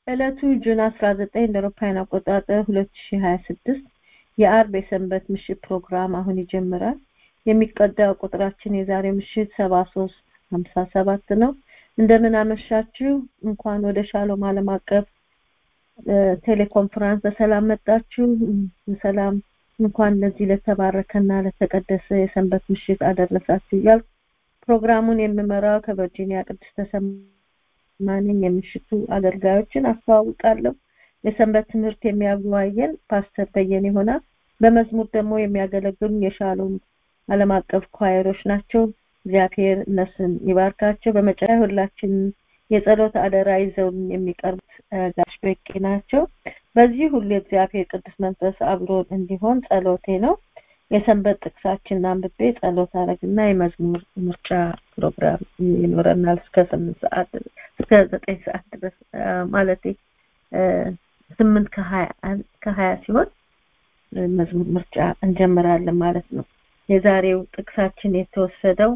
ዕለቱ ጁን 19 እንደ አውሮፓውያን አቆጣጠር 2026 የአርብ የሰንበት ምሽት ፕሮግራም አሁን ይጀምራል። የሚቀዳው ቁጥራችን የዛሬ ምሽት 73 57 ነው። እንደምን አመሻችሁ። እንኳን ወደ ሻሎም ዓለም አቀፍ ቴሌኮንፈረንስ በሰላም መጣችሁ። በሰላም እንኳን ለዚህ ለተባረከና ለተቀደሰ የሰንበት ምሽት አደረሳችሁ እያልኩ ፕሮግራሙን የምመራው ከቨርጂኒያ ቅድስት ተሰማነኝ የምሽቱ አገልጋዮችን አስተዋውቃለሁ። የሰንበት ትምህርት የሚያወያየን ፓስተር በየነ ይሆናል። በመዝሙር ደግሞ የሚያገለግሉን የሻሎም ዓለም አቀፍ ኳየሮች ናቸው። እግዚአብሔር እነሱን ይባርካቸው። በመጨረሻ ሁላችን የጸሎት አደራ ይዘውን የሚቀርቡት ጋሽ በቂ ናቸው። በዚህ ሁሉ የእግዚአብሔር ቅዱስ መንፈስ አብሮን እንዲሆን ጸሎቴ ነው። የሰንበት ጥቅሳችን አንብቤ ጸሎት አረግና የመዝሙር ምርጫ ፕሮግራም ይኖረናል እስከ ስምንት ሰዓት እስከ ዘጠኝ ሰዓት ድረስ ማለቴ ስምንት ከሀያ ከሀያ ሲሆን መዝሙር ምርጫ እንጀምራለን ማለት ነው። የዛሬው ጥቅሳችን የተወሰደው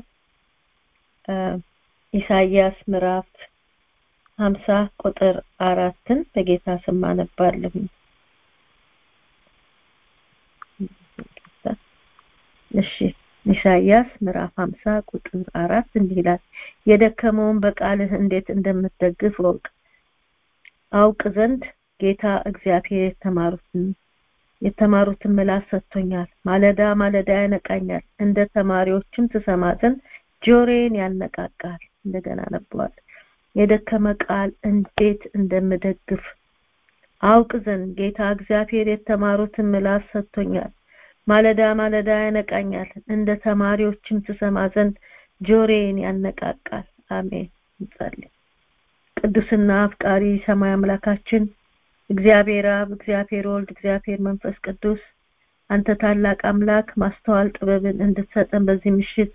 ኢሳይያስ ምዕራፍ ሀምሳ ቁጥር አራትን በጌታ ስም አነባለሁ። እሺ ኢሳይያስ ምዕራፍ ሀምሳ ቁጥር አራት እንዲህ ይላል፣ የደከመውን በቃልህ እንዴት እንደምትደግፍ ወቅ አውቅ ዘንድ ጌታ እግዚአብሔር የተማሩትን የተማሩትን ምላስ ሰጥቶኛል። ማለዳ ማለዳ ያነቃኛል፣ እንደ ተማሪዎችም ትሰማ ዘንድ ጆሮዬን ያነቃቃል። እንደገና ነበዋል የደከመ ቃል እንዴት እንደምደግፍ አውቅ ዘንድ ጌታ እግዚአብሔር የተማሩትን ምላስ ሰጥቶኛል። ማለዳ ማለዳ ያነቃኛል፣ እንደ ተማሪዎችም ትሰማ ዘንድ ጆሮዬን ያነቃቃል። አሜን። እንጸልይ። ቅዱስና አፍቃሪ ሰማይ አምላካችን እግዚአብሔር አብ፣ እግዚአብሔር ወልድ፣ እግዚአብሔር መንፈስ ቅዱስ አንተ ታላቅ አምላክ ማስተዋል ጥበብን እንድትሰጠን በዚህ ምሽት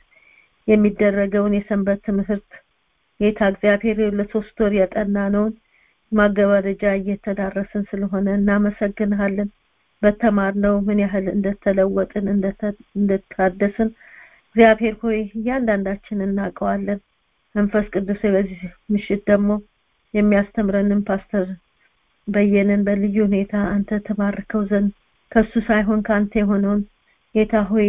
የሚደረገውን የሰንበት ትምህርት ጌታ እግዚአብሔር ለሶስት ወር ያጠናነውን ማገባደጃ እየተዳረስን ስለሆነ እናመሰግንሃለን። በተማርነው ምን ያህል እንደተለወጥን እንደታደስን እግዚአብሔር ሆይ እያንዳንዳችን እናውቀዋለን። መንፈስ ቅዱስ በዚህ ምሽት ደግሞ የሚያስተምረንን ፓስተር በየነን በልዩ ሁኔታ አንተ ተባርከው ዘንድ ከሱ ሳይሆን ከአንተ የሆነውን ጌታ ሆይ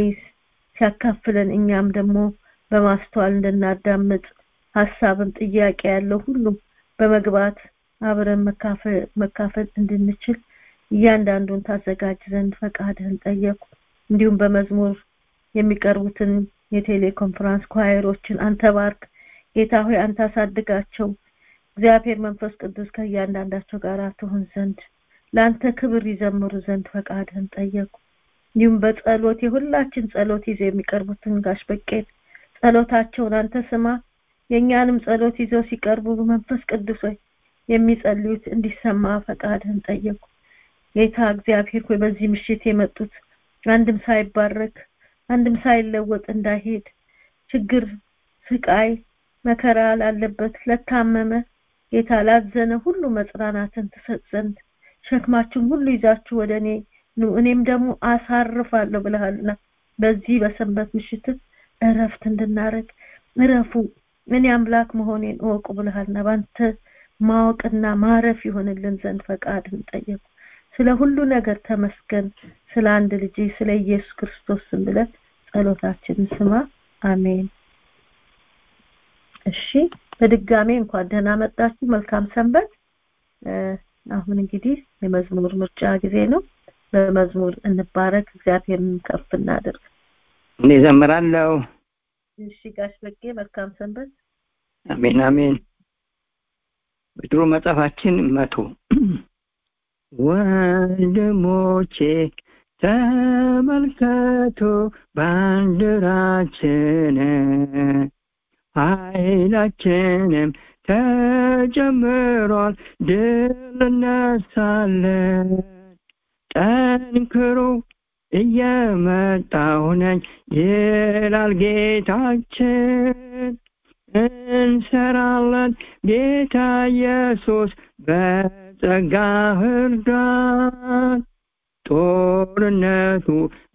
ሲያካፍለን እኛም ደግሞ በማስተዋል እንድናዳምጥ ሀሳብም ጥያቄ ያለው ሁሉ በመግባት አብረን መካፈል እንድንችል እያንዳንዱን ታዘጋጅ ዘንድ ፈቃድህን ጠየቁ። እንዲሁም በመዝሙር የሚቀርቡትን የቴሌኮንፈረንስ ኳየሮችን አንተ ባርክ ጌታ ሆይ አንተ አሳድጋቸው። እግዚአብሔር መንፈስ ቅዱስ ከእያንዳንዳቸው ጋር ትሆን ዘንድ ለአንተ ክብር ይዘምሩ ዘንድ ፈቃድህን ጠየቁ። እንዲሁም በጸሎት የሁላችን ጸሎት ይዘው የሚቀርቡትን ጋሽ በቄት ጸሎታቸውን አንተ ስማ። የእኛንም ጸሎት ይዘው ሲቀርቡ መንፈስ ቅዱስ ሆይ የሚጸልዩት እንዲሰማ ፈቃድህን ጠየቁ። ጌታ እግዚአብሔር ሆይ በዚህ ምሽት የመጡት አንድም ሳይባረክ አንድም ሳይለወጥ እንዳይሄድ ችግር፣ ስቃይ፣ መከራ ላለበት ለታመመ ጌታ ላዘነ ሁሉ መጽናናትን ትሰጥ ዘንድ ሸክማችሁን ሁሉ ይዛችሁ ወደ እኔ ኑ እኔም ደግሞ አሳርፋለሁ ብለሃልና በዚህ በሰንበት ምሽት እረፍት እንድናረግ እረፉ እኔ አምላክ መሆኔን እወቁ ብለሃልና ባንተ ማወቅና ማረፍ ይሆንልን ዘንድ ፈቃድን ጠየቁ። ስለ ሁሉ ነገር ተመስገን። ስለ አንድ ልጅ ስለ ኢየሱስ ክርስቶስ ስም ብለን ጸሎታችንን ስማ። አሜን። እሺ፣ በድጋሜ እንኳን ደህና መጣችሁ። መልካም ሰንበት። አሁን እንግዲህ የመዝሙር ምርጫ ጊዜ ነው። በመዝሙር እንባረክ፣ እግዚአብሔርን ከፍ እናድርግ። እኔ ዘምራለሁ። እሺ ጋሽ በቄ መልካም ሰንበት። አሜን አሜን። በድሮ መጽሐፋችን መቶ ወንድሞቼ ተመልከቱ ባንዲራችን ኃይላችንም ተጨምሯል ድል እነሳለን ጠንክሩ እየመጣሁ ነኝ ይላል ጌታችን እንሰራለን ጌታ ኢየሱስ በጸጋ እርዳን ጦርነቱ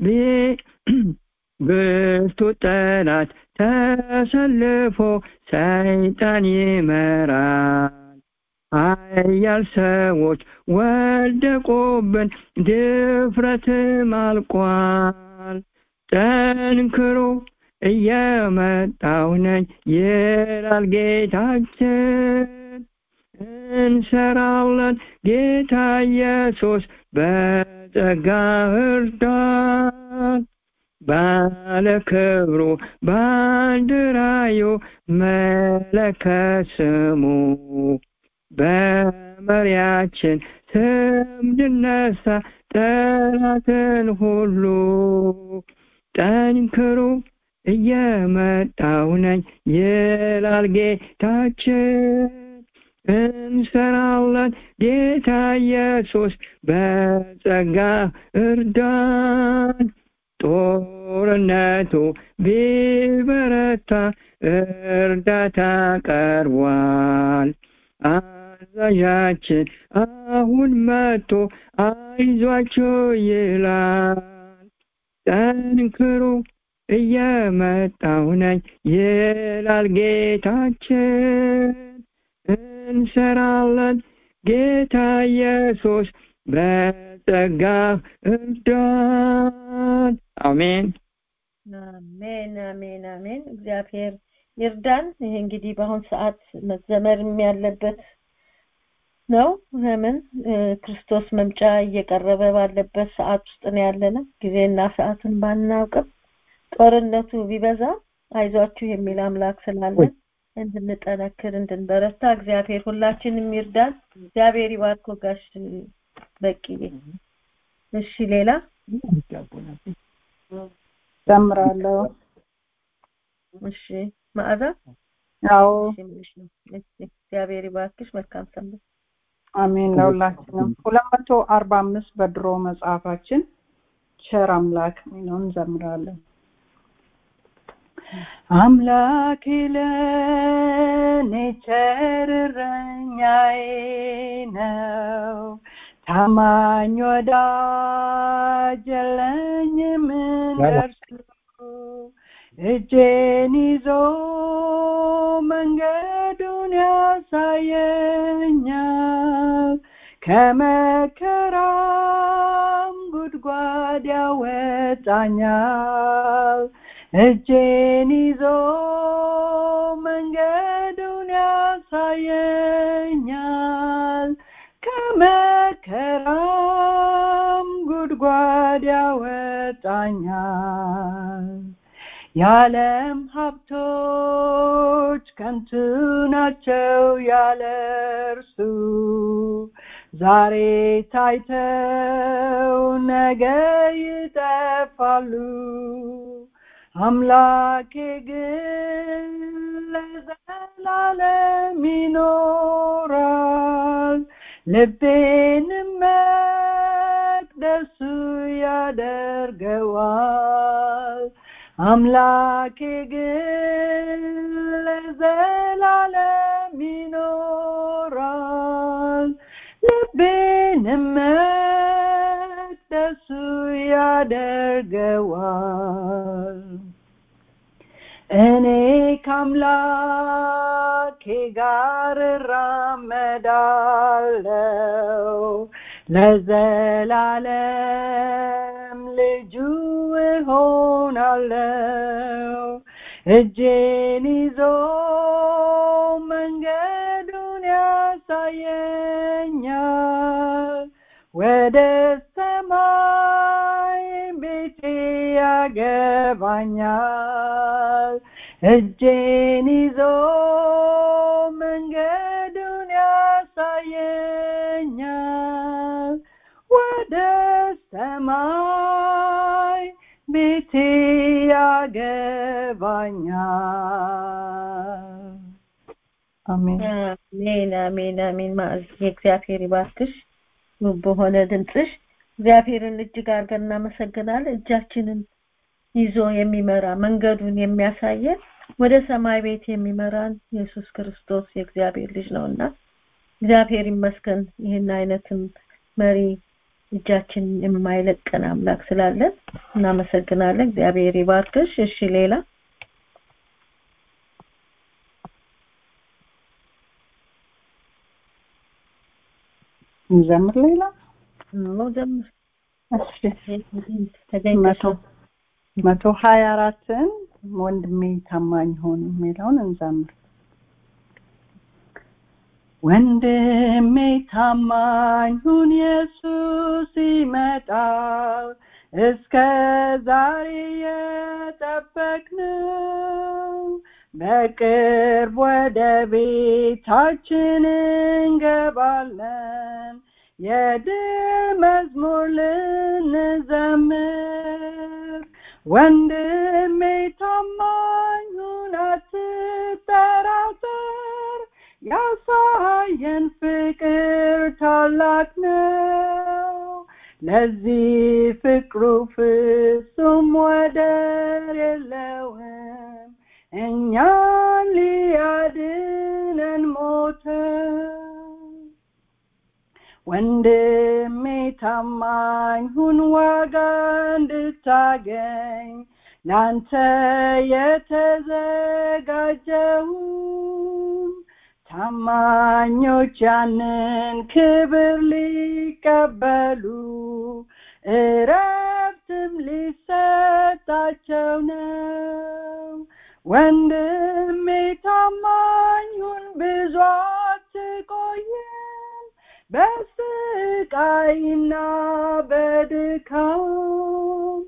ብርቱ ጠላት ተሰልፎ ሰይጣን ይመራል ኃያል ሰዎች ወደቁብን ድፍረትም አልቋል ጠንክሮ እየመጣው ነኝ ይላል ጌታችን እንሰራለን ጌታ ኢየሱስ በጸጋ እርዳን ባለ ክብሩ ባንዲራዩ መለከት ስሙ በመሪያችን ስም ድነሳ ጠላትን ሁሉ ጠንክሩ እየመጣው ነኝ ይላል ጌታችን እንሰራለን ጌታ ኢየሱስ በጸጋ እርዳን ጦርነቱ ቢበረታ እርዳታ ቀርቧል አዛዣችን አሁን መጥቶ አይዟችሁ ይላል ጠንክሩ እየመጣው ነኝ ይላል ጌታችን እንሰራለን ጌታ ኢየሱስ በጸጋ እርዳን አሜን አሜን አሜን አሜን እግዚአብሔር ይርዳን ይሄ እንግዲህ በአሁን ሰዓት መዘመርም ያለበት ነው ለምን ክርስቶስ መምጫ እየቀረበ ባለበት ሰዓት ውስጥ ነው ያለነው ጊዜና ሰዓቱን ባናውቅም ጦርነቱ ቢበዛ አይዟችሁ የሚል አምላክ ስላለን እንድንጠነክር እንድንበረታ እግዚአብሔር ሁላችንም ይርዳን እግዚአብሔር ይባርኮ ጋሽ በቂ እሺ ሌላ ጨምራለሁ እሺ ማዕዛ አዎ እግዚአብሔር ይባርክሽ መልካም ሰንበት አሜን ለሁላችንም ሁለት መቶ አርባ አምስት በድሮ መጽሐፋችን ቸር አምላክ ሚለውን እንዘምራለን አምላክ ለኔ ቸር እረኛዬ ነው ታማኝ ወዳጅ የለኝም እንደርሱ እጄን ይዞ መንገዱን ያሳየኛል ከመከራም ጉድጓድ ያወጣኛል እጄን ይዞ መንገዱን ያሳየኛል ከመከራም ጉድጓድ ያወጣኛል የዓለም ሀብቶች ከንቱ ናቸው ያለ እርሱ ዛሬ ታይተው ነገ ይጠፋሉ አምላኬ ግን ለዘላለም ይኖራል ልቤንም መቅደሱ ያደርገዋል አምላኬ ግን ለዘላለም ይኖራል ልቤንም መቅደሱ ያደርገዋል እኔ ከአምላኬ ጋር እራመዳለው ለዘላለም ልጁ እሆናለው እጄን ይዞ መንገዱን ያሳየኛል ወደ ሰማይ ቤቴ ያገባኛል እጄን ይዞ መንገዱን ያሳየኛል ወደ ሰማይ ቤቴ ያገባኛል አሜን አሜን አሜን አሜን ማዕዝ የእግዚአብሔር ይባርክሽ ውብ በሆነ ድምፅሽ እግዚአብሔርን እጅግ አድርገን እናመሰግናለን እጃችንን ይዞ የሚመራ መንገዱን የሚያሳየን ወደ ሰማይ ቤት የሚመራን ኢየሱስ ክርስቶስ የእግዚአብሔር ልጅ ነውና እግዚአብሔር ይመስገን ይህን አይነትም መሪ እጃችን የማይለቀን አምላክ ስላለን እናመሰግናለን እግዚአብሔር ይባርክሽ እሺ ሌላ እንዘምር ሌላ አዎ ዘምር እሺ ተገኝተሽ መቶ መቶ ሀያ አራትን ወንድሜ ታማኝ ሆኑ የሚለውን እንዘምር ወንድሜ ታማኝ ሁን ኢየሱስ ይመጣል እስከ ዛሬ የጠበቅነው በቅርብ ወደ ቤታችን እንገባለን የድል መዝሙር ልንዘምር ወንድሜ ታማኝ ሁን አትጠራጠር ያሳየን ፍቅር ታላቅ ነው ለዚህ ፍቅሩ ፍጹም ወደር የለውም እኛን ሊያድነን ሞተ ወንድሜ ታማኝ ሁን ዋጋ እንድታገኝ ላንተ የተዘጋጀውን ታማኞች ያንን ክብር ሊቀበሉ እረፍትም ሊሰጣቸው ነው ወንድሜ ታማኙን ብዙ አትቆይም በስቃይና በድካም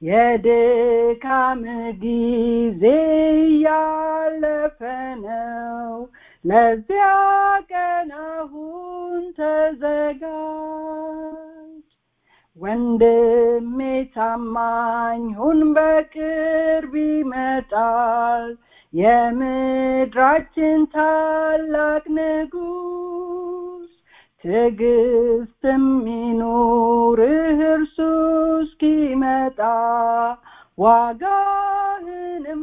የድካም ጊዜ ያለፈ ነው ለዚያ ቀን አሁን ተዘጋጅ ወንድሜ ታማኝ ሁን በቅርብ ይመጣል የምድራችን ታላቅ ንጉስ ትዕግስትም ይኑርህ እርሱ እስኪመጣ ዋጋህንም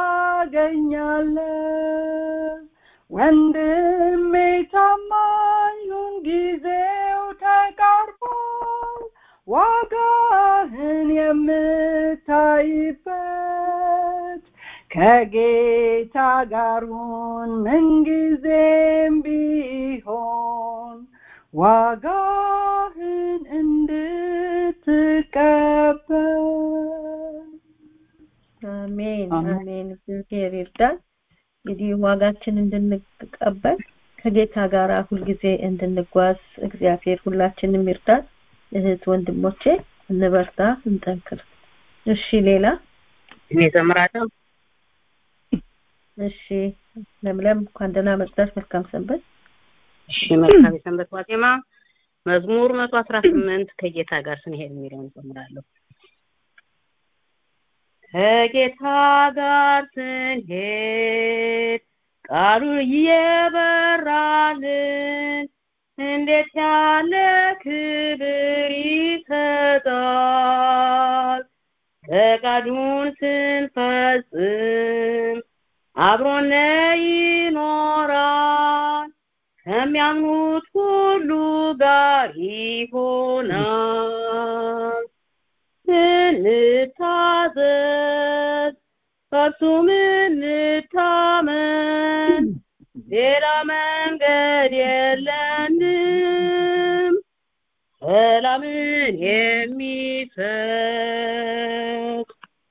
ታገኛለህ ወንድሜ ታማኙን ጊዜው ተቃርቧል ዋጋህን የምታይበት ከጌታ ጋር ሁን ምንጊዜም ቢሆን ዋጋህን እንድትቀበል አሜን አሜን። አሜን እግዚአብሔር ይርዳን እንግዲህ ዋጋችን እንድንቀበል ከጌታ ጋር ሁልጊዜ እንድንጓዝ እግዚአብሔር ሁላችንም ይርዳን እህት ወንድሞቼ እንበርታ እንጠንክር እሺ ሌላ እኔ ዘምራለሁ እሺ ለምለም እንኳን ደህና መጣሽ መልካም ሰንበት እሺ መልካም የሰንበት ዋዜማ መዝሙር መቶ አስራ ስምንት ከጌታ ጋር ስንሄድ የሚለውን ዘምራለሁ ከጌታ ጋር ስንሄድ ቃሉ እየበራልን እንዴት ያለ ክብር ይሰጣል ፈቃዱን ስንፈጽም አብሮነ ይኖራል ከሚያምኑት ሁሉ ጋር ይሆናል እንታዘዝ በእርሱም እንታመን ሌላ መንገድ የለንም ሰላምን የሚሰጥ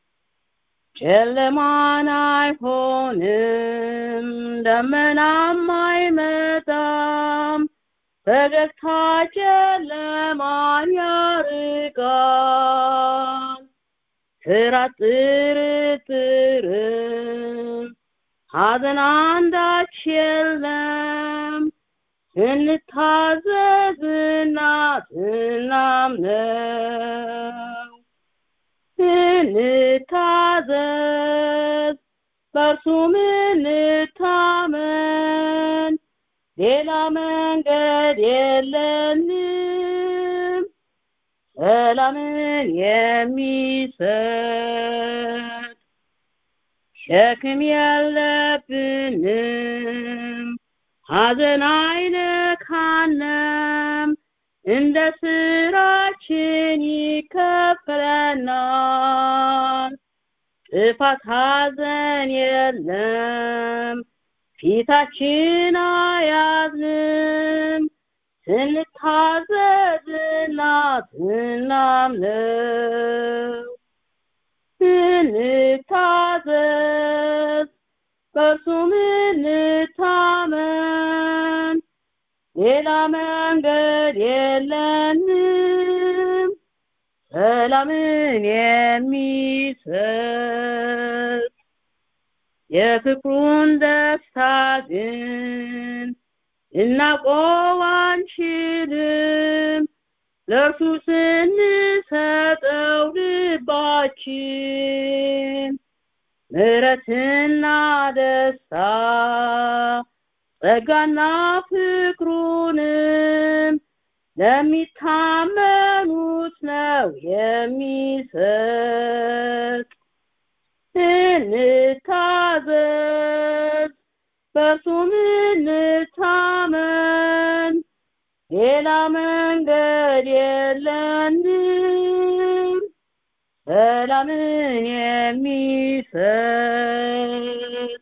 ጨለማን አይሆንም ደመናም አይመጣም ፈገግታ ጨለማን ያርቃል ፍርሃት ጥርጥርም ሐዘን አንዳች የለም ስንታዘዝና ስናምነው እንታዘዝ በእርሱም እንታመን ሌላ መንገድ የለንም ሰላምን የሚሰጥ ሸክም የለብንም ሐዘን አይነካንም እንደ ስራችን ይከፈለናል ጥፋት ሐዘን የለም ፊታችን አያዝንም ስንታዘዝና ስናምነው ስንታዘዝ በእርሱም እንታመን ሌላ መንገድ የለንም ሰላምን የሚሰጥ የፍቅሩን ደስታ ግን ልናቆም አንችልም ለእርሱ ስንሰጠው ልባችን ምሕረትና ደስታ ጸጋና ፍቅሩንም ለሚታመኑት ነው የሚሰጥ እንታዘዝ በእርሱም እንታመን ሌላ መንገድ የለንም ሰላምን የሚሰጥ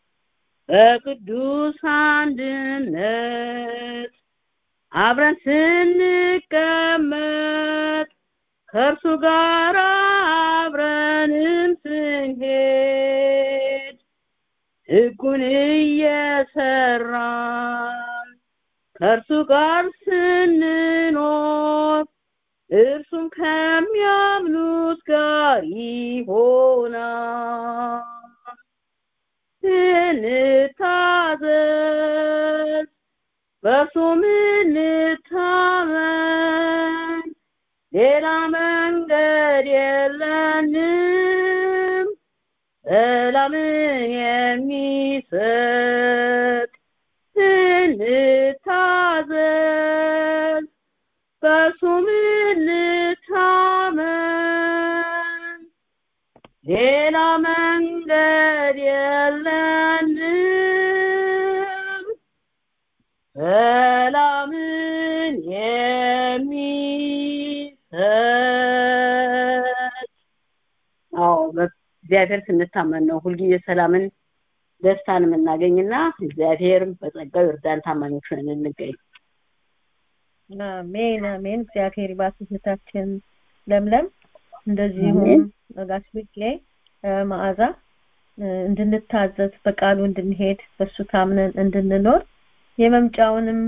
በቅዱስ አንድነት አብረን ስንቀመጥ ከእርሱ ጋር አብረንም ስንሄድ ሕጉን እየሰራን ከእርሱ ጋር ስንኖር እርሱም ከሚያምኑት ጋር ይሆናል እንታዘዝ በእርሱም እንታመን ሌላ መንገድ የለንም ሰላምን የሚሰጥ እንታዘዝ በእርሱም እንታመን ሌላ መንገድ የለንም ሰላምን የሚሰጥ አዎ እግዚአብሔር ስንታመን ነው ሁልጊዜ ሰላምን ደስታን የምናገኝና እግዚአብሔር በጸጋው ይርዳን ታማኞች ነን እንገኝ አሜን አሜን እግዚአብሔር ይባርክ እህታችን ለምለም እንደዚሁም ጋሽ ብቄ መዓዛ እንድንታዘዝ በቃሉ እንድንሄድ በሱ ታምነን እንድንኖር የመምጫውንም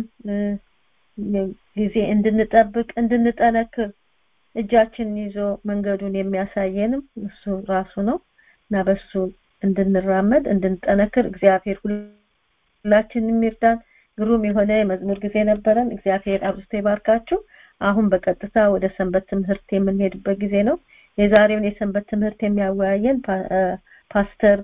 ጊዜ እንድንጠብቅ እንድንጠነክር እጃችንን ይዞ መንገዱን የሚያሳየንም እሱ ራሱ ነው እና በሱ እንድንራመድ እንድንጠነክር እግዚአብሔር ሁላችንም ይርዳን ግሩም የሆነ የመዝሙር ጊዜ ነበረን እግዚአብሔር አብዝቶ ይባርካችሁ አሁን በቀጥታ ወደ ሰንበት ትምህርት የምንሄድበት ጊዜ ነው የዛሬውን የሰንበት ትምህርት የሚያወያየን ፓስተር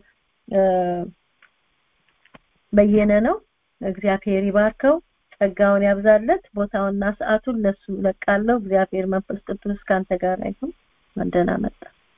በየነ ነው እግዚአብሔር ይባርከው ጸጋውን ያብዛለት ቦታውና ሰዓቱን ለሱ ለቃለው እግዚአብሔር መንፈስ ቅዱስ ካንተ ጋር ይሁን እንደና መጣ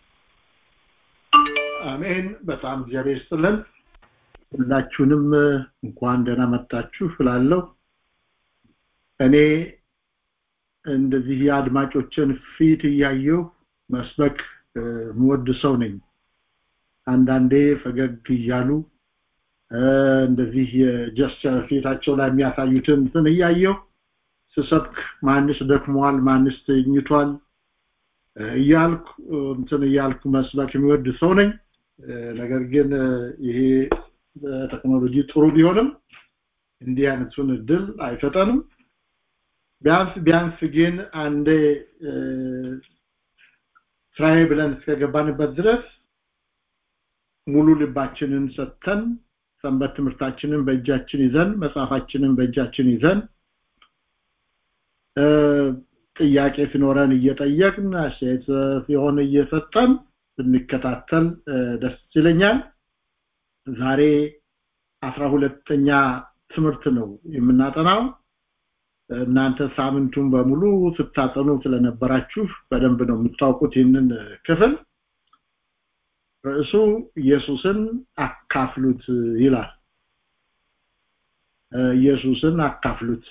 አሜን በጣም እግዚአብሔር ይስጥልን ሁላችሁንም እንኳን ደህና መጣችሁ እላለሁ እኔ እንደዚህ የአድማጮችን ፊት እያየሁ መስበክ ምወድ ሰው ነኝ አንዳንዴ ፈገግ እያሉ እንደዚህ የጀስቸር ፊታቸው ላይ የሚያሳዩትን እንትን እያየሁ ስሰብክ ማንስ ደክሟል ማንስ ተኝቷል እያልኩ እንትን እያልኩ መስበክ የሚወድ ሰው ነኝ ነገር ግን ይሄ በቴክኖሎጂ ጥሩ ቢሆንም እንዲህ አይነቱን እድል አይሰጠንም ቢያንስ ቢያንስ ግን አንዴ ስራዬ ብለን እስከገባንበት ድረስ ሙሉ ልባችንን ሰጥተን ሰንበት ትምህርታችንን በእጃችን ይዘን መጽሐፋችንን በእጃችን ይዘን ጥያቄ ሲኖረን እየጠየቅን አስተያየት ሲሆን እየሰጠን ብንከታተል ደስ ይለኛል ዛሬ አስራ ሁለተኛ ትምህርት ነው የምናጠናው እናንተ ሳምንቱን በሙሉ ስታጠኑ ስለነበራችሁ በደንብ ነው የምታውቁት ይህንን ክፍል ርዕሱ ኢየሱስን አካፍሉት ይላል ኢየሱስን አካፍሉት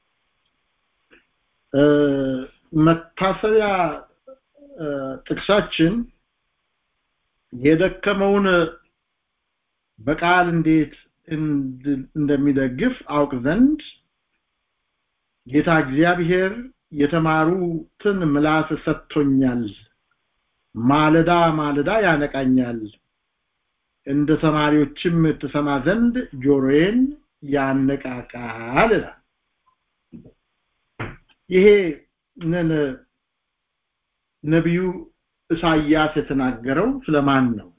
መታሰቢያ ጥቅሳችን የደከመውን በቃል እንዴት እንደሚደግፍ አውቅ ዘንድ ጌታ እግዚአብሔር የተማሩትን ምላስ ሰጥቶኛል ማለዳ ማለዳ ያነቃኛል እንደ ተማሪዎችም ትሰማ ዘንድ ጆሮዬን ያነቃቃል ይላል ይሄ ነቢዩ ኢሳይያስ የተናገረው ስለማን ነው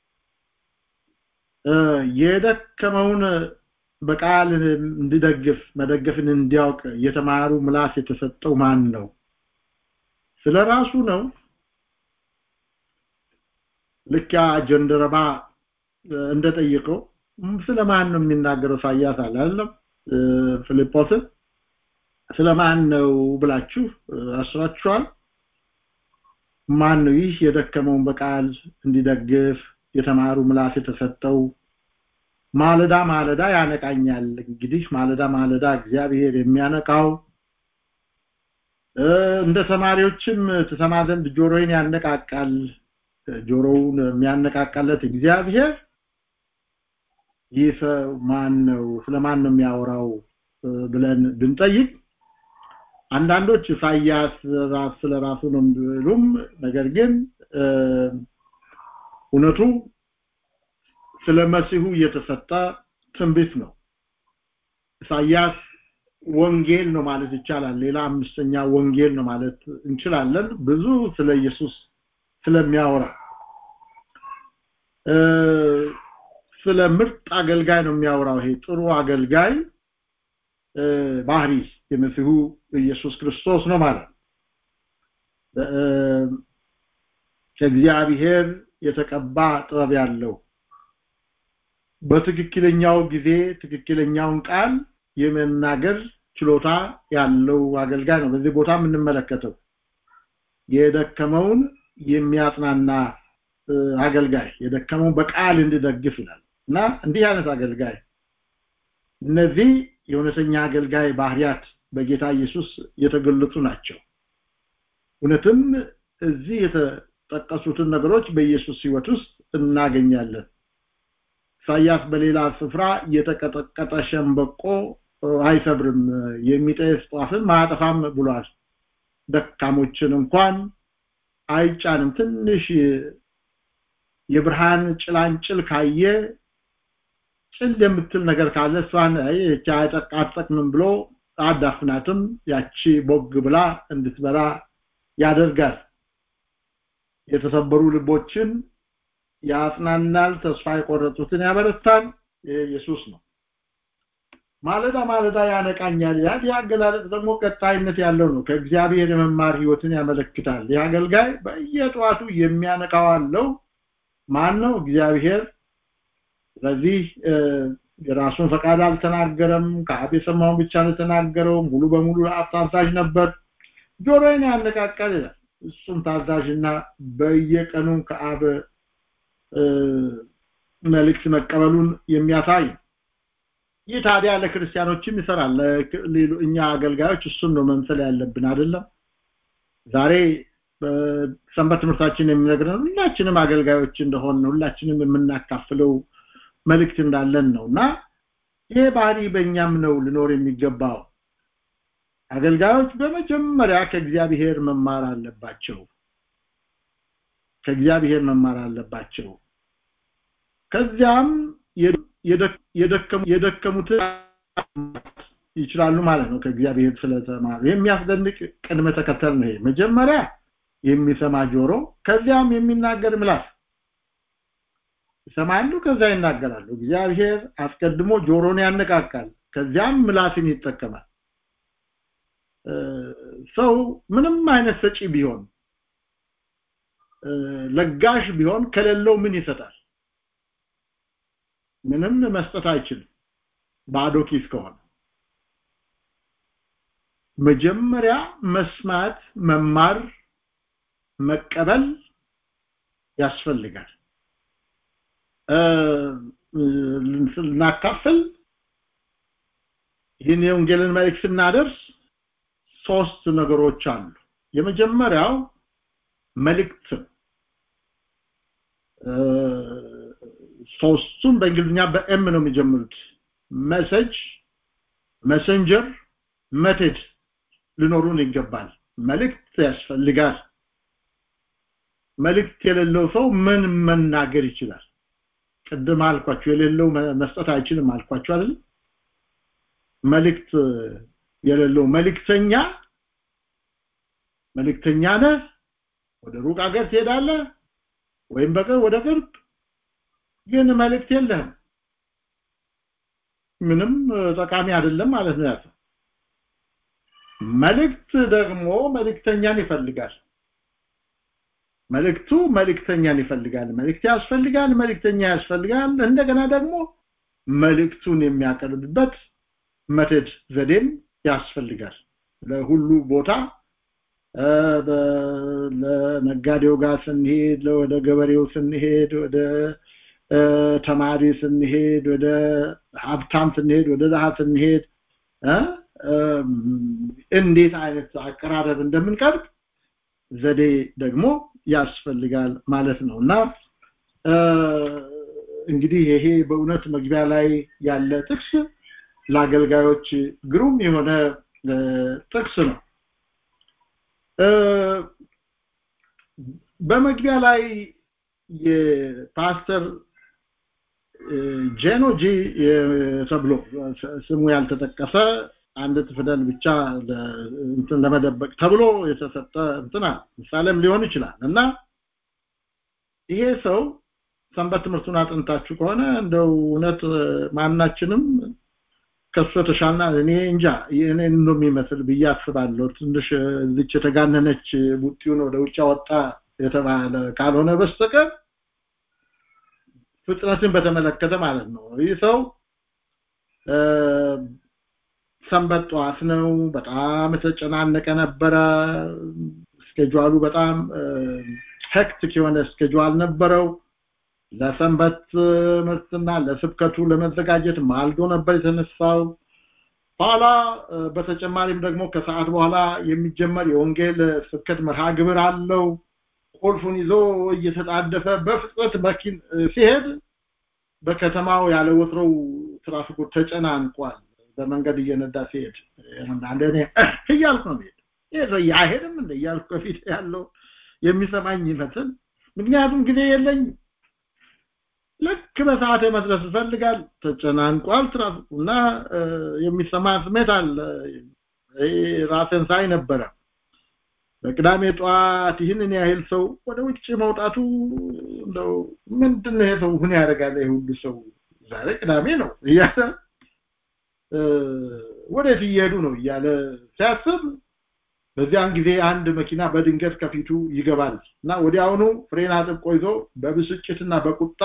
የደከመውን በቃል እንዲደግፍ መደገፍን እንዲያውቅ የተማሩ ምላስ የተሰጠው ማን ነው ስለ ራሱ ነው ልክ ያ ጀንደረባ እንደጠየቀው ስለማን ነው የሚናገረው ኢሳይያስ አላለም ፊልጶስን ስለማን ነው ብላችሁ አስራችኋል ማን ነው ይህ የደከመውን በቃል እንዲደግፍ የተማሩ ምላስ የተሰጠው ማለዳ ማለዳ ያነቃኛል እንግዲህ ማለዳ ማለዳ እግዚአብሔር የሚያነቃው እንደ ተማሪዎችም ትሰማ ዘንድ ጆሮዬን ያነቃቃል ጆሮውን የሚያነቃቃለት እግዚአብሔር ይህ ማን ነው ስለማን ነው የሚያወራው ብለን ብንጠይቅ አንዳንዶች ኢሳይያስ ራስ ስለራሱ ነው ቢሉም ነገር ግን እውነቱ ስለ መሲሁ የተሰጠ ትንቢት ነው ኢሳይያስ ወንጌል ነው ማለት ይቻላል ሌላ አምስተኛ ወንጌል ነው ማለት እንችላለን ብዙ ስለ ኢየሱስ ስለሚያወራ ስለ ምርጥ አገልጋይ ነው የሚያወራው ይሄ ጥሩ አገልጋይ ባህሪ የመሲሁ ኢየሱስ ክርስቶስ ነው ማለት ከእግዚአብሔር የተቀባ ጥበብ ያለው በትክክለኛው ጊዜ ትክክለኛውን ቃል የመናገር ችሎታ ያለው አገልጋይ ነው በዚህ ቦታ የምንመለከተው የደከመውን የሚያጽናና አገልጋይ የደከመውን በቃል እንዲደግፍ ይላል እና እንዲህ አይነት አገልጋይ እነዚህ የእውነተኛ አገልጋይ ባህሪያት በጌታ ኢየሱስ የተገለጹ ናቸው እውነትም እዚህ የተጠቀሱትን ነገሮች በኢየሱስ ህይወት ውስጥ እናገኛለን ኢሳያስ በሌላ ስፍራ የተቀጠቀጠ ሸምበቆ አይሰብርም የሚጠየፍ ጧፍም አያጠፋም ብሏል ደካሞችን እንኳን አይጫንም ትንሽ የብርሃን ጭላንጭል ካየ ጭል የምትል ነገር ካለ እሷን እቺ አይጠቃጠቅንም ብሎ አዳፍናትም ያቺ ቦግ ብላ እንድትበራ ያደርጋል የተሰበሩ ልቦችን ያጽናናል ተስፋ የቆረጡትን ያበረታል ኢየሱስ ነው ማለዳ ማለዳ ያነቃኛል ያ አገላለጽ ደግሞ ቀጣይነት ያለው ነው ከእግዚአብሔር የመማር ህይወትን ያመለክታል የአገልጋይ በየጠዋቱ የሚያነቃው አለው ማን ነው እግዚአብሔር ስለዚህ የራሱን ፈቃድ አልተናገረም ከአብ የሰማውን ብቻ ነው የተናገረው ሙሉ በሙሉ ለአብ ታዛዥ ነበር ጆሮዬን ያነቃቃል ይላል እሱም ታዛዥና በየቀኑ ከአብ መልእክት መቀበሉን የሚያሳይ ይህ ታዲያ ለክርስቲያኖችም ይሰራል እኛ አገልጋዮች እሱን ነው መምሰል ያለብን አይደለም ዛሬ ሰንበት ትምህርታችን የሚነግረን ሁላችንም አገልጋዮች እንደሆን ሁላችንም የምናካፍለው መልእክት እንዳለን ነው እና ይሄ ባህሪ በእኛም ነው ልኖር የሚገባው አገልጋዮች በመጀመሪያ ከእግዚአብሔር መማር አለባቸው ከእግዚአብሔር መማር አለባቸው ከዚያም የደከሙትን ይችላሉ ማለት ነው ከእግዚአብሔር ስለተማሩ የሚያስደንቅ ቅድመ ተከተል ነው መጀመሪያ የሚሰማ ጆሮ ከዚያም የሚናገር ምላስ ይሰማሉ ከዛ ይናገራሉ እግዚአብሔር አስቀድሞ ጆሮን ያነቃቃል ከዚያም ምላስን ይጠቀማል ሰው ምንም አይነት ሰጪ ቢሆን ለጋሽ ቢሆን ከሌለው ምን ይሰጣል ምንም መስጠት አይችልም ባዶ ኪስ ከሆነ መጀመሪያ መስማት መማር መቀበል ያስፈልጋል ልናካፍል ይህን የወንጌልን መልእክት ስናደርስ ሶስት ነገሮች አሉ የመጀመሪያው መልእክት ሶስቱም በእንግሊዝኛ በኤም ነው የሚጀምሩት መሰጅ መሰንጀር መቴድ ሊኖሩን ይገባል መልእክት ያስፈልጋል መልእክት የሌለው ሰው ምን መናገር ይችላል ቅድም አልኳችሁ የሌለው መስጠት አይችልም አልኳችሁ አይደል መልእክት የሌለው መልእክተኛ መልእክተኛ ነህ ወደ ሩቅ ሀገር ትሄዳለህ ወይም በቅርብ ወደ ቅርብ ግን መልእክት የለህም ምንም ጠቃሚ አይደለም ማለት ነው ያለው መልእክት ደግሞ መልእክተኛን ይፈልጋል መልእክቱ መልእክተኛን ይፈልጋል መልእክት ያስፈልጋል መልእክተኛ ያስፈልጋል እንደገና ደግሞ መልእክቱን የሚያቀርብበት መተድ ዘዴም ያስፈልጋል ለሁሉ ቦታ ለነጋዴው ጋር ስንሄድ ወደ ገበሬው ስንሄድ ወደ ተማሪ ስንሄድ ወደ ሀብታም ስንሄድ ወደ ድሃ ስንሄድ እንዴት አይነት አቀራረብ እንደምንቀርብ ዘዴ ደግሞ ያስፈልጋል ማለት ነው እና እንግዲህ ይሄ በእውነት መግቢያ ላይ ያለ ጥቅስ ለአገልጋዮች ግሩም የሆነ ጥቅስ ነው በመግቢያ ላይ የፓስተር ጄኖጂ ተብሎ ስሙ ያልተጠቀሰ አንድ ፊደል ብቻ እንትን ለመደበቅ ተብሎ የተሰጠ እንትና ምሳሌም ሊሆን ይችላል እና ይሄ ሰው ሰንበት ትምህርቱን አጥንታችሁ ከሆነ እንደው እውነት ማናችንም ከሱ የተሻልና እኔ እንጃ እኔን ነው የሚመስል ብዬ አስባለሁ ትንሽ እዚች የተጋነነች ቡጢውን ወደ ውጭ አወጣ የተባለ ካልሆነ በስተቀር ፍጥነትን በተመለከተ ማለት ነው ይህ ሰው ሰንበት ጠዋት ነው በጣም የተጨናነቀ ነበረ ስኬጁሉ በጣም ሄክቲክ የሆነ ስኬጁል ነበረው ለሰንበት ትምህርትና ለስብከቱ ለመዘጋጀት ማልዶ ነበር የተነሳው ኋላ በተጨማሪም ደግሞ ከሰዓት በኋላ የሚጀመር የወንጌል ስብከት መርሃ ግብር አለው ቁልፉን ይዞ እየተጣደፈ በፍጥነት መኪን ሲሄድ በከተማው ያለ ወትሮው ትራፊኩ ተጨናንቋል በመንገድ እየነዳ ሲሄድ አንዳንድ እኔ እያልኩ ነው ሄድ ይሄ ሰው አይሄድም እንደ እያልኩ ከፊት ያለው የሚሰማኝ ይመስል ምክንያቱም ጊዜ የለኝ ልክ በሰዓት መድረስ ይፈልጋል ተጨናንቋል ትራፊኩና የሚሰማ ስሜት አለ ራስን ሳይ ነበረ በቅዳሜ ጠዋት ይህንን ያህል ሰው ወደ ውጭ መውጣቱ እንደው ምንድነው ይሄ ሰው ምን ያደርጋል ይሄ ሁሉ ሰው ዛሬ ቅዳሜ ነው እያለ ወዴት እየሄዱ ነው እያለ ሲያስብ በዚያን ጊዜ አንድ መኪና በድንገት ከፊቱ ይገባል እና ወዲያውኑ ፍሬን አጥብቆ ይዞ በብስጭትና በቁጣ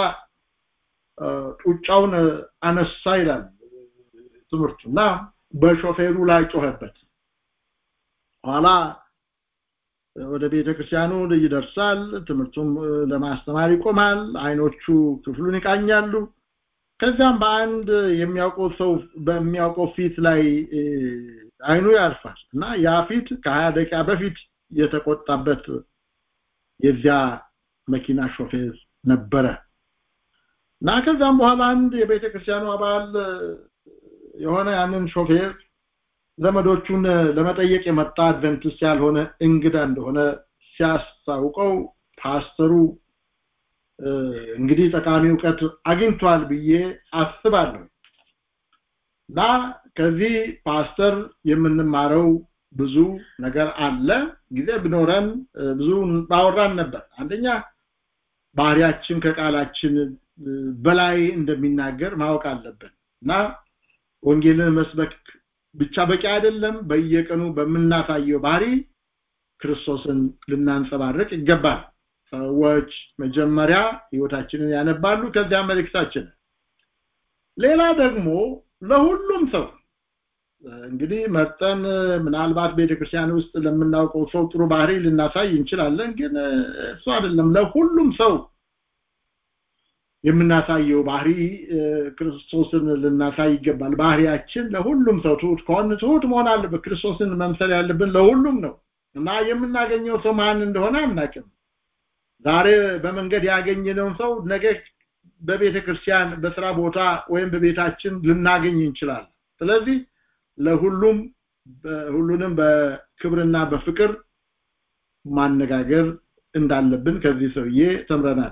ጡጫውን አነሳ ይላል ትምህርቱ እና በሾፌሩ ላይ ጮኸበት ኋላ ወደ ቤተ ክርስቲያኑ ይደርሳል ትምህርቱም ለማስተማር ይቆማል አይኖቹ ክፍሉን ይቃኛሉ ከዛም በአንድ የሚያውቀው ሰው በሚያውቀው ፊት ላይ አይኑ ያርፋል እና ያ ፊት ከሀያ ደቂቃ በፊት የተቆጣበት የዚያ መኪና ሾፌር ነበረ እና ከዛም በኋላ አንድ የቤተ ክርስቲያኑ አባል የሆነ ያንን ሾፌር ዘመዶቹን ለመጠየቅ የመጣ አድቨንቲስት ያልሆነ እንግዳ እንደሆነ ሲያስታውቀው ፓስተሩ እንግዲህ ጠቃሚ እውቀት አግኝቷል ብዬ አስባለሁ እና ከዚህ ፓስተር የምንማረው ብዙ ነገር አለ ጊዜ ብኖረን ብዙ ባወራን ነበር አንደኛ ባህሪያችን ከቃላችን በላይ እንደሚናገር ማወቅ አለብን እና ወንጌልን መስበክ ብቻ በቂ አይደለም በየቀኑ በምናሳየው ባህሪ ክርስቶስን ልናንጸባርቅ ይገባል ሰዎች መጀመሪያ ህይወታችንን ያነባሉ ከዚያ መልእክታችን ሌላ ደግሞ ለሁሉም ሰው እንግዲህ መጠን ምናልባት ቤተክርስቲያን ውስጥ ለምናውቀው ሰው ጥሩ ባህሪ ልናሳይ እንችላለን ግን እሱ አይደለም ለሁሉም ሰው የምናሳየው ባህሪ ክርስቶስን ልናሳይ ይገባል ባህሪያችን ለሁሉም ሰው ትሁት ከሆን ትሁት መሆን አለበት ክርስቶስን መምሰል ያለብን ለሁሉም ነው እና የምናገኘው ሰው ማን እንደሆነ አናውቅም ዛሬ በመንገድ ያገኘነውን ሰው ነገ በቤተ ክርስቲያን በስራ ቦታ ወይም በቤታችን ልናገኝ እንችላለን ስለዚህ ለሁሉም ሁሉንም በክብርና በፍቅር ማነጋገር እንዳለብን ከዚህ ሰውዬ ተምረናል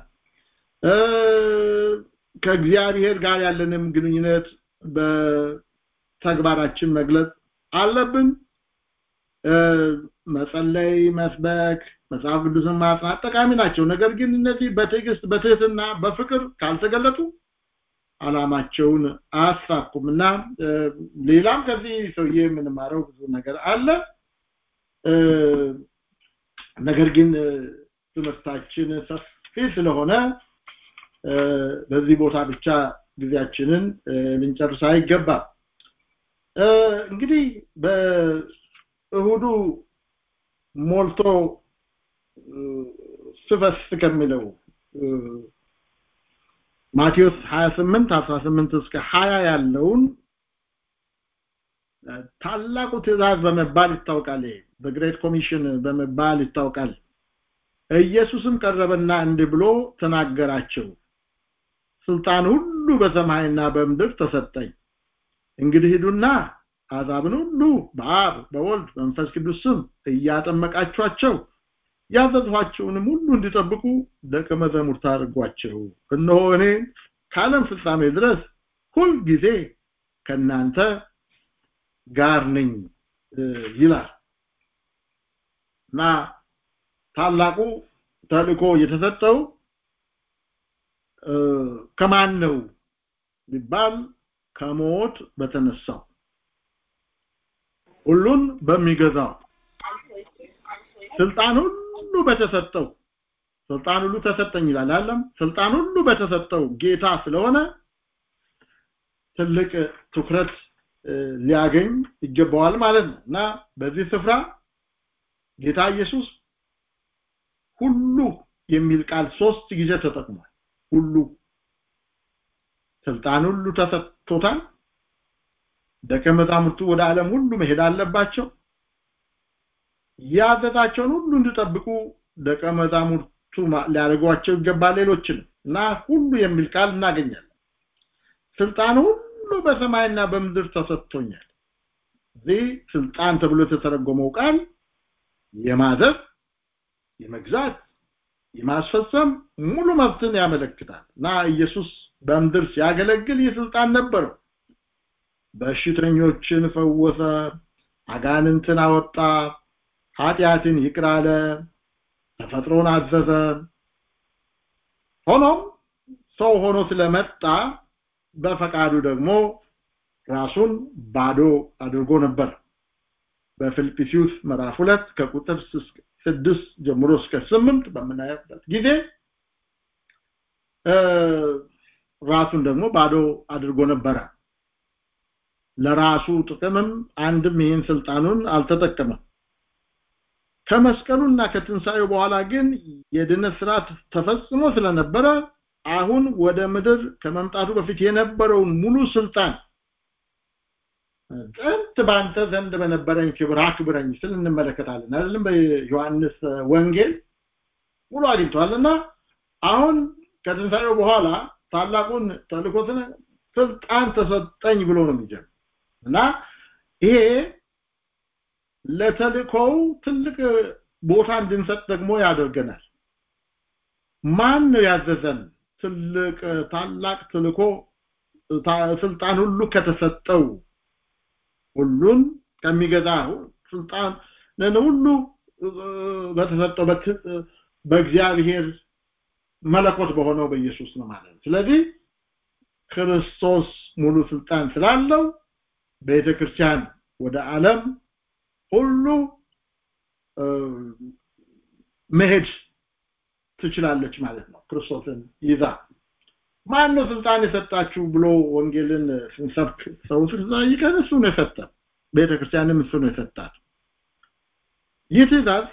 ከእግዚአብሔር ጋር ያለንም ግንኙነት በተግባራችን መግለጽ አለብን መጸለይ መስበክ መጽሐፍ ቅዱስን ማጥናት ጠቃሚ ናቸው ነገር ግን እነዚህ በትዕግስት በትህትና በፍቅር ካልተገለጡ አላማቸውን አያሳኩም እና ሌላም ከዚህ ሰውዬ የምንማረው ብዙ ነገር አለ ነገር ግን ትምህርታችን ሰፊ ስለሆነ በዚህ ቦታ ብቻ ጊዜያችንን ልንጨርስ አይገባም እንግዲህ በእሁዱ ሞልቶ ስፈስ ከሚለው ማቴዎስ 28 18 እስከ 20 ያለውን ታላቁ ትእዛዝ በመባል ይታወቃል በግሬት ኮሚሽን በመባል ይታወቃል ኢየሱስም ቀረበና እንዲህ ብሎ ተናገራቸው ስልጣን ሁሉ በሰማይና በምድር ተሰጠኝ እንግዲህ ሂዱና አሕዛብን ሁሉ በአብ በወልድ በመንፈስ ቅዱስ ስም እያጠመቃችኋቸው ያዘዝኋቸውንም ሁሉ እንዲጠብቁ ደቀ መዛሙርት አድርጓቸው እነሆ እኔ ከዓለም ፍጻሜ ድረስ ሁል ጊዜ ከእናንተ ጋር ነኝ ይላል እና ታላቁ ተልእኮ የተሰጠው ከማን ነው ቢባል ከሞት በተነሳው ሁሉን በሚገዛው ስልጣን ሁሉ በተሰጠው ስልጣን ሁሉ ተሰጠኝ ይላል አለም ስልጣን ሁሉ በተሰጠው ጌታ ስለሆነ ትልቅ ትኩረት ሊያገኝ ይገባዋል ማለት ነው እና በዚህ ስፍራ ጌታ ኢየሱስ ሁሉ የሚል ቃል ሶስት ጊዜ ተጠቅሟል ሁሉ ስልጣን ሁሉ ተሰጥቶታል ደቀ መዛሙርቱ ወደ ዓለም ሁሉ መሄድ አለባቸው ያዘዛቸውን ሁሉ እንዲጠብቁ ደቀ መዛሙርቱ ሊያደርጓቸው ይገባል ሌሎችን እና ሁሉ የሚል ቃል እናገኛለን ስልጣን ሁሉ በሰማይና በምድር ተሰጥቶኛል እዚህ ስልጣን ተብሎ የተተረጎመው ቃል የማዘዝ የመግዛት የማስፈጸም ሙሉ መብትን ያመለክታል እና ኢየሱስ በምድር ሲያገለግል ይህ ስልጣን ነበረው በሽተኞችን ፈወሰ አጋንንትን አወጣ ኃጢአትን ይቅር አለ ተፈጥሮን አዘዘ ሆኖም ሰው ሆኖ ስለመጣ በፈቃዱ ደግሞ ራሱን ባዶ አድርጎ ነበር በፊልጵስዩስ ምዕራፍ 2 ከቁጥር 6 ጀምሮ እስከ 8 በምናየበት ጊዜ ራሱን ደግሞ ባዶ አድርጎ ነበረ ለራሱ ጥቅምም አንድም ይህን ስልጣኑን አልተጠቀመም ከመስቀሉና ከትንሳኤው በኋላ ግን የድነት ስርዓት ተፈጽሞ ስለነበረ አሁን ወደ ምድር ከመምጣቱ በፊት የነበረውን ሙሉ ስልጣን ጥንት ባንተ ዘንድ በነበረኝ ክብር አክብረኝ ስል እንመለከታለን አይደለም በዮሐንስ ወንጌል ሙሉ አግኝቷልና አሁን ከትንሳኤው በኋላ ታላቁን ተልኮ ስልጣን ተሰጠኝ ብሎ ነው የሚጀምር እና ይሄ ለተልኮው ትልቅ ቦታ እንድንሰጥ ደግሞ ያደርገናል ማን ነው ያዘዘን ትልቅ ታላቅ ተልኮ ስልጣን ሁሉ ከተሰጠው ሁሉን ከሚገዛ ስልጣን ሁሉ በተሰጠው በእግዚአብሔር መለኮት በሆነው በኢየሱስ ነው ማለት ስለዚህ ክርስቶስ ሙሉ ስልጣን ስላለው ቤተክርስቲያን ወደ ዓለም ሁሉ መሄድ ትችላለች ማለት ነው ክርስቶስን ይዛ ማን ነው ስልጣን የሰጣችሁ ብሎ ወንጌልን ስንሰብክ ሰው ሲጠይቀን እሱ ነው የሰጠ ቤተክርስቲያንም እሱ ነው የሰጣት ይህ ትእዛዝ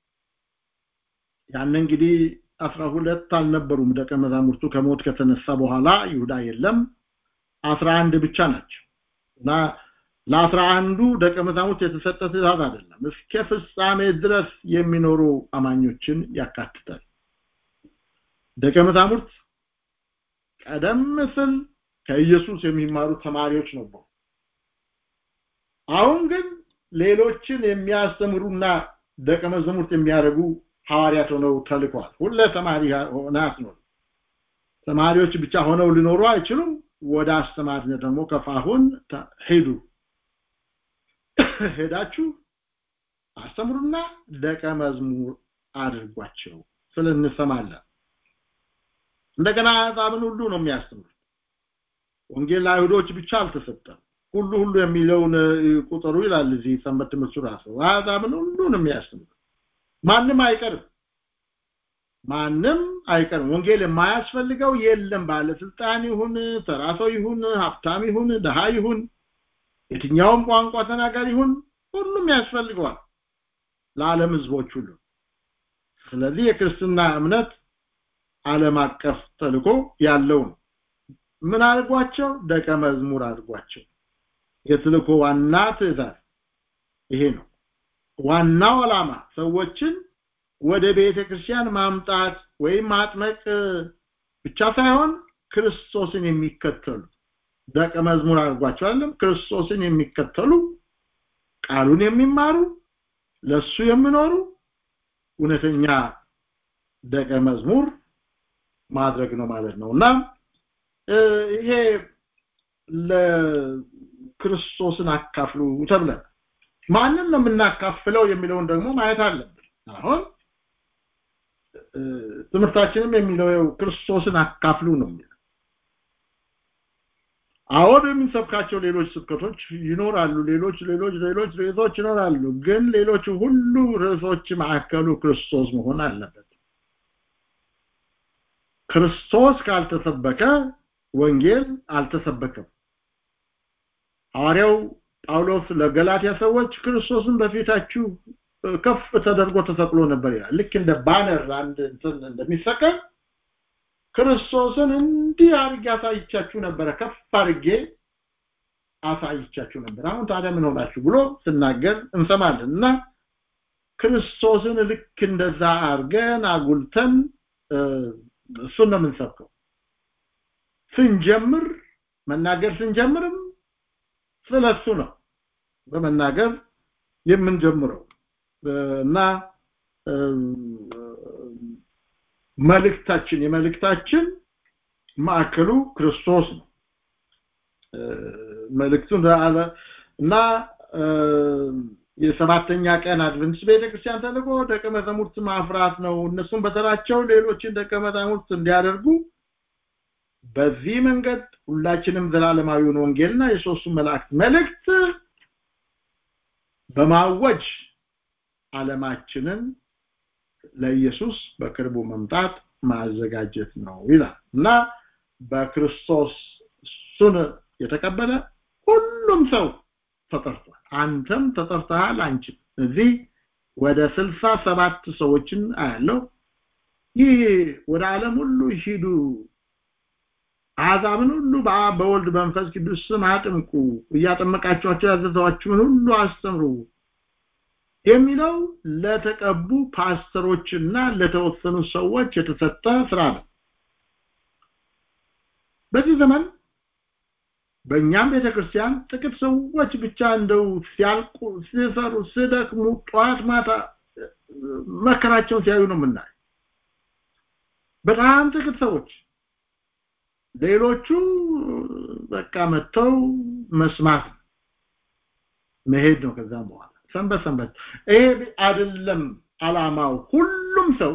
ያን እንግዲህ አስራ ሁለት አልነበሩም ደቀ መዛሙርቱ ከሞት ከተነሳ በኋላ ይሁዳ የለም አስራ አንድ ብቻ ናቸው እና ለአስራ አንዱ ደቀ መዛሙርት የተሰጠ ትእዛዝ አይደለም እስከ ፍጻሜ ድረስ የሚኖሩ አማኞችን ያካትታል ደቀ መዛሙርት ቀደም ሲል ከኢየሱስ የሚማሩ ተማሪዎች ነበሩ አሁን ግን ሌሎችን የሚያስተምሩና ደቀ መዛሙርት የሚያደርጉ ሐዋርያት ሆነው ተልከዋል ሁለ ተማሪ ሆነ አትኖር ተማሪዎች ብቻ ሆነው ሊኖሩ አይችሉም ወደ አስተማሪነት ደግሞ ከፋሁን ሄዱ ሄዳችሁ አስተምሩና ደቀ መዝሙር አድርጓቸው ስለ እንሰማለን እንደገና አሕዛብን ሁሉ ነው የሚያስተምሩት ወንጌል ለአይሁዶች ብቻ አልተሰጠም ሁሉ ሁሉ የሚለውን ቁጥሩ ይላል እዚህ ሰንበት ትምህርቱ ራሱ አሕዛብን ሁሉ ነው የሚያስተምሩት ማንም አይቀርም ማንም አይቀርም ወንጌል የማያስፈልገው የለም ባለስልጣን ይሁን ተራ ሰው ይሁን ሀብታም ይሁን ደሃ ይሁን የትኛውም ቋንቋ ተናጋሪ ይሁን ሁሉም ያስፈልገዋል ለዓለም ህዝቦች ሁሉ ስለዚህ የክርስትና እምነት ዓለም አቀፍ ተልኮ ያለው ነው ምን አድርጓቸው ደቀ መዝሙር አድርጓቸው የትልኮ ዋና ትእዛዝ ይሄ ነው ዋናው ዓላማ ሰዎችን ወደ ቤተ ክርስቲያን ማምጣት ወይም ማጥመቅ ብቻ ሳይሆን ክርስቶስን የሚከተሉ ደቀ መዝሙር አድርጓቸው አይደለም ክርስቶስን የሚከተሉ ቃሉን የሚማሩ ለሱ የሚኖሩ እውነተኛ ደቀ መዝሙር ማድረግ ነው ማለት ነው እና ይሄ ለክርስቶስን አካፍሉ ተብለን ማንን ነው የምናካፍለው የሚለውን ደግሞ ማየት አለብን አሁን ትምህርታችንም የሚለው ክርስቶስን አካፍሉ ነው የሚለው አሁን የምንሰብካቸው ሌሎች ስብከቶች ይኖራሉ ሌሎች ሌሎች ሌሎች ርዕሶች ይኖራሉ ግን ሌሎች ሁሉ ርዕሶች ማዕከሉ ክርስቶስ መሆን አለበት ክርስቶስ ካልተሰበከ ወንጌል አልተሰበከም ሐዋርያው ጳውሎስ ለገላትያ ሰዎች ክርስቶስን በፊታችሁ ከፍ ተደርጎ ተሰቅሎ ነበር ይላል ልክ እንደ ባነር አንድ እንትን እንደሚሰቀል ክርስቶስን እንዲህ አድርጌ አሳይቻችሁ ነበረ ከፍ አድርጌ አሳይቻችሁ ነበር አሁን ታዲያ ምን ሆናችሁ ብሎ ስናገር እንሰማለን እና ክርስቶስን ልክ እንደዛ አድርገን አጉልተን እሱን ነው የምንሰብከው ስንጀምር መናገር ስንጀምርም ስለሱ ነው በመናገር የምንጀምረው እና መልእክታችን የመልእክታችን ማዕከሉ ክርስቶስ ነው መልእክቱን እና የሰባተኛ ቀን አድቨንቲስት ቤተክርስቲያን ተልቆ ደቀ መዛሙርት ማፍራት ነው እነሱም በተራቸው ሌሎችን ደቀ መዛሙርት እንዲያደርጉ በዚህ መንገድ ሁላችንም ዘላለማዊውን ወንጌልና የሶስቱ መላእክት መልእክት በማወጅ ዓለማችንን ለኢየሱስ በቅርቡ መምጣት ማዘጋጀት ነው ይላል እና በክርስቶስ እሱን የተቀበለ ሁሉም ሰው ተጠርቷል አንተም ተጠርተሃል አንቺም እዚህ ወደ ስልሳ ሰባት ሰዎችን አያለው ይህ ወደ ዓለም ሁሉ ሂዱ አሕዛብን ሁሉ በአብ በወልድ በመንፈስ ቅዱስ ስም አጥምቁ እያጠመቃቸኋቸው ያዘዘኋችሁን ሁሉ አስተምሩ የሚለው ለተቀቡ ፓስተሮችና ለተወሰኑ ሰዎች የተሰጠ ስራ ነው በዚህ ዘመን በእኛም ቤተክርስቲያን ጥቂት ሰዎች ብቻ እንደው ሲያልቁ ሲሰሩ ሲደክሙ ጠዋት ማታ መከራቸውን ሲያዩ ነው የምናይ በጣም ጥቂት ሰዎች ሌሎቹ በቃ መጥተው መስማት መሄድ ነው ከዛም በኋላ ሰንበት ሰንበት ይሄ አይደለም አላማው ሁሉም ሰው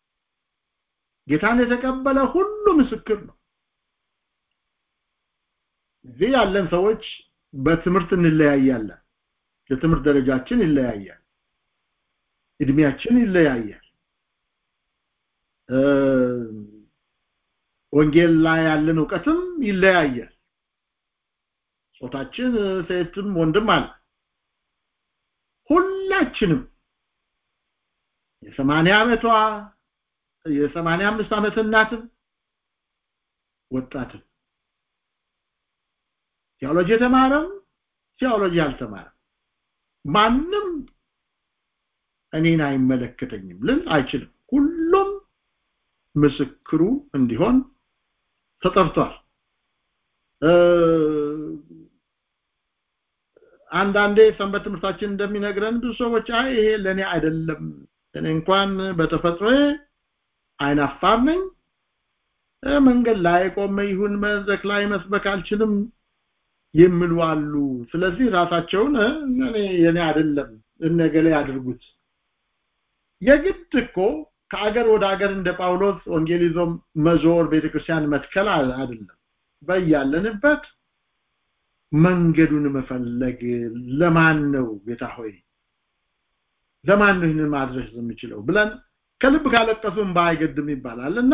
ጌታን የተቀበለ ሁሉ ምስክር ነው እዚህ ያለን ሰዎች በትምህርት እንለያያለን የትምህርት ደረጃችን ይለያያል እድሜያችን ይለያያል ወንጌል ላይ ያለን እውቀትም ይለያያል ጾታችን ሴትም ወንድም አለ ሁላችንም የሰማንያ ዓመቷ የሰማንያ አምስት ዓመት እናትም ወጣትም ቴዎሎጂ የተማረም ቴዎሎጂ ያልተማረም ማንም እኔን አይመለከተኝም ልል አይችልም ሁሉም ምስክሩ እንዲሆን ተጠርቷል አንዳንዴ ሰንበት ትምህርታችን እንደሚነግረን ብዙ ሰዎች አይ ይሄ ለኔ አይደለም እኔ እንኳን በተፈጥሮ አይናፋር ነኝ መንገድ ላይ ቆመ ይሁን መድረክ ላይ መስበክ አልችልም የሚሉ አሉ ስለዚህ ራሳቸውን እኔ የኔ አይደለም እነገሌ ያድርጉት የግድ እኮ ከአገር ወደ አገር እንደ ጳውሎስ ወንጌል ይዞ መዞር ቤተክርስቲያን መትከል አይደለም በያለንበት መንገዱን መፈለግ ለማን ነው ጌታ ሆይ ለማን ነው ማድረስ የምችለው ብለን ከልብ ካለቀሱም ባይገድም ይባላል እና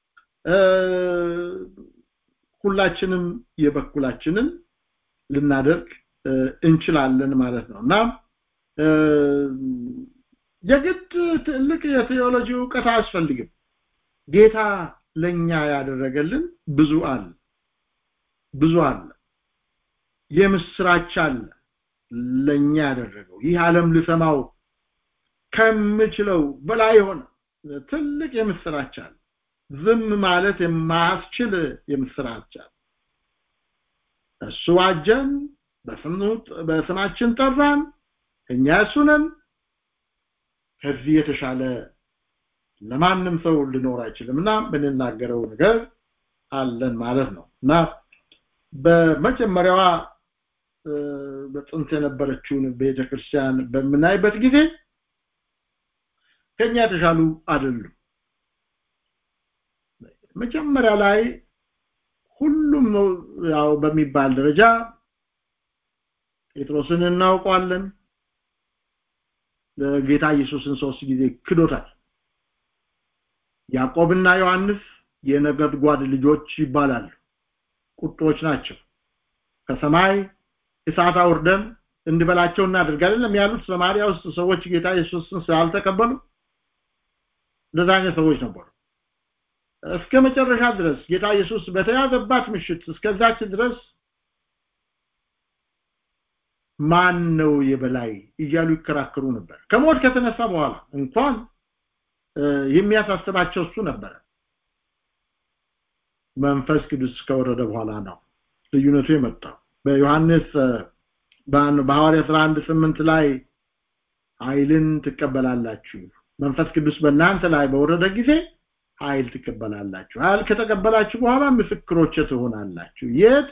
ሁላችንም የበኩላችንን ልናደርግ እንችላለን ማለት ነው እና የግድ ትልቅ የቴዎሎጂ እውቀት አያስፈልግም ጌታ ለኛ ያደረገልን ብዙ አለ ብዙ አለ የምስራች አለ ለኛ ያደረገው ይህ ዓለም ልሰማው ከምችለው በላይ ሆነ ትልቅ የምስራች አለ ዝም ማለት የማያስችል የምስራች አለ እሱ አጀን በስማችን ጠራን እኛ እሱ ነን ከዚህ የተሻለ ለማንም ሰው ሊኖር አይችልም እና ምንናገረው ነገር አለን ማለት ነው እና በመጀመሪያዋ በጥንት የነበረችውን ቤተክርስቲያን በምናይበት ጊዜ ከኛ የተሻሉ አይደሉም መጀመሪያ ላይ ሁሉም ያው በሚባል ደረጃ ጴጥሮስን እናውቀዋለን ጌታ ኢየሱስን ሶስት ጊዜ ክዶታል ያዕቆብና ዮሐንስ የነጎድጓድ ልጆች ይባላሉ ቁጦች ናቸው ከሰማይ እሳት አውርደን እንድበላቸው እናደርጋለን ያሉት ሰማሪያ ውስጥ ሰዎች ጌታ ኢየሱስን ስላልተቀበሉ እንደዛ አይነት ሰዎች ነበሩ እስከ መጨረሻ ድረስ ጌታ ኢየሱስ በተያዘባት ምሽት እስከዛች ድረስ ማን ነው የበላይ እያሉ ይከራከሩ ነበር ከሞት ከተነሳ በኋላ እንኳን የሚያሳስባቸው እሱ ነበረ መንፈስ ቅዱስ ከወረደ በኋላ ነው ልዩነቱ የመጣው በዮሐንስ በሐዋርያ 11 8 ላይ ኃይልን ትቀበላላችሁ መንፈስ ቅዱስ በእናንተ ላይ በወረደ ጊዜ ኃይል ትቀበላላችሁ ኃይል ከተቀበላችሁ በኋላ ምስክሮች ትሆናላችሁ የት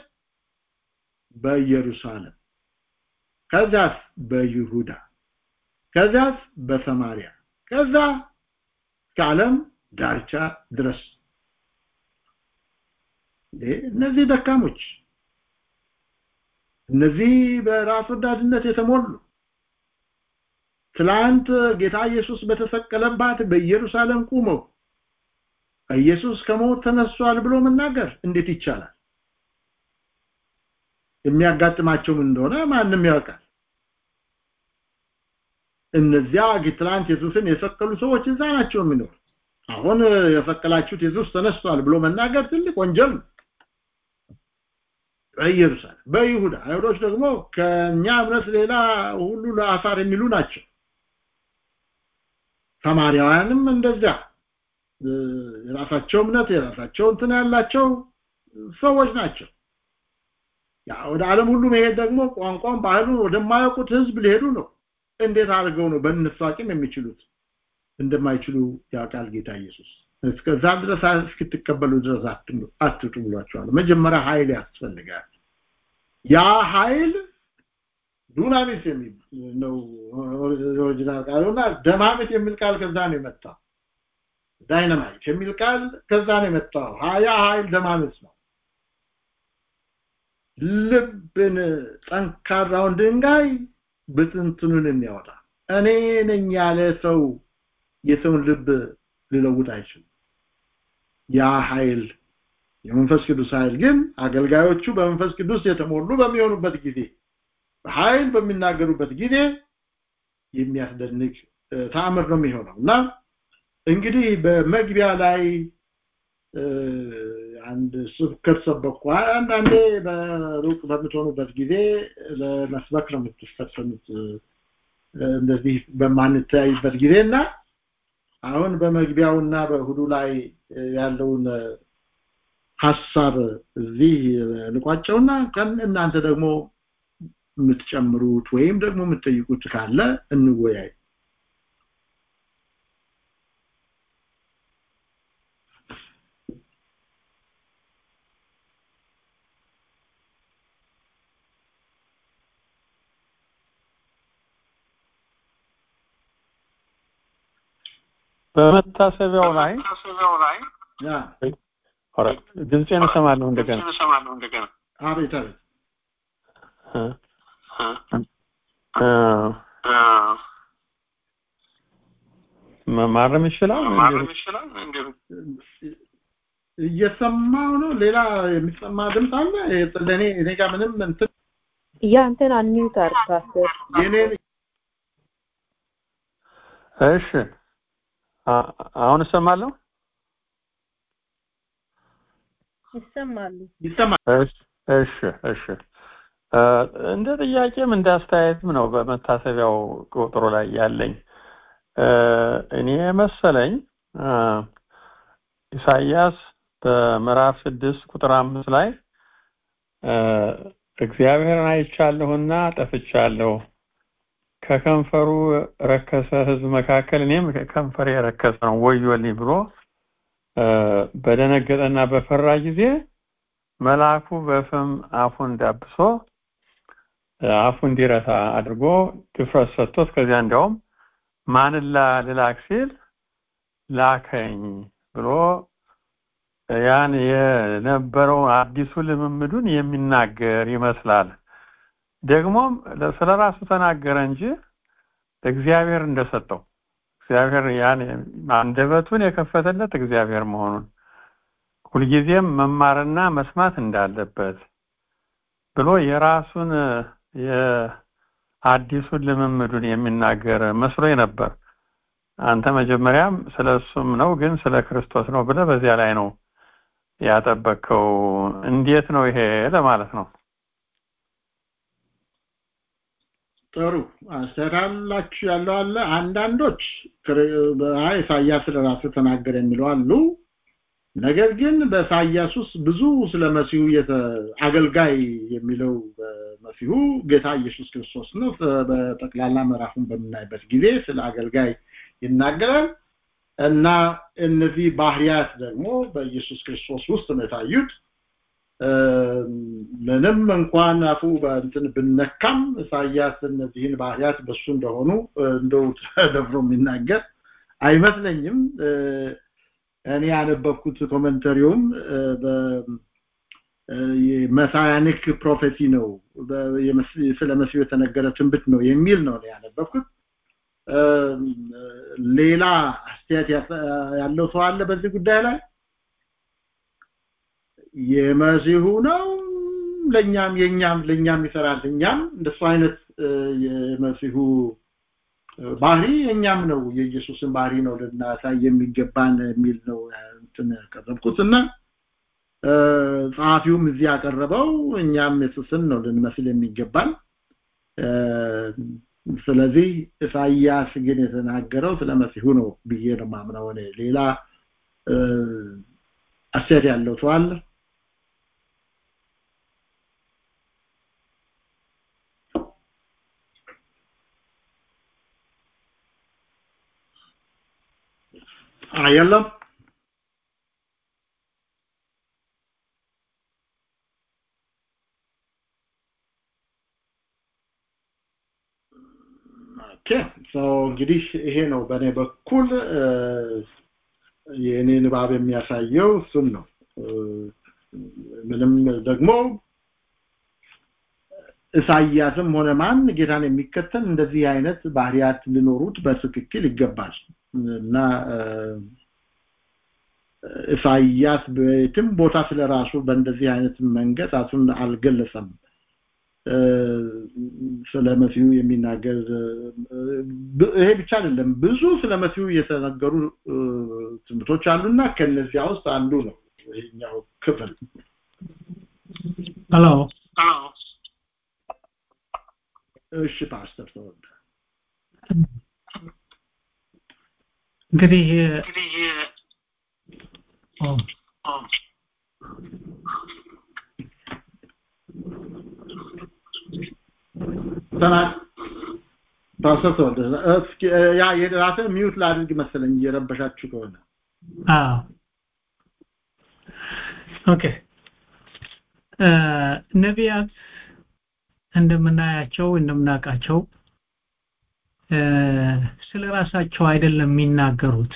በኢየሩሳሌም ከዛስ በይሁዳ ከዛስ በሰማሪያ ከዛ ከዓለም ዳርቻ ድረስ እነዚህ ደካሞች እነዚህ በራስ ወዳድነት የተሞሉ ትላንት ጌታ ኢየሱስ በተሰቀለባት በኢየሩሳሌም ቁመው ኢየሱስ ከሞት ተነሷል ብሎ መናገር እንዴት ይቻላል የሚያጋጥማቸው ምን እንደሆነ ማንም ያውቃል እነዚያ ትላንት ኢየሱስን የሰቀሉ ሰዎች እዛ ናቸው የሚኖሩት አሁን የሰቀላችሁት ኢየሱስ ተነስቷል ብሎ መናገር ትልቅ ወንጀል ነው በኢየሩሳሌም በይሁዳ አይሁዶች ደግሞ ከኛ እምነት ሌላ ሁሉ ለአሳር የሚሉ ናቸው ሰማርያውያንም እንደዚያ የራሳቸው እምነት የራሳቸው እንትን ያላቸው ሰዎች ናቸው ያ ወደ ዓለም ሁሉ መሄድ ደግሞ ቋንቋን ባህሉን ወደማያውቁት ህዝብ ሊሄዱ ነው እንዴት አድርገው ነው በእነሱ አቅም የሚችሉት እንደማይችሉ ያውቃል ጌታ ኢየሱስ እስከዛ ድረስ እስክትቀበሉ ድረስ አትጡ ብሏቸዋል መጀመሪያ ኃይል ያስፈልጋል ያ ኃይል ዱናሚስ የሚል ነው ኦሪጂናል ቃሉና ደማሚት የሚል ቃል ከዛ ነው የመጣው ዳይናማይት የሚል ቃል ከዛ ነው የመጣው ያ ኃይል ደማሚት ነው ልብን ጠንካራውን ድንጋይ ብትንትኑን የሚያወጣ እኔ ነኝ ያለ ሰው የሰውን ልብ ሊለውጥ አይችልም ያ ኃይል የመንፈስ ቅዱስ ኃይል ግን አገልጋዮቹ በመንፈስ ቅዱስ የተሞሉ በሚሆኑበት ጊዜ በኃይል በሚናገሩበት ጊዜ የሚያስደንቅ ተአምር ነው የሚሆነው እና እንግዲህ በመግቢያ ላይ አንድ ስብከት ሰበኩ አንዳንዴ በሩቅ በምትሆኑበት ጊዜ ለመስበክ ነው የምትፈጸሙት እንደዚህ በማንተያይበት ጊዜ እና አሁን በመግቢያውና በእሁዱ ላይ ያለውን ሐሳብ እዚህ ልቋጨውና እናንተ ደግሞ የምትጨምሩት ወይም ደግሞ የምትጠይቁት ካለ እንወያይ በመታሰቢያው ላይ ያ ኧረ ድምፄን እሰማለሁ እንደገና አቤት አቤት እ ማረም ይችላል እየሰማው ነው ሌላ የሚሰማ ድምፅ አለ ለእኔ እኔ ጋር ምንም እንትን ያንተን አንሚውት አድርግ ፓስተር የኔን እሺ አ- አሁን እሰማለሁ ይሰማሉ ይሰማል እሺ እሺ እሺ እ፣ እንደ ጥያቄም እንደ አስተያየትም ነው በመታሰቢያው ቁጥሩ ላይ ያለኝ እ፣ እኔ መሰለኝ እ፣ ኢሳይያስ በምዕራፍ ስድስት ቁጥር አምስት ላይ እ፣ እግዚአብሔርን አይቻለሁና ጠፍቻለሁ ከከንፈሩ ረከሰ ሕዝብ መካከል እኔም ከንፈሬ የረከሰ ነው ወዮልኝ ብሎ እ፣ በደነገጠና በፈራ ጊዜ መልአኩ በፍም አፉን ዳብሶ እ፣ አፉ እንዲረታ አድርጎ ድፍረት ሰጥቶት ከዚያ እንዲያውም ማንን ላ- ልላክ ሲል ላከኝ ብሎ ያን የነበረው አዲሱ ልምምዱን የሚናገር ይመስላል። ደግሞም ስለ ራሱ ተናገረ እንጂ እግዚአብሔር እንደሰጠው እግዚአብሔር ያን አንደበቱን የከፈተለት እግዚአብሔር መሆኑን ሁልጊዜም መማርና መስማት እንዳለበት ብሎ የራሱን የአዲሱን ልምምዱን የሚናገር መስሎኝ ነበር። አንተ መጀመሪያም ስለ እሱም ነው ግን ስለ ክርስቶስ ነው ብለህ በዚያ ላይ ነው ያጠበቅከው። እንዴት ነው ይሄ ለማለት ነው። ጥሩ አስተካላችሁ ያለው አለ አንዳንዶች ክር- አይ ኢሳያስ ስለራሱ ተናገረ የሚለው አሉ ነገር ግን በኢሳያስ ውስጥ ብዙ ስለ መሲሁ የተ- አገልጋይ የሚለው በመሲሁ ጌታ ኢየሱስ ክርስቶስ ነው በጠቅላላ ምዕራፉን በምናይበት ጊዜ ስለ አገልጋይ ይናገራል እና እነዚህ ባህሪያት ደግሞ በኢየሱስ ክርስቶስ ውስጥ ነው የታዩት ምንም እንኳን አፉ በእንትን ብነካም ኢሳያስ እነዚህን ባህሪያት በሱ እንደሆኑ እንደው ተደፍሮ የሚናገር አይመስለኝም እኔ ያነበብኩት ኮመንተሪውም መሳያኒክ ፕሮፌሲ ነው ስለ መሲሁ የተነገረ ትንብት ነው የሚል ነው ያነበብኩት ሌላ አስተያየት ያለው ሰው አለ በዚህ ጉዳይ ላይ የመሲሁ ነው ለኛም የኛም ለኛም ይሰራል እኛም እንደሱ አይነት የመሲሁ ባህሪ የኛም ነው የኢየሱስን ባህሪ ነው ልናሳይ የሚገባን የሚል ነው እንትን ያቀረብኩት እና ጸሐፊውም እዚህ ያቀረበው እኛም ኢየሱስን ነው ልንመስል የሚገባን ስለዚህ ኢሳይያስ ግን የተናገረው ስለ መሲሁ ነው ብዬ ነው ማምነው እኔ ሌላ አስተያየት ያለው ሰው አለ የለም ኦኬ እንግዲህ ይሄ ነው በእኔ በኩል የእኔ ንባብ የሚያሳየው እሱን ነው ምንም ደግሞ ኢሳይያስም ሆነ ማን ጌታን የሚከተል እንደዚህ አይነት ባህሪያት ሊኖሩት በትክክል ይገባል እና ኢሳይያስ በየትም ቦታ ስለራሱ በእንደዚህ አይነት መንገድ ራሱን አልገለጸም ስለ መሲሁ የሚናገር ይሄ ብቻ አይደለም ብዙ ስለ መሲሁ የተነገሩ ትምህርቶች አሉና ከነዚያ ውስጥ አንዱ ነው ይሄኛው ክፍል ሄሎ እሺ ፓስተር ተወደ እንግዲህ ተና ፓስተር ተወደደ እስኪ ያ የራስህ ሚውት ላድርግ መሰለኝ እየረበሻችሁ ከሆነ አዎ ኦኬ ነቢያት እንደምናያቸው እንደምናውቃቸው ስለ ራሳቸው አይደለም የሚናገሩት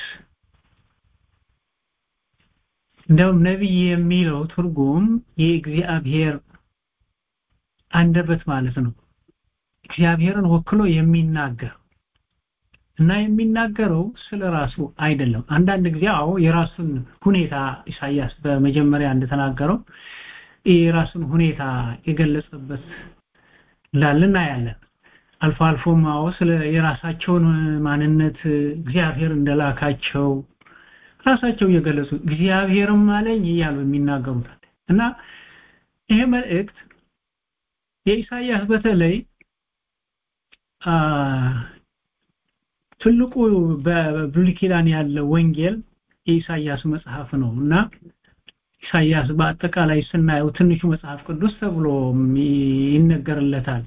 እንደውም ነቢይ የሚለው ትርጉም የእግዚአብሔር አንደበት ማለት ነው እግዚአብሔርን ወክሎ የሚናገር እና የሚናገረው ስለ ራሱ አይደለም አንዳንድ ጊዜ አዎ የራሱን ሁኔታ ኢሳያስ በመጀመሪያ እንደተናገረው የራሱን ሁኔታ የገለጸበት እንዳለ እናያለን አልፎ አልፎም አዎ ስለ የራሳቸውን ማንነት እግዚአብሔር እንደላካቸው ራሳቸው እየገለጹ እግዚአብሔርም አለኝ እያሉ የሚናገሩታል እና ይሄ መልእክት የኢሳያስ በተለይ ትልቁ በብሉይ ኪዳን ያለ ወንጌል የኢሳያስ መጽሐፍ ነው እና ኢሳያስ በአጠቃላይ ስናየው ትንሹ መጽሐፍ ቅዱስ ተብሎ ይነገርለታል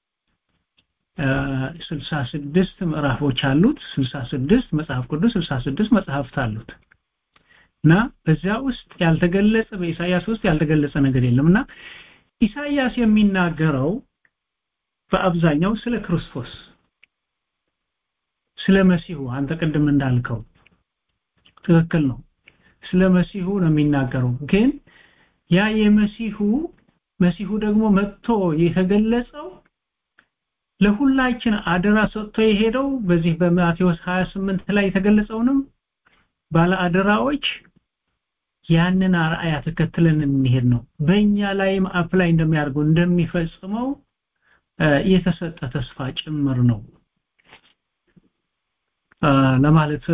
66 ምዕራፎች አሉት 66 መጽሐፍ ቅዱስ 66 መጽሐፍት አሉት እና በዚያ ውስጥ ያልተገለጸ በኢሳያስ ውስጥ ያልተገለጸ ነገር የለም እና ኢሳያስ የሚናገረው በአብዛኛው ስለ ክርስቶስ ስለ መሲሁ አንተ ቅድም እንዳልከው ትክክል ነው ስለ መሲሁ ነው የሚናገረው ግን ያ የመሲሁ መሲሁ ደግሞ መጥቶ የተገለጸው ለሁላችን አደራ ሰጥቶ የሄደው በዚህ በማቴዎስ 28 ላይ የተገለጸውንም ባለ አደራዎች ያንን አርአያ ተከትለን እንሄድ ነው በእኛ ላይም አፕላይ እንደሚያደርገው እንደሚፈጽመው የተሰጠ ተስፋ ጭምር ነው ለማለት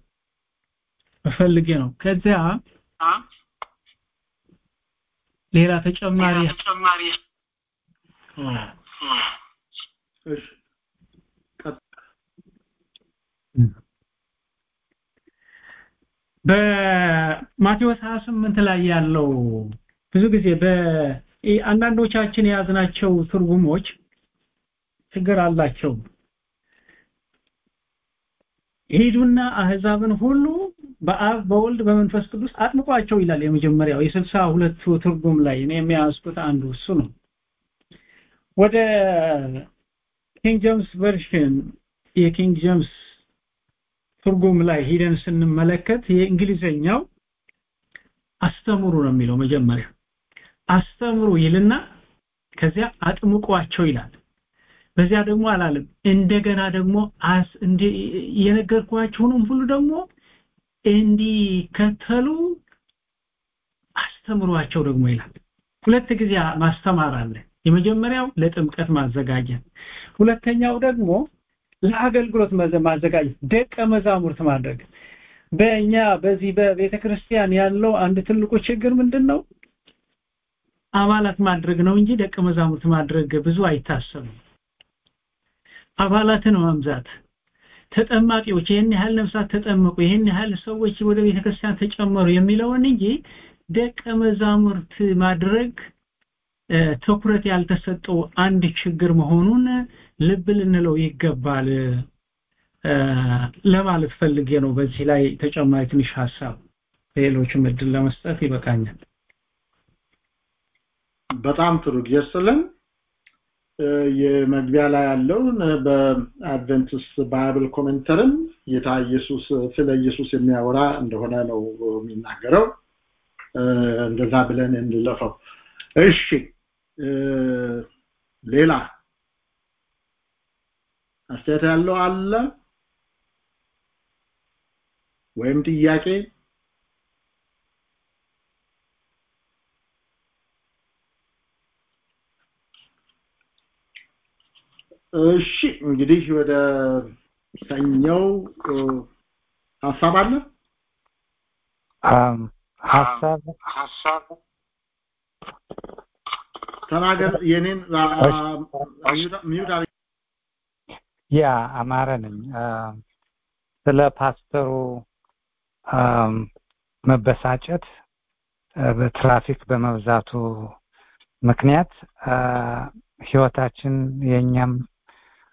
ፈልጌ ነው ከዚያ ሌላ ተጨማሪ ተጨማሪ እሺ በማቴዎስ 28 ላይ ያለው ብዙ ጊዜ በአንዳንዶቻችን የያዝናቸው ትርጉሞች ችግር አላቸው ሄዱና አህዛብን ሁሉ በአብ በወልድ በመንፈስ ቅዱስ አጥምቋቸው ይላል የመጀመሪያው የስልሳ ሁለቱ ትርጉም ላይ እኔ የሚያስኩት አንዱ እሱ ነው ወደ ኪንግ ጄምስ ቨርሽን የኪንግ ጄምስ ትርጉም ላይ ሂደን ስንመለከት የእንግሊዘኛው አስተምሩ ነው የሚለው መጀመሪያ አስተምሩ ይልና ከዚያ አጥምቋቸው ይላል በዚያ ደግሞ አላለም እንደገና ደግሞ የነገርኳችሁንም ሁሉ ደግሞ እንዲከተሉ አስተምሯቸው ደግሞ ይላል ሁለት ጊዜ ማስተማር አለ የመጀመሪያው ለጥምቀት ማዘጋጀት ሁለተኛው ደግሞ ለአገልግሎት ማዘጋጀት ደቀ መዛሙርት ማድረግ በእኛ በዚህ በቤተ ክርስቲያን ያለው አንድ ትልቁ ችግር ምንድነው አባላት ማድረግ ነው እንጂ ደቀ መዛሙርት ማድረግ ብዙ አይታሰብም አባላትን መምዛት ተጠማቂዎች ይህን ያህል ነፍሳት ተጠመቁ ይህን ያህል ሰዎች ወደ ቤተክርስቲያን ተጨመሩ የሚለውን እንጂ ደቀ መዛሙርት ማድረግ ትኩረት ያልተሰጠው አንድ ችግር መሆኑን ልብ ልንለው ይገባል ለማለት ፈልጌ ነው በዚህ ላይ ተጨማሪ ትንሽ ሀሳብ ሌሎችም እድል ለመስጠት ይበቃኛል በጣም ጥሩ ጊዜስልን የመግቢያ ላይ ያለውን በአድቨንቲስ ባይብል ኮሜንተርም ጌታ ኢየሱስ ስለ ኢየሱስ የሚያወራ እንደሆነ ነው የሚናገረው እንደዛ ብለን እንለፈው እሺ ሌላ አስተያየት ያለው አለ ወይም ጥያቄ እሺ እንግዲህ ወደ ሰኛው ሀሳብ አለ ሀሳብ ሀሳብ ተናገር የኔን ሚዩት ያ አማረ ነኝ ስለ ፓስተሩ መበሳጨት በትራፊክ በመብዛቱ ምክንያት ህይወታችን የኛም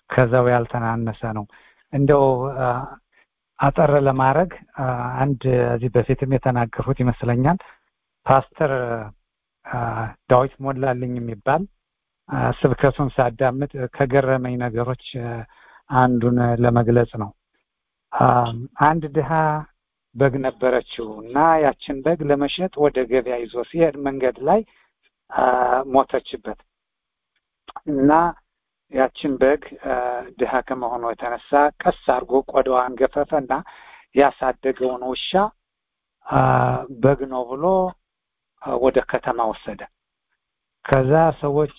ከዛው ያልተናነሰ ነው። እንደው አጠር ለማድረግ አንድ እዚህ በፊትም የተናገርኩት ይመስለኛል ፓስተር ዳዊት ሞላልኝ የሚባል ስብከቱን ሳዳምጥ ከገረመኝ ነገሮች አንዱን ለመግለጽ ነው። አንድ ድሃ በግ ነበረችው እና ያችን በግ ለመሸጥ ወደ ገበያ ይዞ ሲሄድ መንገድ ላይ ሞተችበት እና ያችን በግ ድሃ ከመሆኑ የተነሳ ቀስ አድርጎ ቆዳዋን ገፈፈ እና ያሳደገውን ውሻ በግ ነው ብሎ ወደ ከተማ ወሰደ። ከዛ ሰዎች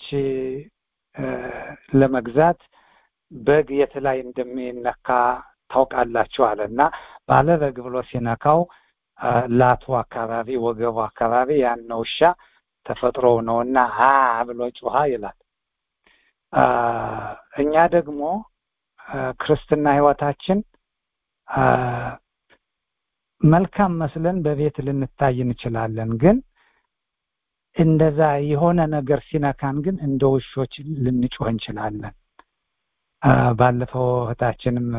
ለመግዛት በግ የት ላይ እንደሚነካ ታውቃላችሁ አለ እና ባለ በግ ብሎ ሲነካው ላቱ አካባቢ ወገቡ አካባቢ ያን ውሻ ተፈጥሮው ነው እና ሀ ብሎ ጩሃ ይላል። እኛ ደግሞ ክርስትና ህይወታችን መልካም መስለን በቤት ልንታይ እንችላለን ግን እንደዛ የሆነ ነገር ሲነካን ግን እንደ ውሾች ልንጮህ እንችላለን። ባለፈው እህታችንም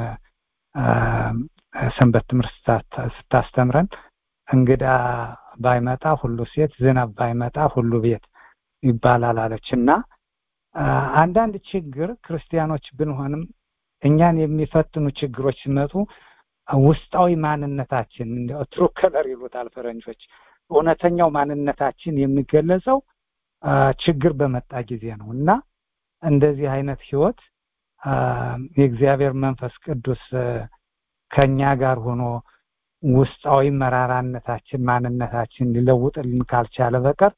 ሰንበት ትምህርት ስታስተምረን እንግዳ ባይመጣ ሁሉ ሴት፣ ዝናብ ባይመጣ ሁሉ ቤት ይባላል አለች እና አንዳንድ ችግር ክርስቲያኖች ብንሆንም እኛን የሚፈትኑ ችግሮች ሲመጡ ውስጣዊ ማንነታችን ትሩ ከለር ይሉታል ፈረንጆች እውነተኛው ማንነታችን የሚገለጸው ችግር በመጣ ጊዜ ነው እና እንደዚህ አይነት ህይወት የእግዚአብሔር መንፈስ ቅዱስ ከኛ ጋር ሆኖ ውስጣዊ መራራነታችን ማንነታችን ሊለውጥልን ካልቻለ በቀር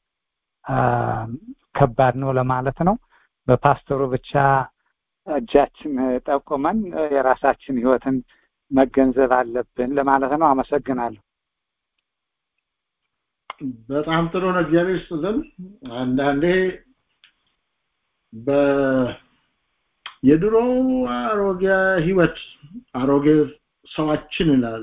ከባድ ነው ለማለት ነው። በፓስተሩ ብቻ እጃችን ጠቁመን የራሳችን ህይወትን መገንዘብ አለብን ለማለት ነው። አመሰግናለሁ። በጣም ጥሩ ነው። እግዚአብሔር ይስጥልን። አንዳንዴ በ የድሮው አሮጌ ህይወት አሮጌ ሰዋችን ይላል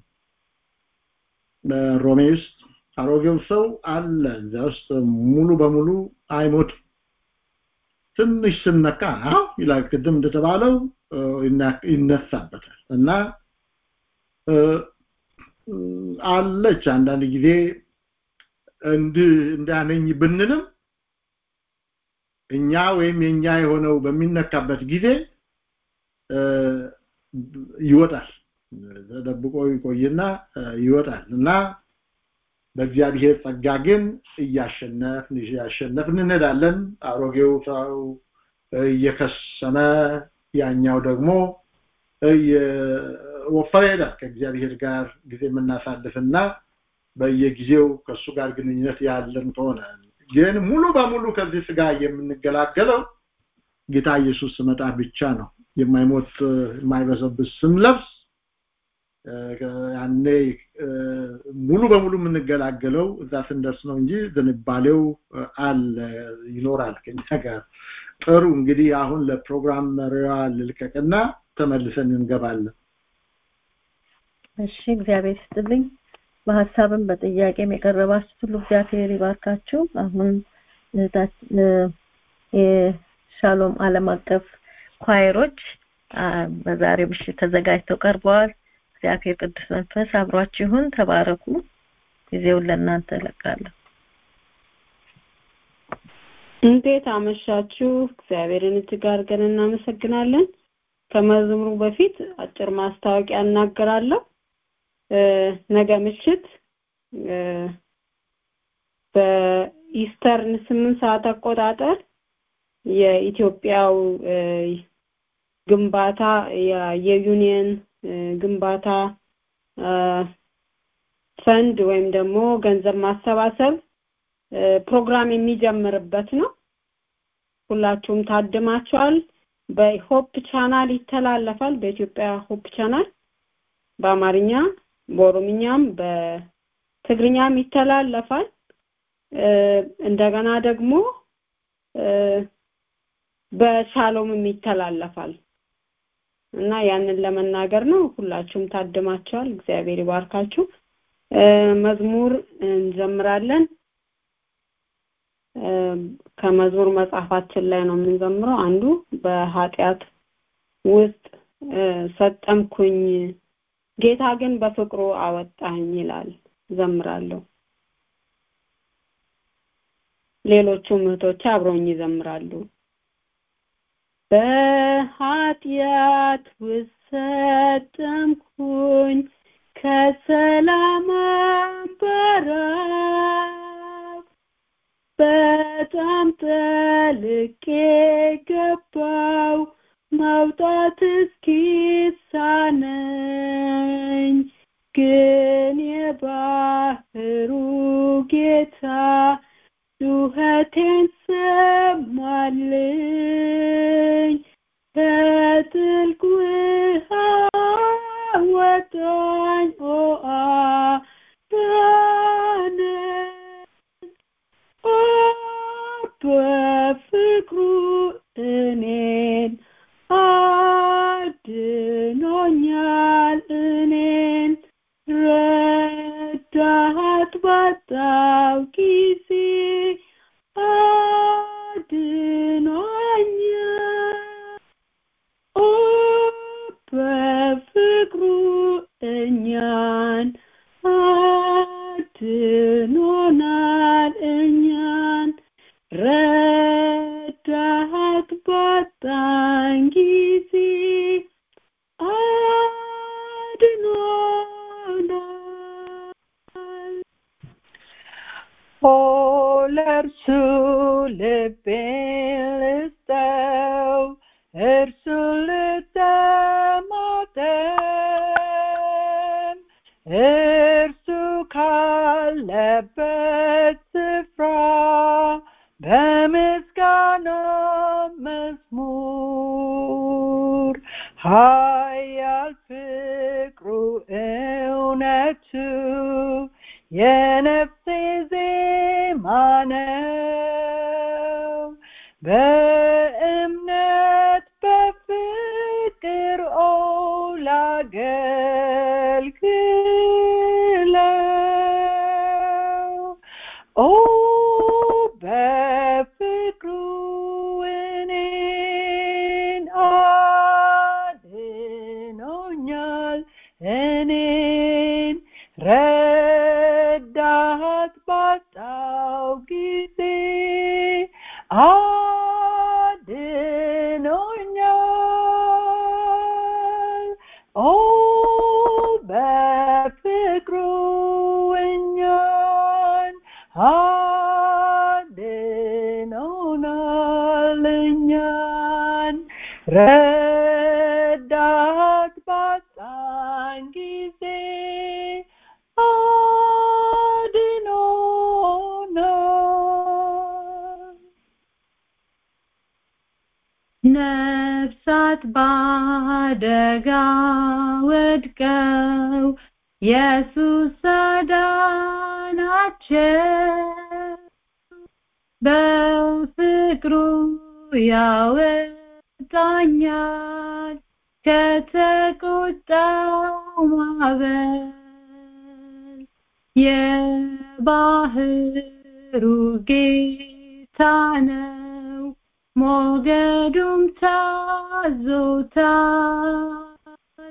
በሮሜ ውስጥ አሮጌው ሰው አለ እዚያ ውስጥ ሙሉ በሙሉ አይሞትም። ትንሽ ስነካ አዎ ይላል ቅድም እንደተባለው ይነሳበታል እና አለች አንዳንድ ጊዜ እንዳነኝ ብንልም እኛ ወይም የኛ የሆነው በሚነካበት ጊዜ ይወጣል ተደብቆ ይቆይና ይወጣል እና በእግዚአብሔር ጸጋ ግን እያሸነፍን እያሸነፍን እንሄዳለን አሮጌው ሰው እየከሰመ ያኛው ደግሞ እየወፈረ ይሄዳል ከእግዚአብሔር ጋር ጊዜ የምናሳልፍና በየጊዜው ከእሱ ጋር ግንኙነት ያለን ከሆነ ግን ሙሉ በሙሉ ከዚህ ስጋ የምንገላገለው ጌታ ኢየሱስ ስመጣ ብቻ ነው የማይሞት የማይበሰብስ ስንለብስ ያኔ ሙሉ በሙሉ የምንገላገለው እዛ ስንደርስ ነው እንጂ ዝንባሌው አለ ይኖራል ከኛ ጋር ጥሩ እንግዲህ አሁን ለፕሮግራም መሪዋ ልልቀቅና ተመልሰን እንገባለን እሺ እግዚአብሔር ይስጥልኝ በሀሳብም በጥያቄም የቀረባችሁ ሁሉ እግዚአብሔር ይባርካችሁ አሁን የሻሎም ዓለም አቀፍ ኳይሮች በዛሬው ምሽት ተዘጋጅተው ቀርበዋል እግዚአብሔር ቅዱስ መንፈስ አብሯችሁን ተባረኩ ጊዜውን ለእናንተ እለቃለሁ እንዴት አመሻችሁ እግዚአብሔርን እጅግ አድርገን እናመሰግናለን ከመዝሙሩ በፊት አጭር ማስታወቂያ እናገራለሁ ነገ ምሽት በኢስተርን ስምንት ሰዓት አቆጣጠር የኢትዮጵያው ግንባታ የዩኒየን ግንባታ ፈንድ ወይም ደግሞ ገንዘብ ማሰባሰብ ፕሮግራም የሚጀምርበት ነው ሁላችሁም ታድማችኋል በሆፕ ቻናል ይተላለፋል በኢትዮጵያ ሆፕ ቻናል በአማርኛ በኦሮምኛም በትግርኛም ይተላለፋል እንደገና ደግሞ በሻሎምም ይተላለፋል እና ያንን ለመናገር ነው ሁላችሁም ታድማችኋል እግዚአብሔር ይባርካችሁ መዝሙር እንዘምራለን ከመዝሙር መጽሐፋችን ላይ ነው የምንዘምረው አንዱ በኃጢአት ውስጥ ሰጠምኩኝ ጌታ ግን በፍቅሩ አወጣኝ ይላል ዘምራለሁ ሌሎቹም እህቶች አብረውኝ ይዘምራሉ በኃጢአት ውስጥ ሰጠምኩኝ ከሰላም በረብ በጣም ጠልቄ ገባው መውጣት እስኪሳነኝ ግን የባህሩ ጌታ ጩኸቴን ሰማልኝ ከጥልቅ ውሃ ወጣኝ ኦ አዳነኝ ኦ በፍቅሩ እኔን አድኖኛል እኔን ረዳት ባጣው ጊዜ አድኖኛል ኦ በፍቅሩ እኛን አድኖናል እኛን ረዳት ባጣን ጊዜ አድኖናል ኦ ለእርሱ ልቤን ልስጠው እርሱ ልተማጠን እርሱ ካለበት ስፍራ በምስጋና መዝሙር ኃያል ፍቅሩ እውነቱ የነፍሴ ዜማ ነው በእምነት በፍቅር ኦ ላገልግለው ኦ በፍቅሩ እኔን አድኖኛል እኔን ረዳት ባጣው ጊዜ አድኖኛል ኦ በፍቅሩ እኛን አድኖናል እኛን ረዳት ባጣን ጊዜ አድኖናል ነፍሳት ባደጋ ወድቀው ኢየሱስ አዳናቸው በፍቅሩ ያወጣኛል ከተቆጣው ማዕበል የባህሩ ጌታ ነው ሞገዱም ታዞታል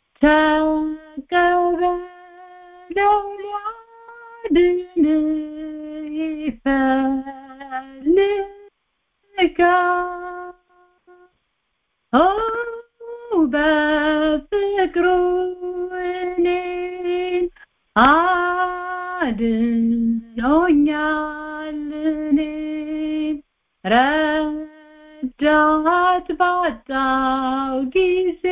ተቀበለው ሊያድን ይፈልጋል ኦ በፍቅሩ እኔን አድኖኛል እኔን ረዳት ባጣው ጊዜ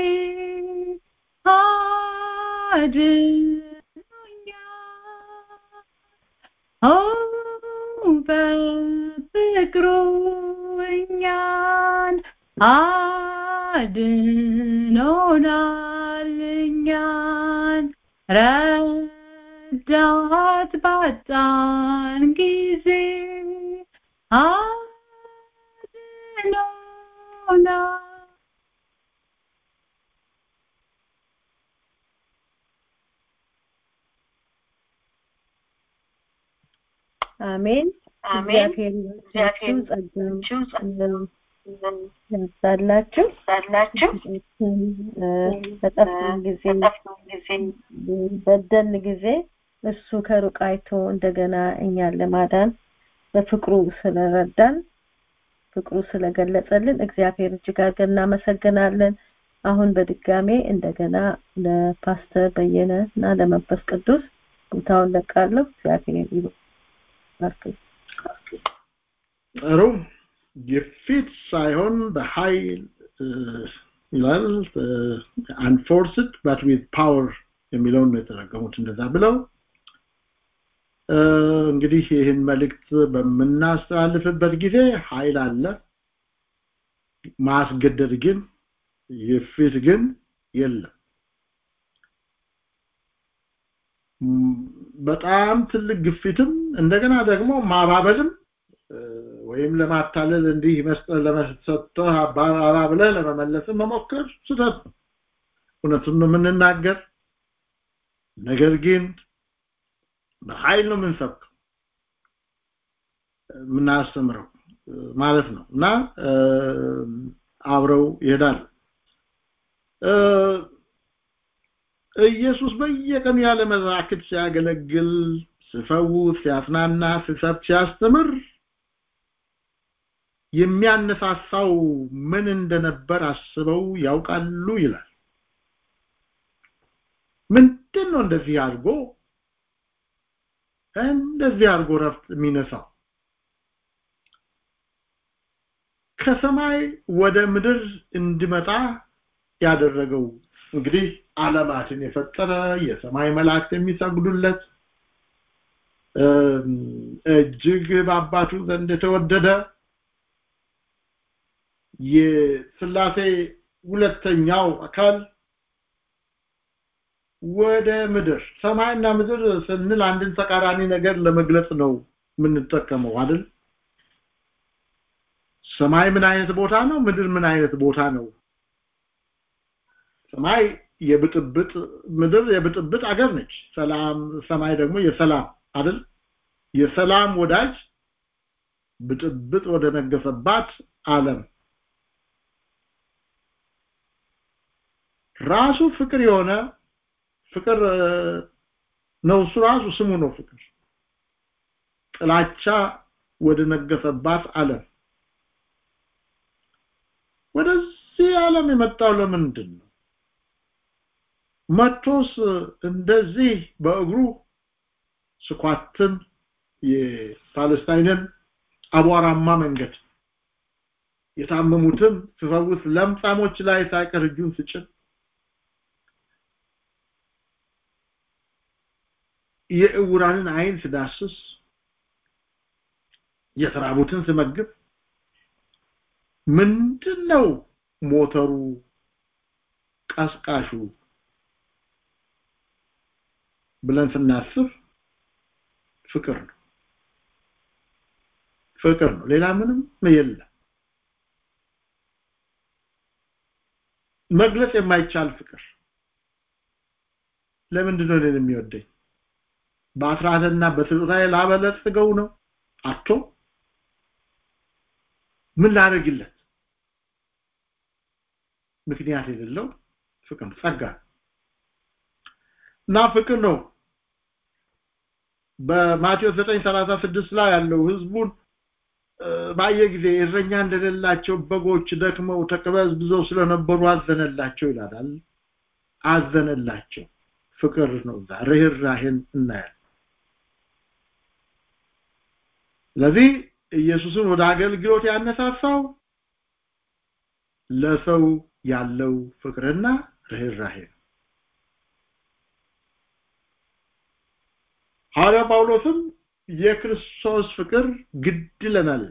አድኖኛል ኦ በፍቅሩ እኛን አድኖናል እኛን ረዳት ባጣን ጊዜ አድኖናል አሜን አሜን። እግዚአብሔር ይባርካችሁ ጸጋው ያብዛላችሁ በጠፋን ጊዜ በደን ጊዜ እሱ ከሩቅ አይቶ እንደገና እኛን ለማዳን በፍቅሩ ስለረዳን ፍቅሩ ስለገለጸልን እግዚአብሔር እጅግ አድርገን እናመሰግናለን። አሁን በድጋሜ እንደገና ለፓስተር በየነ እና ለመንፈስ ቅዱስ ቦታውን ለቃለሁ። እግዚአብሔር ይባርክ። ጥሩ ግፊት ሳይሆን በኃይል ይላል አንፎርስድ ባት ዊዝ ፓወር የሚለውን ነው የተረገሙት እንደዛ ብለው እንግዲህ ይህን መልእክት በምናስተላልፍበት ጊዜ ኃይል አለ ማስገደድ ግን ግፊት ግን የለም በጣም ትልቅ ግፊትም እንደገና ደግሞ ማባበልም ወይም ለማታለል እንዲህ መስጠት ለመስጠትህ አባባባ ብለህ ለመመለስም መሞከር ስህተት ነው እውነቱን ነው የምንናገር ነገር ግን በኃይል ነው የምንሰብከው የምናስተምረው ማለት ነው እና አብረው ይሄዳል ኢየሱስ በየቀኑ ያለ መዛክት ሲያገለግል ሲፈውስ ሲያጽናና ሲሰብክ ሲያስተምር የሚያነሳሳው ምን እንደነበር አስበው ያውቃሉ ይላል ምንድን ነው እንደዚህ አድርጎ እንደዚህ አድርጎ ረፍት የሚነሳው ከሰማይ ወደ ምድር እንዲመጣ ያደረገው እንግዲህ ዓለማትን የፈጠረ የሰማይ መላእክት የሚሰግዱለት እጅግ በአባቱ ዘንድ የተወደደ የስላሴ ሁለተኛው አካል ወደ ምድር ሰማይና ምድር ስንል አንድን ተቃራኒ ነገር ለመግለጽ ነው የምንጠቀመው አይደል ሰማይ ምን አይነት ቦታ ነው ምድር ምን አይነት ቦታ ነው ሰማይ የብጥብጥ ምድር የብጥብጥ አገር ነች ሰላም ሰማይ ደግሞ የሰላም አይደል የሰላም ወዳጅ ብጥብጥ ወደ ነገሰባት ዓለም ራሱ ፍቅር የሆነ ፍቅር ነው እሱ ራሱ ስሙ ነው ፍቅር ጥላቻ ወደ ነገሰባት ዓለም ወደዚህ ዓለም የመጣው ለምንድን ነው መቶስ እንደዚህ በእግሩ ስኳትን የፓለስታይንን አቧራማ መንገድ የታመሙትን ስፈውስ ለምጻሞች ላይ ሳይቀር እጁን ስጭን የእውራንን አይን ስዳስስ የተራቡትን ስመግብ ምንድነው ሞተሩ ቀስቃሹ ብለን ስናስብ ፍቅር ነው ፍቅር ነው ሌላ ምንም የለም መግለጽ የማይቻል ፍቅር ለምንድን ነው እኔን የሚወደኝ በአስራትና በስጦታዬ ላበለጽገው ነው አቶ ምን ላደርግለት ምክንያት የሌለው ፍቅር ጸጋ እና ፍቅር ነው በማቴዎስ 9:36 ላይ ያለው ህዝቡን ባየ ጊዜ እረኛ እንደሌላቸው በጎች ደክመው ተቅበዝብዘው ስለነበሩ አዘነላቸው ይላል አዘነላቸው ፍቅር ነው ርህራሄን እናያለን ስለዚህ ኢየሱስን ወደ አገልግሎት ያነሳሳው ለሰው ያለው ፍቅርና ርህራሄ ነው ሐዋርያ ጳውሎስም የክርስቶስ ፍቅር ግድ ይለናል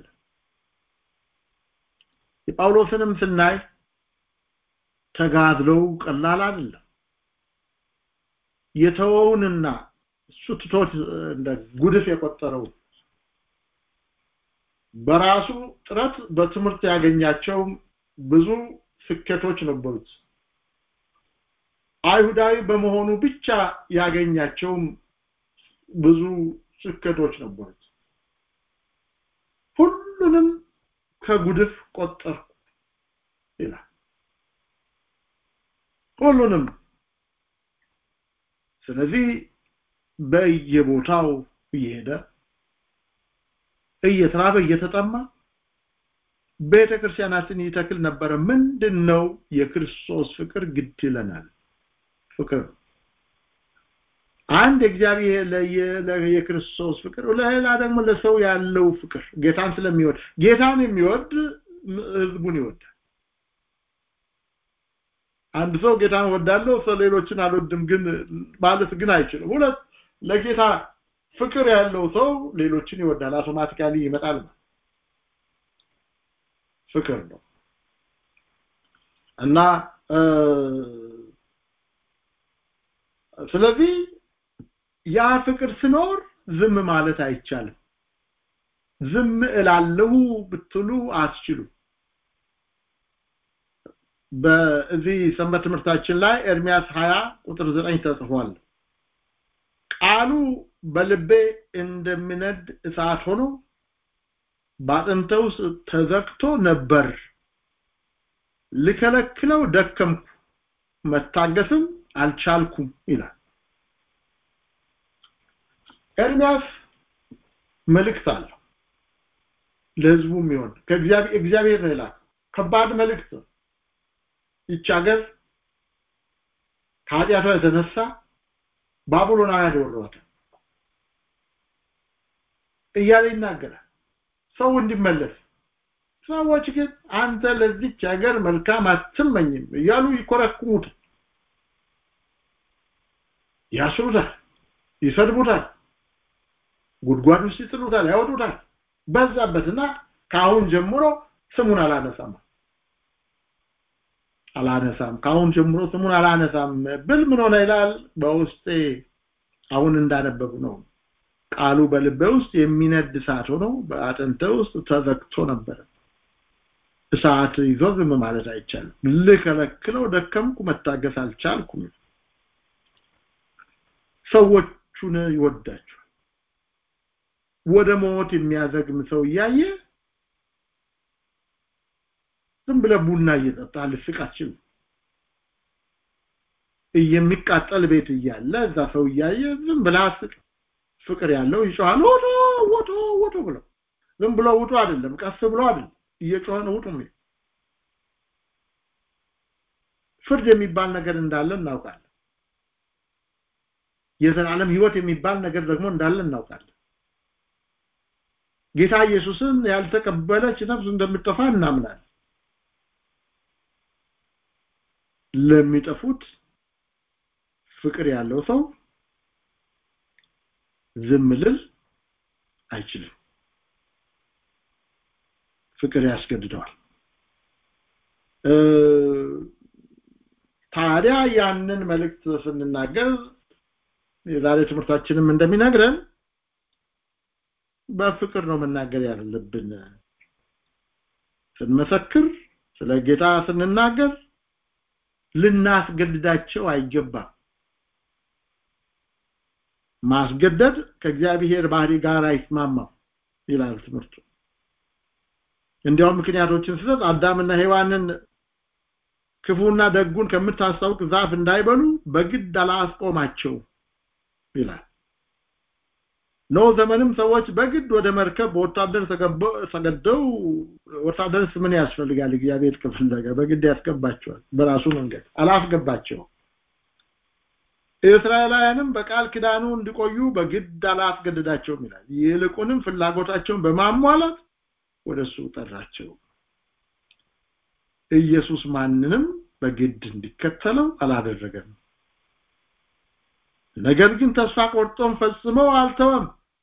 የጳውሎስንም ስናይ ተጋድለው ቀላል አይደለም የተወውንና እሱ ትቶት እንደ ጉድፍ የቆጠረው በራሱ ጥረት በትምህርት ያገኛቸው ብዙ ስኬቶች ነበሩት አይሁዳዊ በመሆኑ ብቻ ያገኛቸው ብዙ ስኬቶች ነበሩት ሁሉንም ከጉድፍ ቆጠርኩ ይላል ሁሉንም ስለዚህ በየቦታው እየሄደ እየተራበ እየተጠማ ቤተ ክርስቲያናትን ይተክል ነበረ ምንድነው የክርስቶስ ፍቅር ግድ ይለናል ፍቅር አንድ እግዚአብሔር የክርስቶስ ፍቅር ለሌላ ደግሞ ለሰው ያለው ፍቅር ጌታን ስለሚወድ ጌታን የሚወድ ህዝቡን ይወዳል አንድ ሰው ጌታን ወዳለው ሰው ሌሎችን አልወድም ግን ማለት ግን አይችልም ሁለት ለጌታ ፍቅር ያለው ሰው ሌሎችን ይወዳል አውቶማቲካሊ ይመጣል ፍቅር ነው እና ስለዚህ ያ ፍቅር ስኖር ዝም ማለት አይቻልም ዝም እላለሁ ብትሉ አስችሉ በዚህ ሰንበት ትምህርታችን ላይ ኤርሚያስ 20 ቁጥር 9 ተጽፏል ቃሉ በልቤ እንደሚነድ እሳት ሆኖ ባጥንተ ውስጥ ተዘግቶ ነበር ልከለክለው ደከምኩ መታገስም አልቻልኩም ይላል ኤርሚያስ መልእክት አለው ለህዝቡ የሚሆን ከእግዚአብሔር እግዚአብሔር ነው ይላል ከባድ መልእክት ይች ሀገር ከኃጢአቷ የተነሳ ባቢሎናውያን ወሯታል እያለ ይናገራል ሰው እንዲመለስ ሰዎች ግን አንተ ለዚች ሀገር መልካም አትመኝም እያሉ ይኮረኩሙት ያስሩታል ይሰድቡታል ጉድጓድ ውስጥ ይጥሉታል ያወጡታል በዛበትና ከአሁን ጀምሮ ስሙን አላነሳም አላነሳም ከአሁን ጀምሮ ስሙን አላነሳም ብል ምን ሆነ ይላል በውስጤ አሁን እንዳነበቡ ነው ቃሉ በልቤ ውስጥ የሚነድ እሳት ሆኖ በአጥንተ ውስጥ ተዘግቶ ነበረ እሳት ይዞ ዝም ማለት አይቻልም ልከለክለው ደከምኩ መታገስ አልቻልኩም ሰዎቹን ይወዳቸዋል ወደ ሞት የሚያዘግም ሰው እያየ ዝም ብለ ቡና እየጠጣ ልስቅ አትችልም የሚቃጠል ቤት እያለ እዛ ሰው እያየ ዝም ብለ አስቅ ፍቅር ያለው ይጮሃል ወቶ ወቶ ወቶ ብለው ዝም ብሎ ውጡ አይደለም ቀስ ብሎ አይደለም እየጮኸ ነው ውጡ ፍርድ የሚባል ነገር እንዳለ እናውቃለን የዘላለም ህይወት የሚባል ነገር ደግሞ እንዳለ እናውቃለን ጌታ ኢየሱስን ያልተቀበለች ነፍስ እንደምትጠፋ እናምናለን ለሚጠፉት ፍቅር ያለው ሰው ዝም ልል አይችልም ፍቅር ያስገድደዋል ታዲያ ያንን መልእክት ስንናገር የዛሬ ትምህርታችንም እንደሚነግረን በፍቅር ነው መናገር ያለብን ስንመሰክር ስለ ጌታ ስንናገር ልናስገድዳቸው አይገባም ማስገደድ ከእግዚአብሔር ባህሪ ጋር አይስማማም ይላል ትምህርቱ እንዲያውም ምክንያቶችን ስሰጥ አዳምና ሔዋንን ክፉና ደጉን ከምታስታውቅ ዛፍ እንዳይበሉ በግድ አላስቆማቸው ይላል ኖ ዘመንም ሰዎች በግድ ወደ መርከብ በወታደር ተገደው ወታደርስ ምን ያስፈልጋል እግዚአብሔር ከፈለገ በግድ ያስገባቸዋል በራሱ መንገድ አላስገባቸው እስራኤላውያንም በቃል ኪዳኑ እንዲቆዩ በግድ አላስገደዳቸውም ይላል ይልቁንም ፍላጎታቸውን በማሟላት ወደሱ ጠራቸው ኢየሱስ ማንንም በግድ እንዲከተለው አላደረገም ነገር ግን ተስፋ ቆርጦም ፈጽመው አልተወም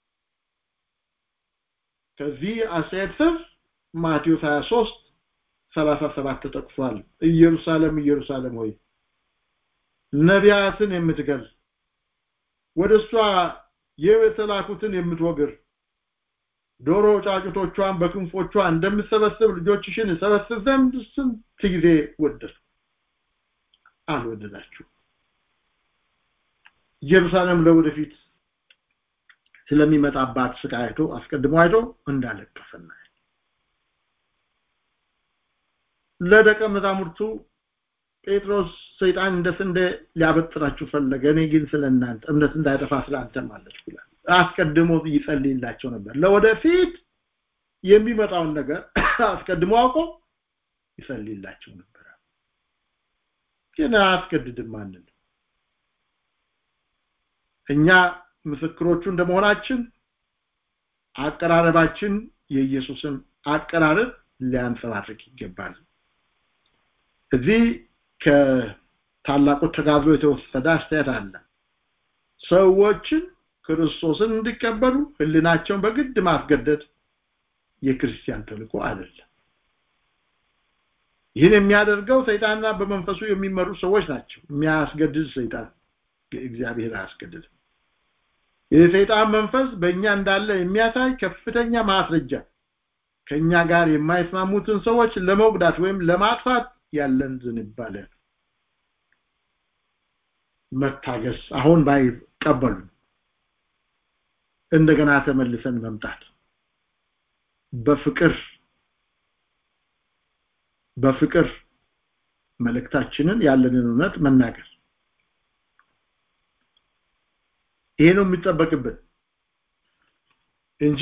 ከዚህ አስተያየት ስር ማቴዎስ 23 37 ተጠቅሷል ኢየሩሳሌም ኢየሩሳሌም ሆይ ነቢያትን የምትገል ወደ እሷ የተላኩትን የምትወግር ዶሮ ጫጩቶቿን በክንፎቿ እንደምሰበስብ ልጆችሽን ሰበስብ ዘንድ ስንት ጊዜ ወደድ አልወደዳችሁ ኢየሩሳሌም ለወደፊት ስለሚመጣባት ስቃይ አይቶ አስቀድሞ አይቶ እንዳለቀሰና ለደቀ መዛሙርቱ ጴጥሮስ ሰይጣን እንደ ስንዴ ሊያበጥራችሁ ፈለገ እኔ ግን ስለ እናንተ እምነት እንዳይጠፋ ስለ አንተ ማለት ይላል አስቀድሞ ይጸልይላቸው ነበር ለወደፊት የሚመጣውን ነገር አስቀድሞ አውቆ ይጸልይላቸው ነበር ግን አያስገድድም ማንን እኛ ምስክሮቹ እንደመሆናችን አቀራረባችን የኢየሱስን አቀራረብ ሊያንጸባርቅ ይገባል እዚህ ከታላቁ ተጋድሎ የተወሰደ አስተያየት አለ ሰዎችን ክርስቶስን እንዲቀበሉ ህልናቸውን በግድ ማስገደድ የክርስቲያን ተልእኮ አይደለም ይህን የሚያደርገው ሰይጣንና በመንፈሱ የሚመሩ ሰዎች ናቸው የሚያስገድድ ሰይጣን እግዚአብሔር አያስገድድም የሰይጣን መንፈስ በእኛ እንዳለ የሚያሳይ ከፍተኛ ማስረጃ ከኛ ጋር የማይስማሙትን ሰዎች ለመጉዳት ወይም ለማጥፋት ያለን ዝንባለ መታገስ አሁን ባይቀበሉ እንደገና ተመልሰን መምጣት በፍቅር በፍቅር መልእክታችንን ያለንን እውነት መናገር ይሄ ነው የሚጠበቅብን እንጂ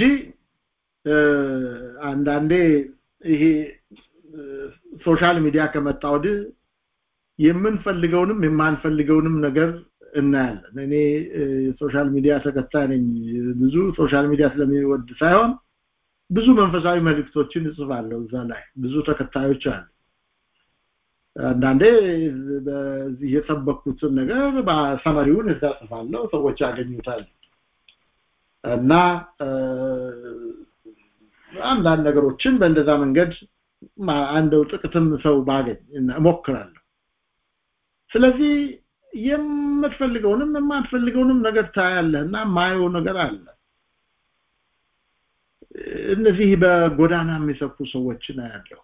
አንዳንዴ ይሄ ሶሻል ሚዲያ ከመጣ ወዲህ የምንፈልገውንም የማንፈልገውንም ነገር እናያለን እኔ ሶሻል ሚዲያ ተከታይ ነኝ ብዙ ሶሻል ሚዲያ ስለሚወድ ሳይሆን ብዙ መንፈሳዊ መልእክቶችን እጽፋለሁ እዛ ላይ ብዙ ተከታዮች አሉ አንዳንዴ በዚህ የሰበኩትን ነገር በሰመሪውን እዛ ጽፋለሁ ሰዎች ያገኙታል እና አንዳንድ ነገሮችን በእንደዛ መንገድ አንደው ጥቅትም ሰው ባገኝ እሞክራለሁ ስለዚህ የምትፈልገውንም የማትፈልገውንም ነገር ታያለህና ማየው ነገር አለ እነዚህ በጎዳና የሚሰፉ ሰዎችን አያለሁ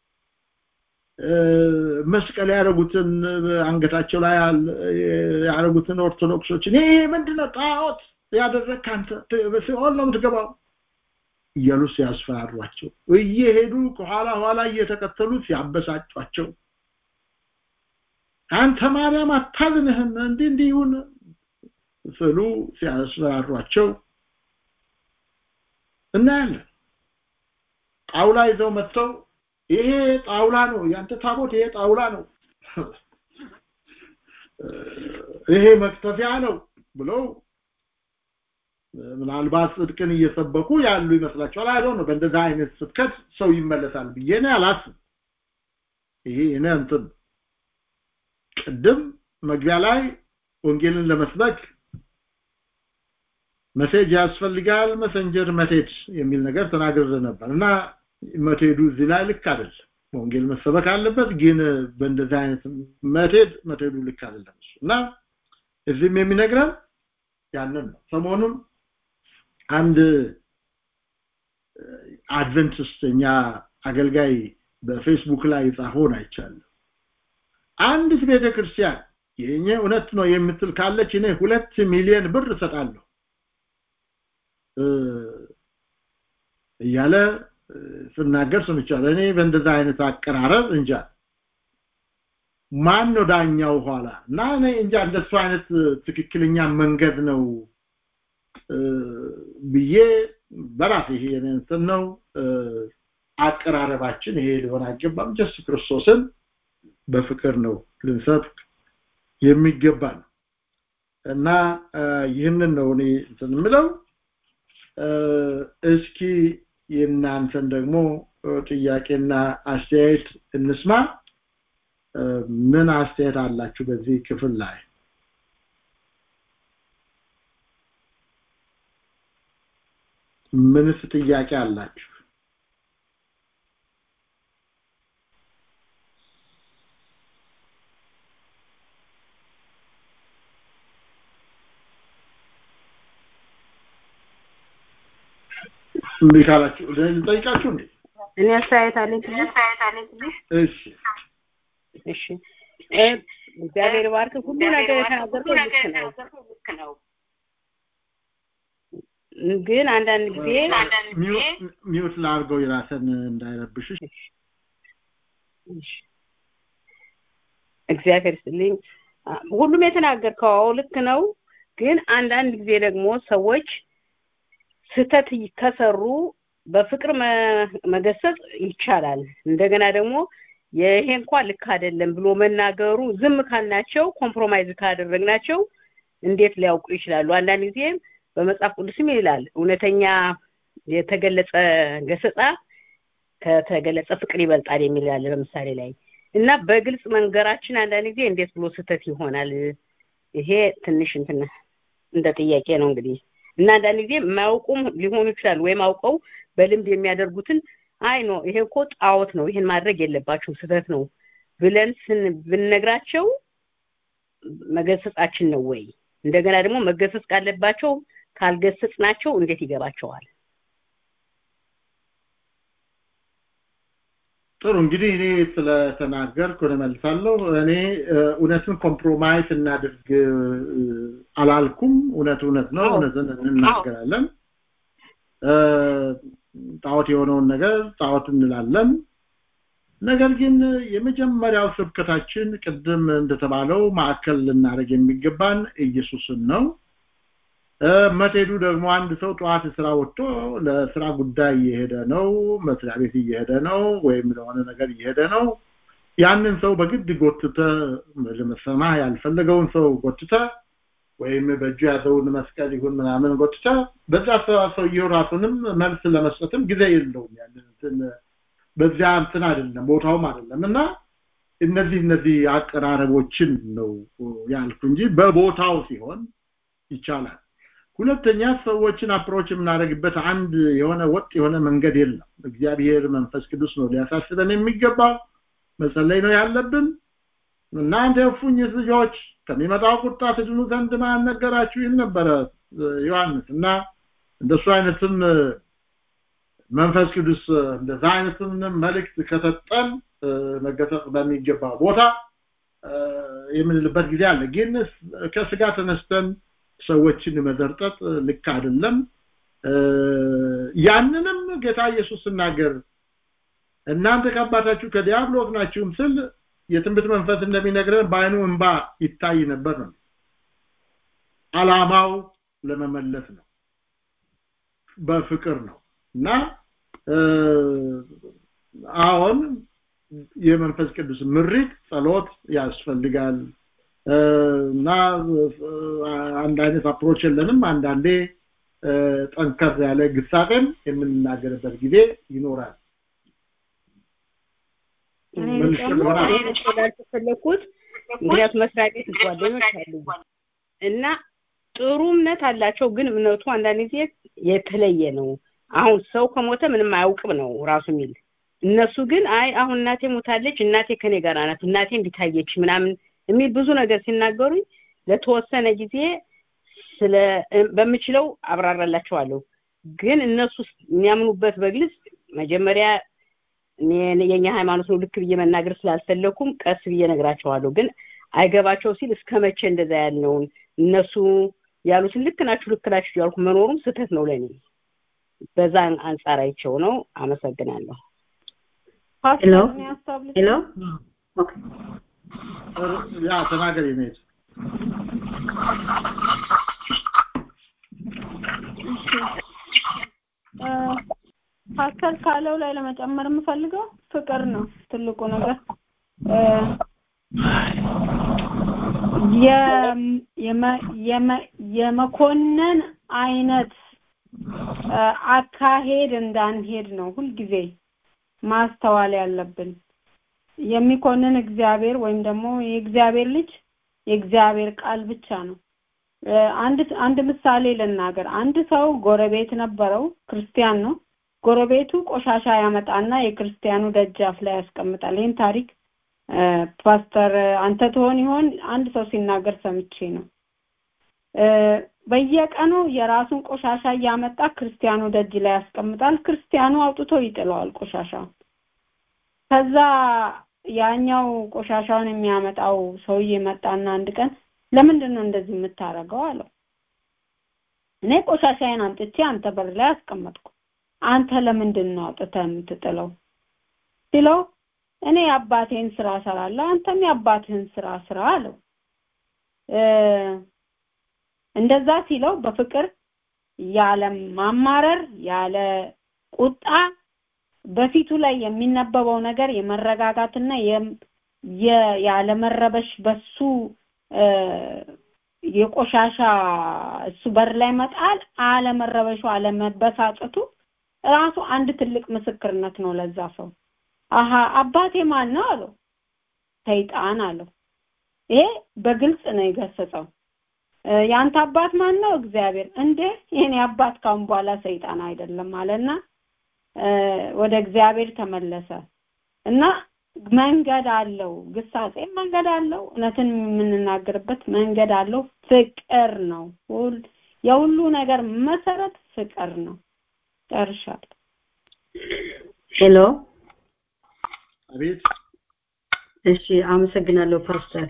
መስቀል ያደረጉትን አንገታቸው ላይ ያደረጉትን ኦርቶዶክሶችን ይሄ ምንድነው ጣዖት ያደረግክ አንተ በሲኦል ነው የምትገባው እያሉ ሲያስፈራሯቸው እየሄዱ ከኋላ ኋላ እየተከተሉ ሲያበሳጯቸው አንተ ማርያም አታዝንህም እንዲህ እንዲህ ይሁን ስሉ ሲያስፈራሯቸው እናያለን ጣውላ ይዘው መጥተው ይሄ ጣውላ ነው ያንተ ታቦት ይሄ ጣውላ ነው ይሄ መክተፊያ ነው ብለው ምናልባት ጽድቅን እየሰበኩ ያሉ ይመስላችኋል አይደው ነው በእንደዛ አይነት ስብከት ሰው ይመለሳል ብዬ ነው አላስብ ይሄ እኔ እንትን ቅድም መግቢያ ላይ ወንጌልን ለመስበክ መሴጅ ያስፈልጋል መሰንጀር መቴድ የሚል ነገር ተናግሬ ነበር እና መቴዱ እዚህ ላይ ልክ አይደለም ወንጌል መሰበክ አለበት ግን በእንደዚህ አይነት መቴድ መቴዱ ልክ አይደለም እና እዚህም የሚነግረን ያንን ነው ሰሞኑን አንድ አድቨንቲስት እኛ አገልጋይ በፌስቡክ ላይ የጻፈውን አይቻለሁ አንዲት ቤተክርስቲያን የኛ እውነት ነው የምትል ካለች እኔ ሁለት ሚሊዮን ብር እሰጣለሁ እያለ ስናገር ሰምቻለሁ እኔ በእንደዛ አይነት አቀራረብ እንጃ ማን ነው ዳኛው ኋላ እና እኔ እንጃ እንደሱ አይነት ትክክለኛ መንገድ ነው ብዬ በራሴ ይሄ እንትን ነው አቀራረባችን ይሄ ሊሆን አይገባም ጀስት ክርስቶስን በፍቅር ነው ልንሰብክ የሚገባ ነው እና ይህንን ነው እኔ እንትን የምለው እስኪ የእናንተን ደግሞ ጥያቄና አስተያየት እንስማ ምን አስተያየት አላችሁ በዚህ ክፍል ላይ ምንስ ጥያቄ አላችሁ እምቢ ካላችሁ ልጠይቃችሁ እንዴ እኔ አስተያየት አለኝ ትንሽ እሺ እሺ እ እግዚአብሔር ባርክ ሁሉ ነገር የተናገርከው ልክ ነው ግን አንዳንድ ጊዜ ሚውት ላርገው የራሰን እንዳይረብሽሽ እግዚአብሔር ይስጥልኝ። ሁሉም የተናገርከው ልክ ነው። ግን አንዳንድ ጊዜ ደግሞ ሰዎች ስህተት ከሰሩ በፍቅር መገሰጽ ይቻላል። እንደገና ደግሞ ይሄ እንኳን ልክ አይደለም ብሎ መናገሩ ዝም ካልናቸው ኮምፕሮማይዝ ካደረግናቸው እንዴት ሊያውቁ ይችላሉ? አንዳንድ ጊዜ በመጽሐፍ ቅዱስም ይላል እውነተኛ የተገለጸ ገሰጻ ከተገለጸ ፍቅር ይበልጣል የሚል ያለ በምሳሌ ላይ እና በግልጽ መንገራችን አንዳንድ ጊዜ እንዴት ብሎ ስህተት ይሆናል? ይሄ ትንሽ እንትን እንደ ጥያቄ ነው እንግዲህ እና አንዳንድ ጊዜ የማያውቁም ሊሆኑ ይችላሉ ወይም አውቀው በልምድ የሚያደርጉትን አይ ኖ ይሄ እኮ ጣዖት ነው ይሄን ማድረግ የለባችሁም ስህተት ነው ብለን ስን ብንነግራቸው መገሰጻችን ነው ወይ? እንደገና ደግሞ መገሰጽ ካለባቸው ካልገሰጽናቸው እንዴት ይገባቸዋል? ጥሩ እንግዲህ እኔ ስለተናገርኩ እመልሳለሁ። እኔ እውነትን ኮምፕሮማይዝ እናድርግ አላልኩም። እውነት እውነት ነው፣ እውነትን እንናገራለን። ጣዖት የሆነውን ነገር ጣዖት እንላለን። ነገር ግን የመጀመሪያው ስብከታችን ቅድም እንደተባለው ማዕከል ልናደርግ የሚገባን ኢየሱስን ነው። መትሄዱ ደግሞ አንድ ሰው ጠዋት ስራ ወጥቶ ለስራ ጉዳይ እየሄደ ነው፣ መስሪያ ቤት እየሄደ ነው፣ ወይም ለሆነ ነገር እየሄደ ነው። ያንን ሰው በግድ ጎትተ ለመሰማ ያልፈለገውን ሰው ጎትተ ወይም በእጁ ያዘውን መስቀል ይሁን ምናምን ጎትተ በዛ ሰውየው ራሱንም መልስ ለመስጠትም ጊዜ የለውም። ያንን እንትን በዚያ እንትን አይደለም ቦታውም አይደለም እና እነዚህ እነዚህ አቀራረቦችን ነው ያልኩ እንጂ በቦታው ሲሆን ይቻላል። ሁለተኛ ሰዎችን አፕሮች የምናደርግበት አንድ የሆነ ወጥ የሆነ መንገድ የለም። እግዚአብሔር መንፈስ ቅዱስ ነው ሊያሳስበን የሚገባው መጸለይ ነው ያለብን። እናንተ የእፉኝት ልጆች ከሚመጣው ቁጣ ትድኑ ዘንድ ማን ነገራችሁ? ይል ነበረ ዮሐንስ እና እንደሱ አይነትም መንፈስ ቅዱስ እንደዛ አይነትም መልእክት ከሰጠን መገሰጽ በሚገባ ቦታ የምንልበት ጊዜ አለ። ግን ከስጋ ተነስተን ሰዎችን መዘርጠጥ ልክ አይደለም። ያንንም ጌታ ኢየሱስ ሲናገር እናንተ ከአባታችሁ ከዲያብሎስ ናችሁም ስል የትንቢት መንፈስ እንደሚነግረን በአይኑ እንባ ይታይ ነበር ነው። አላማው ለመመለስ ነው፣ በፍቅር ነው እና አሁን የመንፈስ ቅዱስ ምሪት ጸሎት ያስፈልጋል እና አንድ አይነት አፕሮች የለንም። አንዳንዴ ጠንከር ያለ ግሳጤም የምንናገርበት ጊዜ ይኖራል። ፈለኩት ምክንያቱም መስሪያ ቤት ጓደኞች አሉ እና ጥሩ እምነት አላቸው፣ ግን እምነቱ አንዳንድ ጊዜ የተለየ ነው። አሁን ሰው ከሞተ ምንም አያውቅም ነው ራሱ የሚል እነሱ ግን አይ አሁን እናቴ ሞታለች፣ እናቴ ከኔ ጋር ናት፣ እናቴ እንዲታየች ምናምን የሚል ብዙ ነገር ሲናገሩኝ ለተወሰነ ጊዜ ስለ በምችለው አብራራላቸዋለሁ። ግን እነሱ የሚያምኑበት በግልጽ መጀመሪያ የኛ ሃይማኖት ነው ልክ ብዬ መናገር ስላልፈለኩም ቀስ ብዬ ነግራቸዋለሁ። ግን አይገባቸው ሲል እስከ መቼ እንደዛ ያልነውን እነሱ ያሉትን ልክ ናችሁ ልክ ናችሁ ያልኩ መኖሩም ስህተት ነው ለኔ። በዛ አንጻር አይቸው ነው። አመሰግናለሁ። ሄሎ ሄሎ ያ ተናገር ይኔት ፓስተር ካለው ላይ ለመጨመር የምፈልገው ፍቅር ነው ትልቁ ነገር የመኮነን አይነት አካሄድ እንዳንሄድ ነው ሁልጊዜ ማስተዋል ያለብን። የሚኮንን እግዚአብሔር ወይም ደግሞ የእግዚአብሔር ልጅ የእግዚአብሔር ቃል ብቻ ነው። አንድ አንድ ምሳሌ ልናገር። አንድ ሰው ጎረቤት ነበረው፣ ክርስቲያን ነው። ጎረቤቱ ቆሻሻ ያመጣና የክርስቲያኑ ደጃፍ ላይ ያስቀምጣል። ይህን ታሪክ ፓስተር አንተ ትሆን ይሆን አንድ ሰው ሲናገር ሰምቼ ነው። በየቀኑ የራሱን ቆሻሻ እያመጣ ክርስቲያኑ ደጅ ላይ ያስቀምጣል። ክርስቲያኑ አውጥቶ ይጥለዋል ቆሻሻው። ከዛ ያኛው ቆሻሻውን የሚያመጣው ሰውዬ መጣና አንድ ቀን ለምንድን ነው እንደዚህ የምታደርገው አለው። እኔ ቆሻሻዬን አምጥቼ አንተ በር ላይ አስቀመጥኩ። አንተ ለምንድን ነው አውጥተህ የምትጥለው ሲለው እኔ የአባቴን ስራ እሰራለሁ አንተም የአባትህን ስራ ስራ አለው እንደዛ ሲለው በፍቅር ያለ ማማረር ያለ ቁጣ በፊቱ ላይ የሚነበበው ነገር የመረጋጋትና ያለ መረበሽ በሱ የቆሻሻ እሱ በር ላይ መጣል አለመረበሹ አለመበሳጨቱ ራሱ አንድ ትልቅ ምስክርነት ነው ለዛ ሰው አሃ አባቴ ማን ነው አለው ሰይጣን አለው ይሄ በግልጽ ነው የገሰጸው ያንተ አባት ማን ነው እግዚአብሔር እንዴ የኔ አባት ካሁን በኋላ ሰይጣን አይደለም አለና ወደ እግዚአብሔር ተመለሰ እና መንገድ አለው ግሳጼ መንገድ አለው እውነትን የምንናገርበት መንገድ አለው ፍቅር ነው የሁሉ ነገር መሰረት ፍቅር ነው ጨርሻለሁ ሄሎ አቤት እሺ አመሰግናለሁ ፓስተር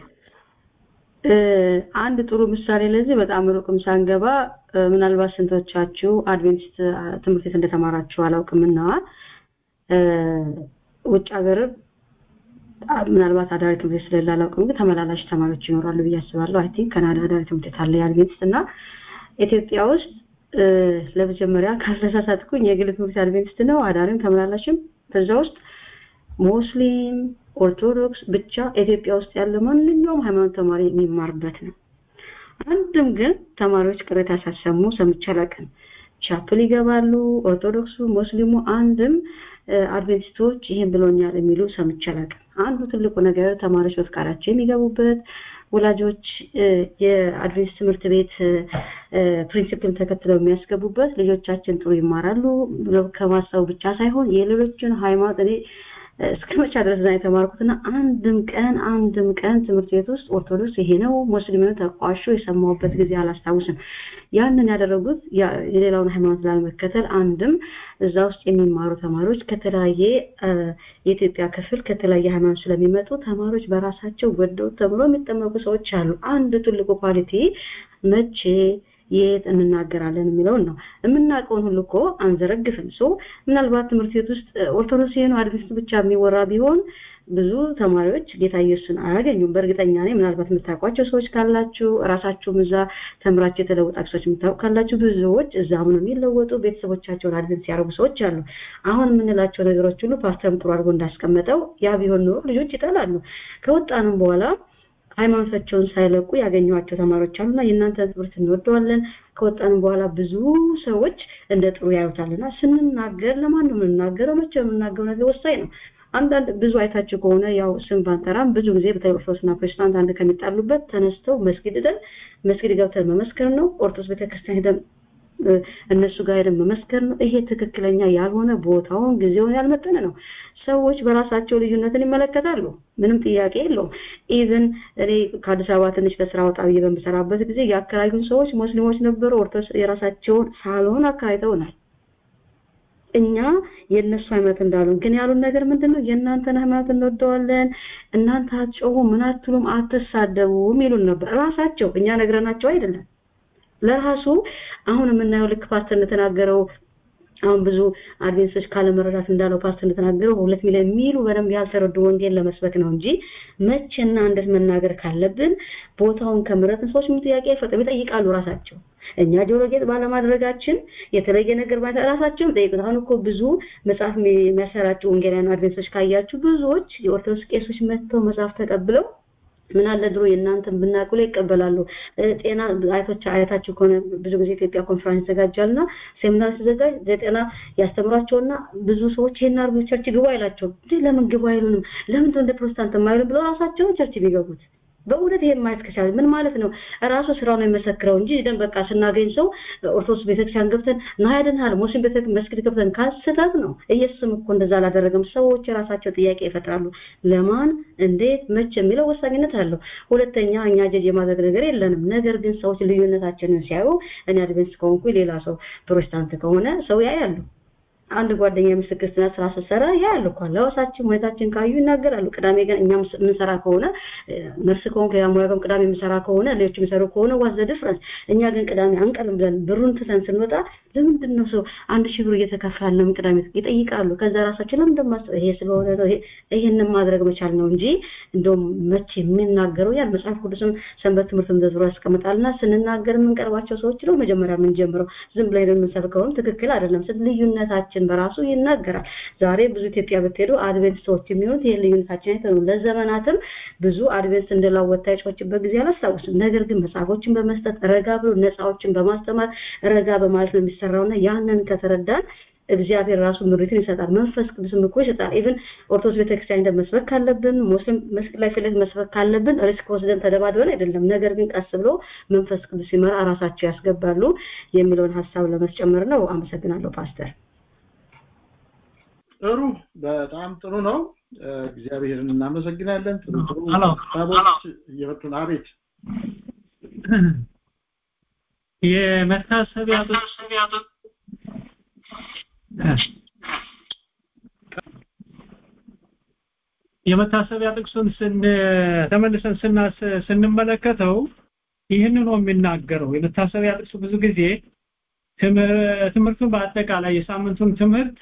አንድ ጥሩ ምሳሌ ለዚህ በጣም ሩቅም ሳንገባ ምናልባት ስንቶቻችሁ አድቬንቲስት ትምህርት ቤት እንደተማራችሁ አላውቅምና ውጭ ሀገር ምናልባት አዳሪ ትምህርት ቤት ስለሌለ አላውቅም ግን ተመላላሽ ተማሪዎች ይኖራሉ ብዬ አስባለሁ አይ ቲንክ ካናዳ አዳሪ ትምህርት ቤት አለ የአድቬንቲስት እና ኢትዮጵያ ውስጥ ለመጀመሪያ ካልተሳሳትኩኝ የግል ትምህርት አድቬንቲስት ነው አዳሪም ተመላላሽም በዛ ውስጥ ሙስሊም ኦርቶዶክስ ብቻ ኢትዮጵያ ውስጥ ያለ ማንኛውም ሃይማኖት ተማሪ የሚማርበት ነው አንድም ግን ተማሪዎች ቅሬታ ሳሰሙ ሰምቼ አላውቅም ቻፕል ይገባሉ ኦርቶዶክሱ ሙስሊሙ አንድም አድቬንቲስቶች ይህን ብሎኛል የሚሉ ሰምቼ አላውቅም አንዱ ትልቁ ነገር ተማሪዎች በፍቃዳቸው የሚገቡበት ወላጆች የአድቬንቲስት ትምህርት ቤት ፕሪንሲፕልን ተከትለው የሚያስገቡበት ልጆቻችን ጥሩ ይማራሉ ከማሰቡ ብቻ ሳይሆን የሌሎችን ሃይማኖት እኔ እስከ መቻ ድረስ ነው የተማርኩትና አንድም ቀን አንድም ቀን ትምህርት ቤት ውስጥ ኦርቶዶክስ ይሄ ነው ሙስሊም ነው ተቋሾ የሰማሁበት ጊዜ አላስታውስም ያንን ያደረጉት የሌላውን ሃይማኖት ላለመከተል አንድም እዛ ውስጥ የሚማሩ ተማሪዎች ከተለያየ የኢትዮጵያ ክፍል ከተለያየ ሃይማኖት ስለሚመጡ ተማሪዎች በራሳቸው ወደው ተምሮ የሚጠመቁ ሰዎች አሉ አንድ ትልቁ ኳሊቲ መቼ የት እንናገራለን የሚለውን ነው የምናውቀውን ሁሉ እኮ አንዘረግፍም ሶ ምናልባት ትምህርት ቤት ውስጥ ኦርቶዶክስ ነው አድቬንቲስት ብቻ የሚወራ ቢሆን ብዙ ተማሪዎች ጌታ ኢየሱስን አያገኙም በእርግጠኛ ነኝ ምናልባት የምታውቋቸው ሰዎች ካላችሁ ራሳችሁም እዛ ተምራችሁ የተለወጣችሁ ሰዎች የምታውቁ ካላችሁ ብዙዎች እዛ ምን የሚለወጡ ቤተሰቦቻቸውን አድቨንት ሲያደርጉ ሰዎች አሉ አሁን የምንላቸው ነገሮች ሁሉ ፓስተርም ጥሩ አድርጎ እንዳስቀመጠው ያ ቢሆን ኖሮ ልጆች ይጠላሉ ከወጣንም በኋላ ሃይማኖታቸውን ሳይለቁ ያገኟቸው ተማሪዎች አሉና የእናንተ ትምህርት እንወደዋለን ከወጣንም በኋላ ብዙ ሰዎች እንደ ጥሩ ያዩታልና ስንናገር ለማን ነው የምንናገረው መቼ የምናገረው ነገር ወሳኝ ነው አንዳንድ ብዙ አይታችሁ ከሆነ ያው ስም ባንጠራም ብዙ ጊዜ በተለይ ኦርቶዶክስና ፕሮቴስታንት አንድ ከሚጣሉበት ተነስተው መስጊድ ሄደን መስጊድ ገብተን መመስከር ነው ኦርቶዶክስ ቤተክርስቲያን ሄደን እነሱ ጋር ሄደን መመስከር ነው ይሄ ትክክለኛ ያልሆነ ቦታውን ጊዜውን ያልመጠነ ነው ሰዎች በራሳቸው ልዩነትን ይመለከታሉ ምንም ጥያቄ የለውም ኢቭን እኔ ከአዲስ አበባ ትንሽ ለስራ ወጣ ብዬ በምሰራበት ጊዜ የአካባቢውን ሰዎች ሙስሊሞች ነበሩ ኦርቶዶክስ የራሳቸውን ሳሎን አካሂተውናል እኛ የእነሱ ሃይማኖት እንዳሉን ግን ያሉን ነገር ምንድነው የእናንተን ሃይማኖት እንወደዋለን እናንተ አትጮሁ ምን አትሉም አትሳደቡም ይሉን ነበር ራሳቸው እኛ ነግረናቸው አይደለም ለራሱ አሁን የምናየው ልክ ፓስተር እንደተናገረው አሁን ብዙ አድቬንሶች ካለመረዳት እንዳለው ፓስተር እንደተናገረው ሁለት ሚሊዮን የሚሉ በደንብ ያልተረዱ ወንጌል ለመስበክ ነው እንጂ መቼና እንዴት መናገር ካለብን ቦታውን ከምረጥን ሰዎች ምን ጥያቄ አይፈጥም ይጠይቃሉ ራሳቸው እኛ ጆሮ ጌጥ ባለማድረጋችን የተለየ ነገር ማለት ራሳቸው ጠይቁት አሁን እኮ ብዙ መጽሐፍ የሚያሰራጩ ወንጌላውያን አድቬንሶች ካያችሁ ብዙዎች የኦርቶዶክስ ቄሶች መጥተው መጽሐፍ ተቀብለው ምን አለ ድሮ የእናንተን ብናቁ ላይ ይቀበላሉ ጤና አይቶች አያታችሁ ከሆነ ብዙ ጊዜ ኢትዮጵያ ኮንፈረንስ ይዘጋጃልና ሴሚናር ሲዘጋጅ ለጤና ያስተምራቸውና ብዙ ሰዎች ይሄን አርጉ ቸርች ግቡ አይላቸው ለምን ግቡ አይሉንም ለምን እንደ ፕሮቴስታንት የማይሉም ብለው ራሳቸው ቸርች ቢገቡት በእውነት ይሄን ማየት ከቻለ ምን ማለት ነው ራሱ ስራው ነው የሚመሰክረው እንጂ ደን በቃ ስናገኝ ሰው ኦርቶዶክስ ቤተክርስቲያን ገብተን ና ያድንሃል ሙስሊም ቤተ መስጊድ ገብተን ካስተት ነው ኢየሱስም እኮ እንደዛ አላደረገም ሰዎች የራሳቸው ጥያቄ ይፈጥራሉ ለማን እንዴት መቼ የሚለው ወሳኝነት አለው ሁለተኛ እኛ ጀጅ የማድረግ ነገር የለንም ነገር ግን ሰዎች ልዩነታችንን ሲያዩ እኔ አድቬንስ ከሆንኩ ሌላ ሰው ፕሮቴስታንት ከሆነ ሰው ያያሉ አንድ ጓደኛ ምስክር ስናት ስራ ስትሰራ ያያሉ እኮ ለወሳችን ሁኔታችን ካዩ ይናገራሉ። ቅዳሜ ግን እኛም የምንሰራ ከሆነ ነርስ ከሆንክ ያ ሙያ ቅዳሜ የምንሰራ ከሆነ ሌሎች የሚሰሩ ከሆነ ዋዘ ዲፍረንስ እኛ ግን ቅዳሜ አንቀርም ብለን ብሩን ትተን ስንወጣ ለምንድን ነው ሰው አንድ ሺህ ብር እየተከፈለ ለምን ቅዳሜ ይጠይቃሉ። ከዛ ራሳችን ለምን እንደማስበው ይሄ ስለሆነ ነው ይሄንን ማድረግ መቻል ነው እንጂ እንደውም መቼ የሚናገረው ያ መጽሐፍ ቅዱስም ሰንበት ትምህርት እንደዝሮ ያስቀምጣልና ስንናገር የምንቀርባቸው ሰዎች ነው መጀመሪያ የምንጀምረው ዝም ብለን የምንሰብከውም ትክክል አይደለም። ስለ ልዩነታችን በራሱ ይናገራል። ዛሬ ብዙ ኢትዮጵያ ብትሄዱ አድቬንቲስቶች የሚሆኑት ይሄ ልዩነታችን አይተው ነው። ለዘመናትም ብዙ አድቬንቲስት እንደላወጣ የጮችበት ጊዜ አላስታውስም። ነገር ግን መጽሐፎችን በመስጠት ረጋ ብሎ ነፃዎችን በማስተማር ረጋ በማለት ነው የሚሰራውና ያንን ከተረዳን እግዚአብሔር ራሱ ምሪትን ይሰጣል። መንፈስ ቅዱስም እኮ ይሰጣል። ኢቭን ኦርቶዶክስ ቤተክርስቲያን መስበክ ካለብን ሙስሊም መስክ ላይ ፊት መስበክ ካለብን ሪስክ ወስደን ተደባድበን አይደለም። ነገር ግን ቀስ ብሎ መንፈስ ቅዱስ ሲመራ ራሳቸው ያስገባሉ የሚለውን ሀሳብ ለመስጨመር ነው። አመሰግናለሁ ፓስተር። ጥሩ፣ በጣም ጥሩ ነው። እግዚአብሔርን እናመሰግናለን። ጥሩ ጥሩ ሀሳቦች እየመጡ ነው። አቤት የመታሰቢያ የመታሰቢያ ጥቅሱን ስን ተመልሰን ስናስ ስንመለከተው ይህን ነው የሚናገረው። የመታሰቢያ ጥቅሱ ብዙ ጊዜ ትምህርቱን በአጠቃላይ የሳምንቱን ትምህርት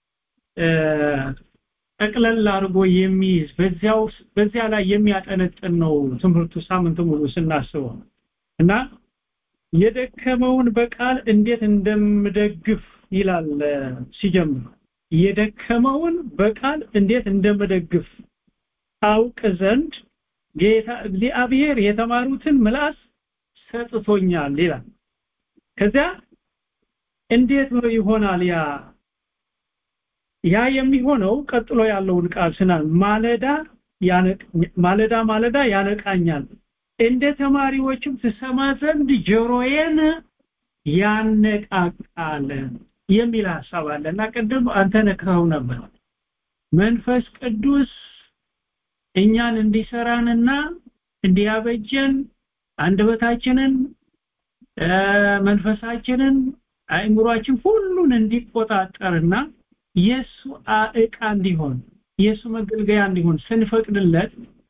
ጠቅለል አድርጎ የሚይዝ በዚያው በዚያ ላይ የሚያጠነጥን ነው ትምህርቱ ሳምንቱ ሙሉ ስናስበው እና የደከመውን በቃል እንዴት እንደምደግፍ ይላል ሲጀምር የደከመውን በቃል እንዴት እንደምደግፍ አውቅ ዘንድ ጌታ እግዚአብሔር የተማሩትን ምላስ ሰጥቶኛል ይላል ከዚያ እንዴት ነው ይሆናል ያ ያ የሚሆነው ቀጥሎ ያለውን ቃል ስናል ማለዳ ማለዳ ማለዳ ያነቃኛል እንደ ተማሪዎችም ትሰማ ዘንድ ጆሮዬን ያነቃቃል የሚል ሐሳብ አለ እና ቅድም አንተ ነክረው ነበር መንፈስ ቅዱስ እኛን እንዲሰራንና እንዲያበጀን አንደበታችንን መንፈሳችንን አእምሯችን ሁሉን እንዲቆጣጠርና የሱ ዕቃ እንዲሆን የሱ መገልገያ እንዲሆን ስንፈቅድለት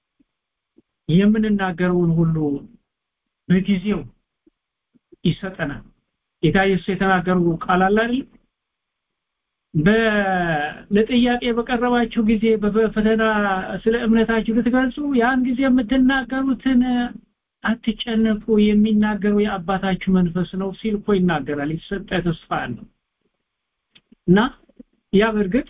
የምንናገረውን ሁሉ በጊዜው ይሰጠናል። ጌታ ኢየሱስ የተናገሩ ቃል አለ አይደል? ለጥያቄ በቀረባችሁ ጊዜ በፈተና ስለ እምነታችሁ ልትገልጹ ያን ጊዜ የምትናገሩትን አትጨነቁ፣ የሚናገረው የአባታችሁ መንፈስ ነው ሲል እኮ ይናገራል። የተሰጠ ተስፋ አለ እና ያ በእርግጥ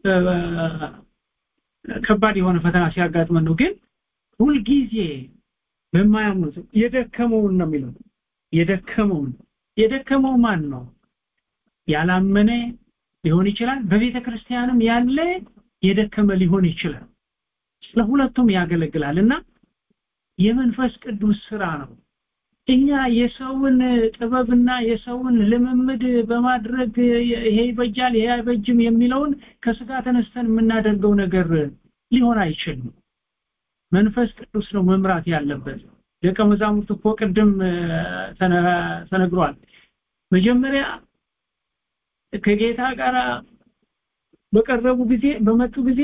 ከባድ የሆነ ፈተና ሲያጋጥመን ነው። ግን ሁልጊዜ በማያምኑት የደከመውን ነው የሚለው የደከመውን የደከመው ማን ነው? ያላመነ ሊሆን ይችላል። በቤተ ክርስቲያንም ያለ የደከመ ሊሆን ይችላል። ለሁለቱም ያገለግላል እና የመንፈስ ቅዱስ ስራ ነው። እኛ የሰውን ጥበብና የሰውን ልምምድ በማድረግ ይሄ ይበጃል ይሄ አይበጅም የሚለውን ከስጋ ተነስተን የምናደርገው ነገር ሊሆን አይችልም። መንፈስ ቅዱስ ነው መምራት ያለበት። ደቀ መዛሙርት እኮ ቅድም ተነግሯል። መጀመሪያ ከጌታ ጋር በቀረቡ ጊዜ በመጡ ጊዜ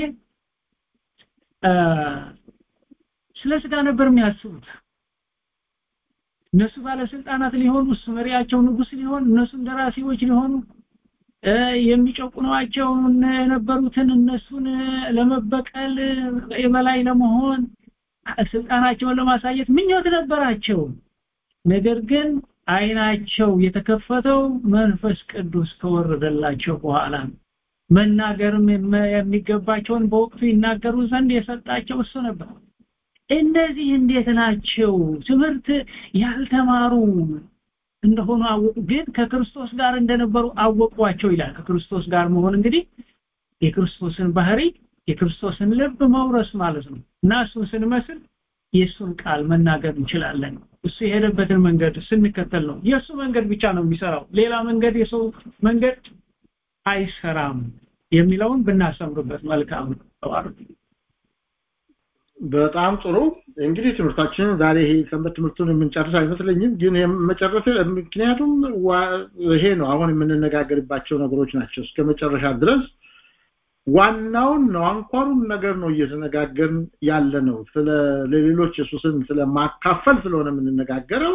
ስለ ስጋ ነበር የሚያስቡት። እነሱ ባለስልጣናት ሊሆኑ እሱ መሪያቸው ንጉስ ሊሆን እነሱ እንደራሴዎች ሊሆኑ የሚጨቁኗቸው የነበሩትን እነሱን ለመበቀል የበላይ ለመሆን ስልጣናቸውን ለማሳየት ምኞት ነበራቸው። ነገር ግን አይናቸው የተከፈተው መንፈስ ቅዱስ ከወረደላቸው በኋላ መናገርም የሚገባቸውን በወቅቱ ይናገሩ ዘንድ የሰጣቸው እሱ ነበር። እነዚህ እንዴት ናቸው? ትምህርት ያልተማሩ እንደሆኑ አወቁ፣ ግን ከክርስቶስ ጋር እንደነበሩ አወቋቸው ይላል። ከክርስቶስ ጋር መሆን እንግዲህ የክርስቶስን ባህሪ የክርስቶስን ልብ መውረስ ማለት ነው እና እሱን ስንመስል የእሱን ቃል መናገር እንችላለን። እሱ የሄደበትን መንገድ ስንከተል ነው። የእሱ መንገድ ብቻ ነው የሚሰራው። ሌላ መንገድ የሰው መንገድ አይሰራም የሚለውን ብናሰምርበት መልካም ነው። በጣም ጥሩ እንግዲህ ትምህርታችንን ዛሬ ይሄ ሰንበት ትምህርቱን የምንጨርስ አይመስለኝም ግን መጨረስ ምክንያቱም ይሄ ነው አሁን የምንነጋገርባቸው ነገሮች ናቸው እስከ መጨረሻ ድረስ ዋናውን ነው አንኳሩን ነገር ነው እየተነጋገርን ያለ ነው ስለ ለሌሎች ኢየሱስን ስለማካፈል ስለሆነ የምንነጋገረው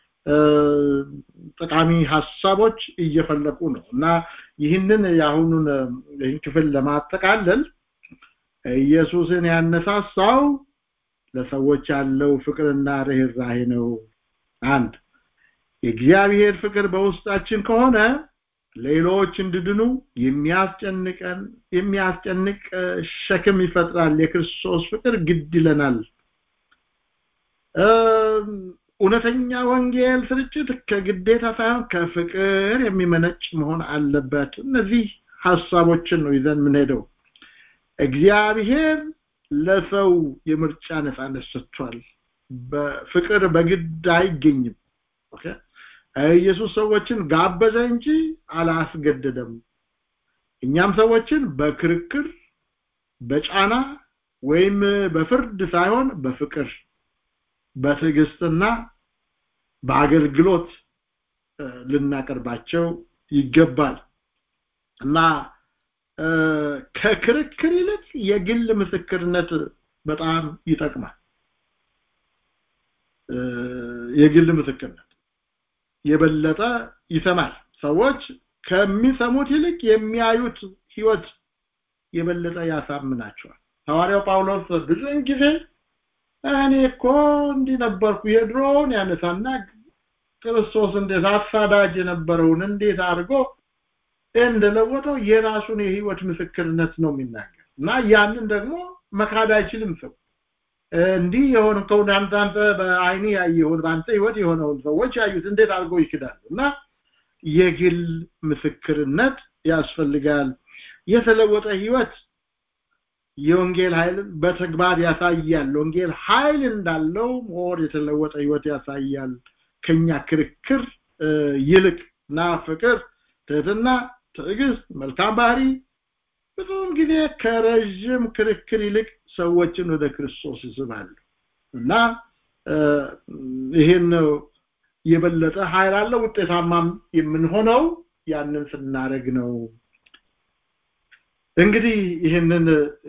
ጠቃሚ ሐሳቦች እየፈለቁ ነው እና ይህንን የአሁኑን ይህን ክፍል ለማጠቃለል ኢየሱስን ያነሳሳው ለሰዎች ያለው ፍቅርና ርህራሄ ነው አንድ የእግዚአብሔር ፍቅር በውስጣችን ከሆነ ሌሎች እንድድኑ የሚያስጨንቀን የሚያስጨንቅ ሸክም ይፈጥራል የክርስቶስ ፍቅር ግድ ይለናል እውነተኛ ወንጌል ስርጭት ከግዴታ ሳይሆን ከፍቅር የሚመነጭ መሆን አለበት እነዚህ ሀሳቦችን ነው ይዘን የምንሄደው እግዚአብሔር ለሰው የምርጫ ነፃነት ሰጥቷል በፍቅር በግድ አይገኝም ኦኬ ኢየሱስ ሰዎችን ጋበዘ እንጂ አላስገደደም እኛም ሰዎችን በክርክር በጫና ወይም በፍርድ ሳይሆን በፍቅር በትዕግስትና በአገልግሎት ልናቀርባቸው ይገባል እና ከክርክር ይልቅ የግል ምስክርነት በጣም ይጠቅማል የግል ምስክርነት የበለጠ ይሰማል ሰዎች ከሚሰሙት ይልቅ የሚያዩት ህይወት የበለጠ ያሳምናቸዋል ሐዋርያው ጳውሎስ ብዙን ጊዜ እኔ እኮ እንዲህ ነበርኩ የድሮውን ያነሳና ክርስቶስ እንዴት አሳዳጅ የነበረውን እንዴት አድርጎ እንደለወጠው የራሱን የህይወት ምስክርነት ነው የሚናገር እና ያንን ደግሞ መካድ አይችልም ሰው እንዲህ የሆነ ከሆነ አንተ አንተ በአይኔ ያየውን በአንተ ህይወት የሆነውን ሰዎች ያዩት እንዴት አድርገው ይክዳሉ እና የግል ምስክርነት ያስፈልጋል የተለወጠ ህይወት የወንጌል ኃይልን በተግባር ያሳያል ወንጌል ኃይል እንዳለው ሞር የተለወጠ ህይወት ያሳያል ከኛ ክርክር ይልቅ እና ፍቅር ትህትና ትዕግስት መልካም ባህሪ ብዙውን ጊዜ ከረዥም ክርክር ይልቅ ሰዎችን ወደ ክርስቶስ ይስባሉ እና ይሄን የበለጠ ኃይል አለው ውጤታማም የምንሆነው ያንን ስናደርግ ነው እንግዲህ ይህንን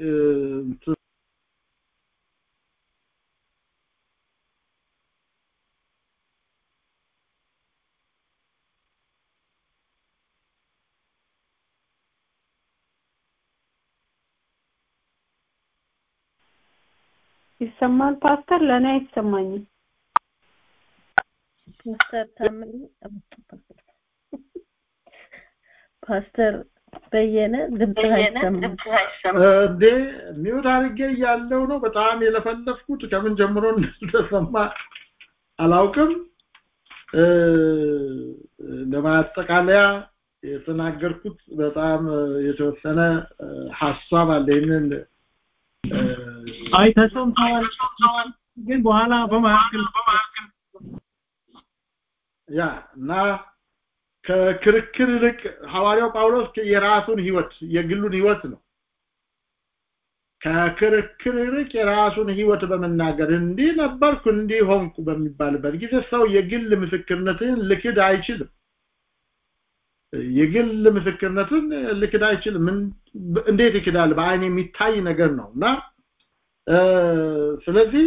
ይሰማል ፓስተር ለእኔ አይሰማኝም ፓስተር ታምሪ ፓስተር በየነ ድምጽ አይሰማም እንዴ ሚውት አድርጌ ያለው ነው በጣም የለፈለፍኩት ከምን ጀምሮ እንደተሰማ አላውቅም ለማጠቃለያ የተናገርኩት በጣም የተወሰነ ሐሳብ አለ ይህንን አይ ተሰምተዋል ግን በኋላ በመካከል ያ እና ከክርክር ይልቅ ሐዋርያው ጳውሎስ የራሱን ህይወት የግሉን ህይወት ነው ከክርክር ይልቅ የራሱን ህይወት በመናገር እንዲህ ነበርኩ እንዲህ ሆንኩ በሚባልበት ጊዜ ሰው የግል ምስክርነትን ልክድ አይችልም የግል ምስክርነትን ልክድ አይችልም እንዴት ይክዳል በአይን የሚታይ ነገር ነው እና ስለዚህ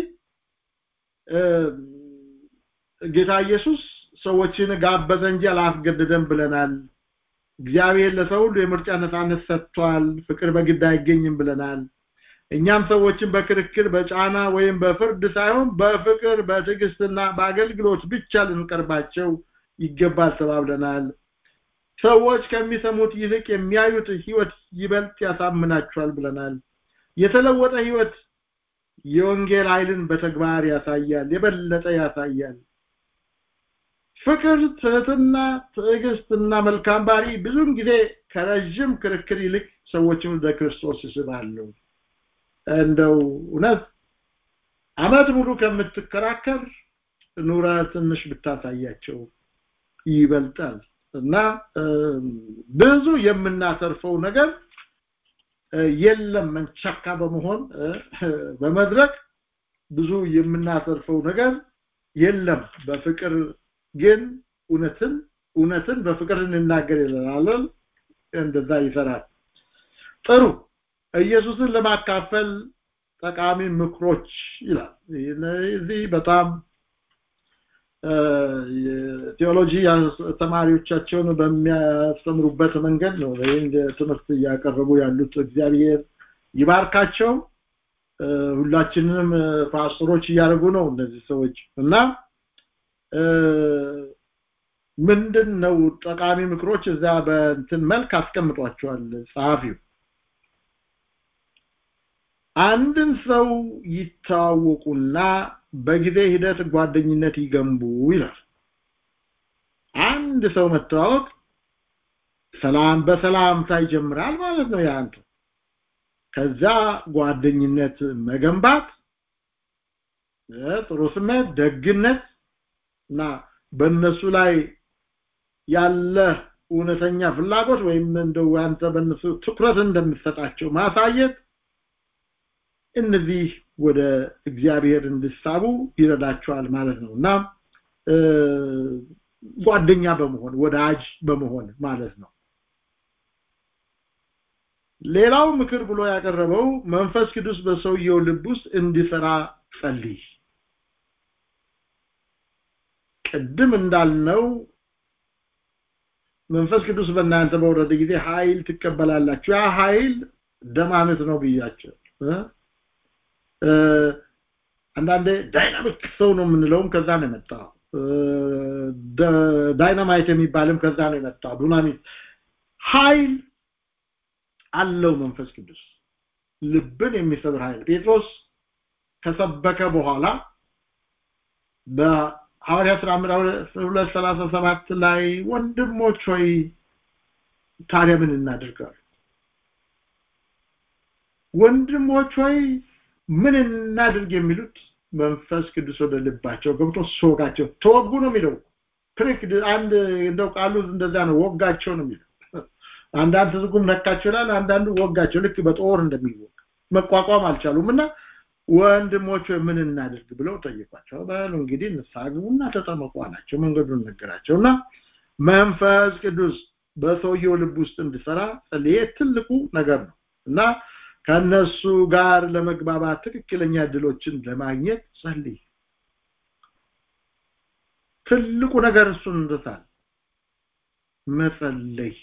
ጌታ ኢየሱስ ሰዎችን ጋበዘ እንጂ አላስገደደም ብለናል እግዚአብሔር ለሰው ሁሉ የምርጫ ነፃነት ሰጥቷል ፍቅር በግድ አይገኝም ብለናል እኛም ሰዎችን በክርክር በጫና ወይም በፍርድ ሳይሆን በፍቅር በትዕግስትና በአገልግሎት ብቻ ልንቀርባቸው ይገባል ተባብለናል ሰዎች ከሚሰሙት ይልቅ የሚያዩት ህይወት ይበልጥ ያሳምናቸዋል ብለናል የተለወጠ ህይወት የወንጌል ኃይልን በተግባር ያሳያል የበለጠ ያሳያል ፍቅር ትህትና ትዕግስትና መልካም ባህሪ ብዙን ጊዜ ከረዥም ክርክር ይልቅ ሰዎችን ወደ ክርስቶስ ይስባሉ እንደው እውነት አመት ሙሉ ከምትከራከር ኑረ ትንሽ ብታሳያቸው ይበልጣል እና ብዙ የምናተርፈው ነገር የለም መንቸካ በመሆን በመድረክ ብዙ የምናተርፈው ነገር የለም በፍቅር ግን እውነትን እውነትን በፍቅር እንናገር ይላል እንደዛ ይሰራል ጥሩ ኢየሱስን ለማካፈል ጠቃሚ ምክሮች ይላል እዚህ በጣም ቴዎሎጂ ተማሪዎቻቸውን በሚያስተምሩበት መንገድ ነው ይህን ትምህርት እያቀረቡ ያሉት እግዚአብሔር ይባርካቸው ሁላችንንም ፓስተሮች እያደረጉ ነው እነዚህ ሰዎች እና ምንድን ነው ጠቃሚ ምክሮች እዛ በእንትን መልክ አስቀምጧቸዋል ጸሐፊው አንድን ሰው ይተዋወቁና በጊዜ ሂደት ጓደኝነት ይገንቡ ይላል አንድ ሰው መተዋወቅ ሰላም በሰላምታ ይጀምራል ማለት ነው ያንተ ከዛ ጓደኝነት መገንባት ጥሩ ስሜት ደግነት እና በእነሱ ላይ ያለ እውነተኛ ፍላጎት ወይም እንደው አንተ በእነሱ ትኩረት እንደምትሰጣቸው ማሳየት እነዚህ ወደ እግዚአብሔር እንዲሳቡ ይረዳቸዋል ማለት ነው እና ጓደኛ በመሆን ወዳጅ በመሆን ማለት ነው ሌላው ምክር ብሎ ያቀረበው መንፈስ ቅዱስ በሰውየው ልብ ውስጥ እንዲሰራ ጸልይ ቅድም እንዳልነው መንፈስ ቅዱስ በእናንተ በወረደ ጊዜ ኃይል ትቀበላላችሁ ያ ኃይል ደማመት ነው ብያቸው አንዳንዴ ዳይናሚክ ሰው ነው የምንለውም ከዛ ነው የመጣው ዳይናማይት የሚባልም ከዛ ነው የመጣው ዱናሚት ኃይል አለው መንፈስ ቅዱስ ልብን የሚሰብር ኃይል ጴጥሮስ ከሰበከ በኋላ በሐዋርያ ሥራ ምዕራፍ 237 ላይ ወንድሞች ሆይ ታዲያ ምን እናደርጋለን ወንድሞች ሆይ ምን እናድርግ የሚሉት መንፈስ ቅዱስ ወደ ልባቸው ገብቶ ሶጋቸው ተወጉ ነው የሚለው ፕሪክ አንድ እንደው ቃሉ እንደዛ ነው ወጋቸው ነው የሚለው አንዳንድ ትርጉም ነካቸው ይላል አንዳንዱ ወጋቸው ልክ በጦር እንደሚወግ መቋቋም አልቻሉም እና ወንድሞች ምን እናድርግ ብለው ጠየቋቸው በሉ እንግዲህ ንስሐ ግቡና ተጠመቁ አላቸው መንገዱን ነገራቸው እና መንፈስ ቅዱስ በሰውየው ልብ ውስጥ እንዲሰራ ጸልዬ ትልቁ ነገር ነው እና ከነሱ ጋር ለመግባባት ትክክለኛ እድሎችን ለማግኘት ጸልይ ትልቁ ነገር እሱን እንደታል መጸለይ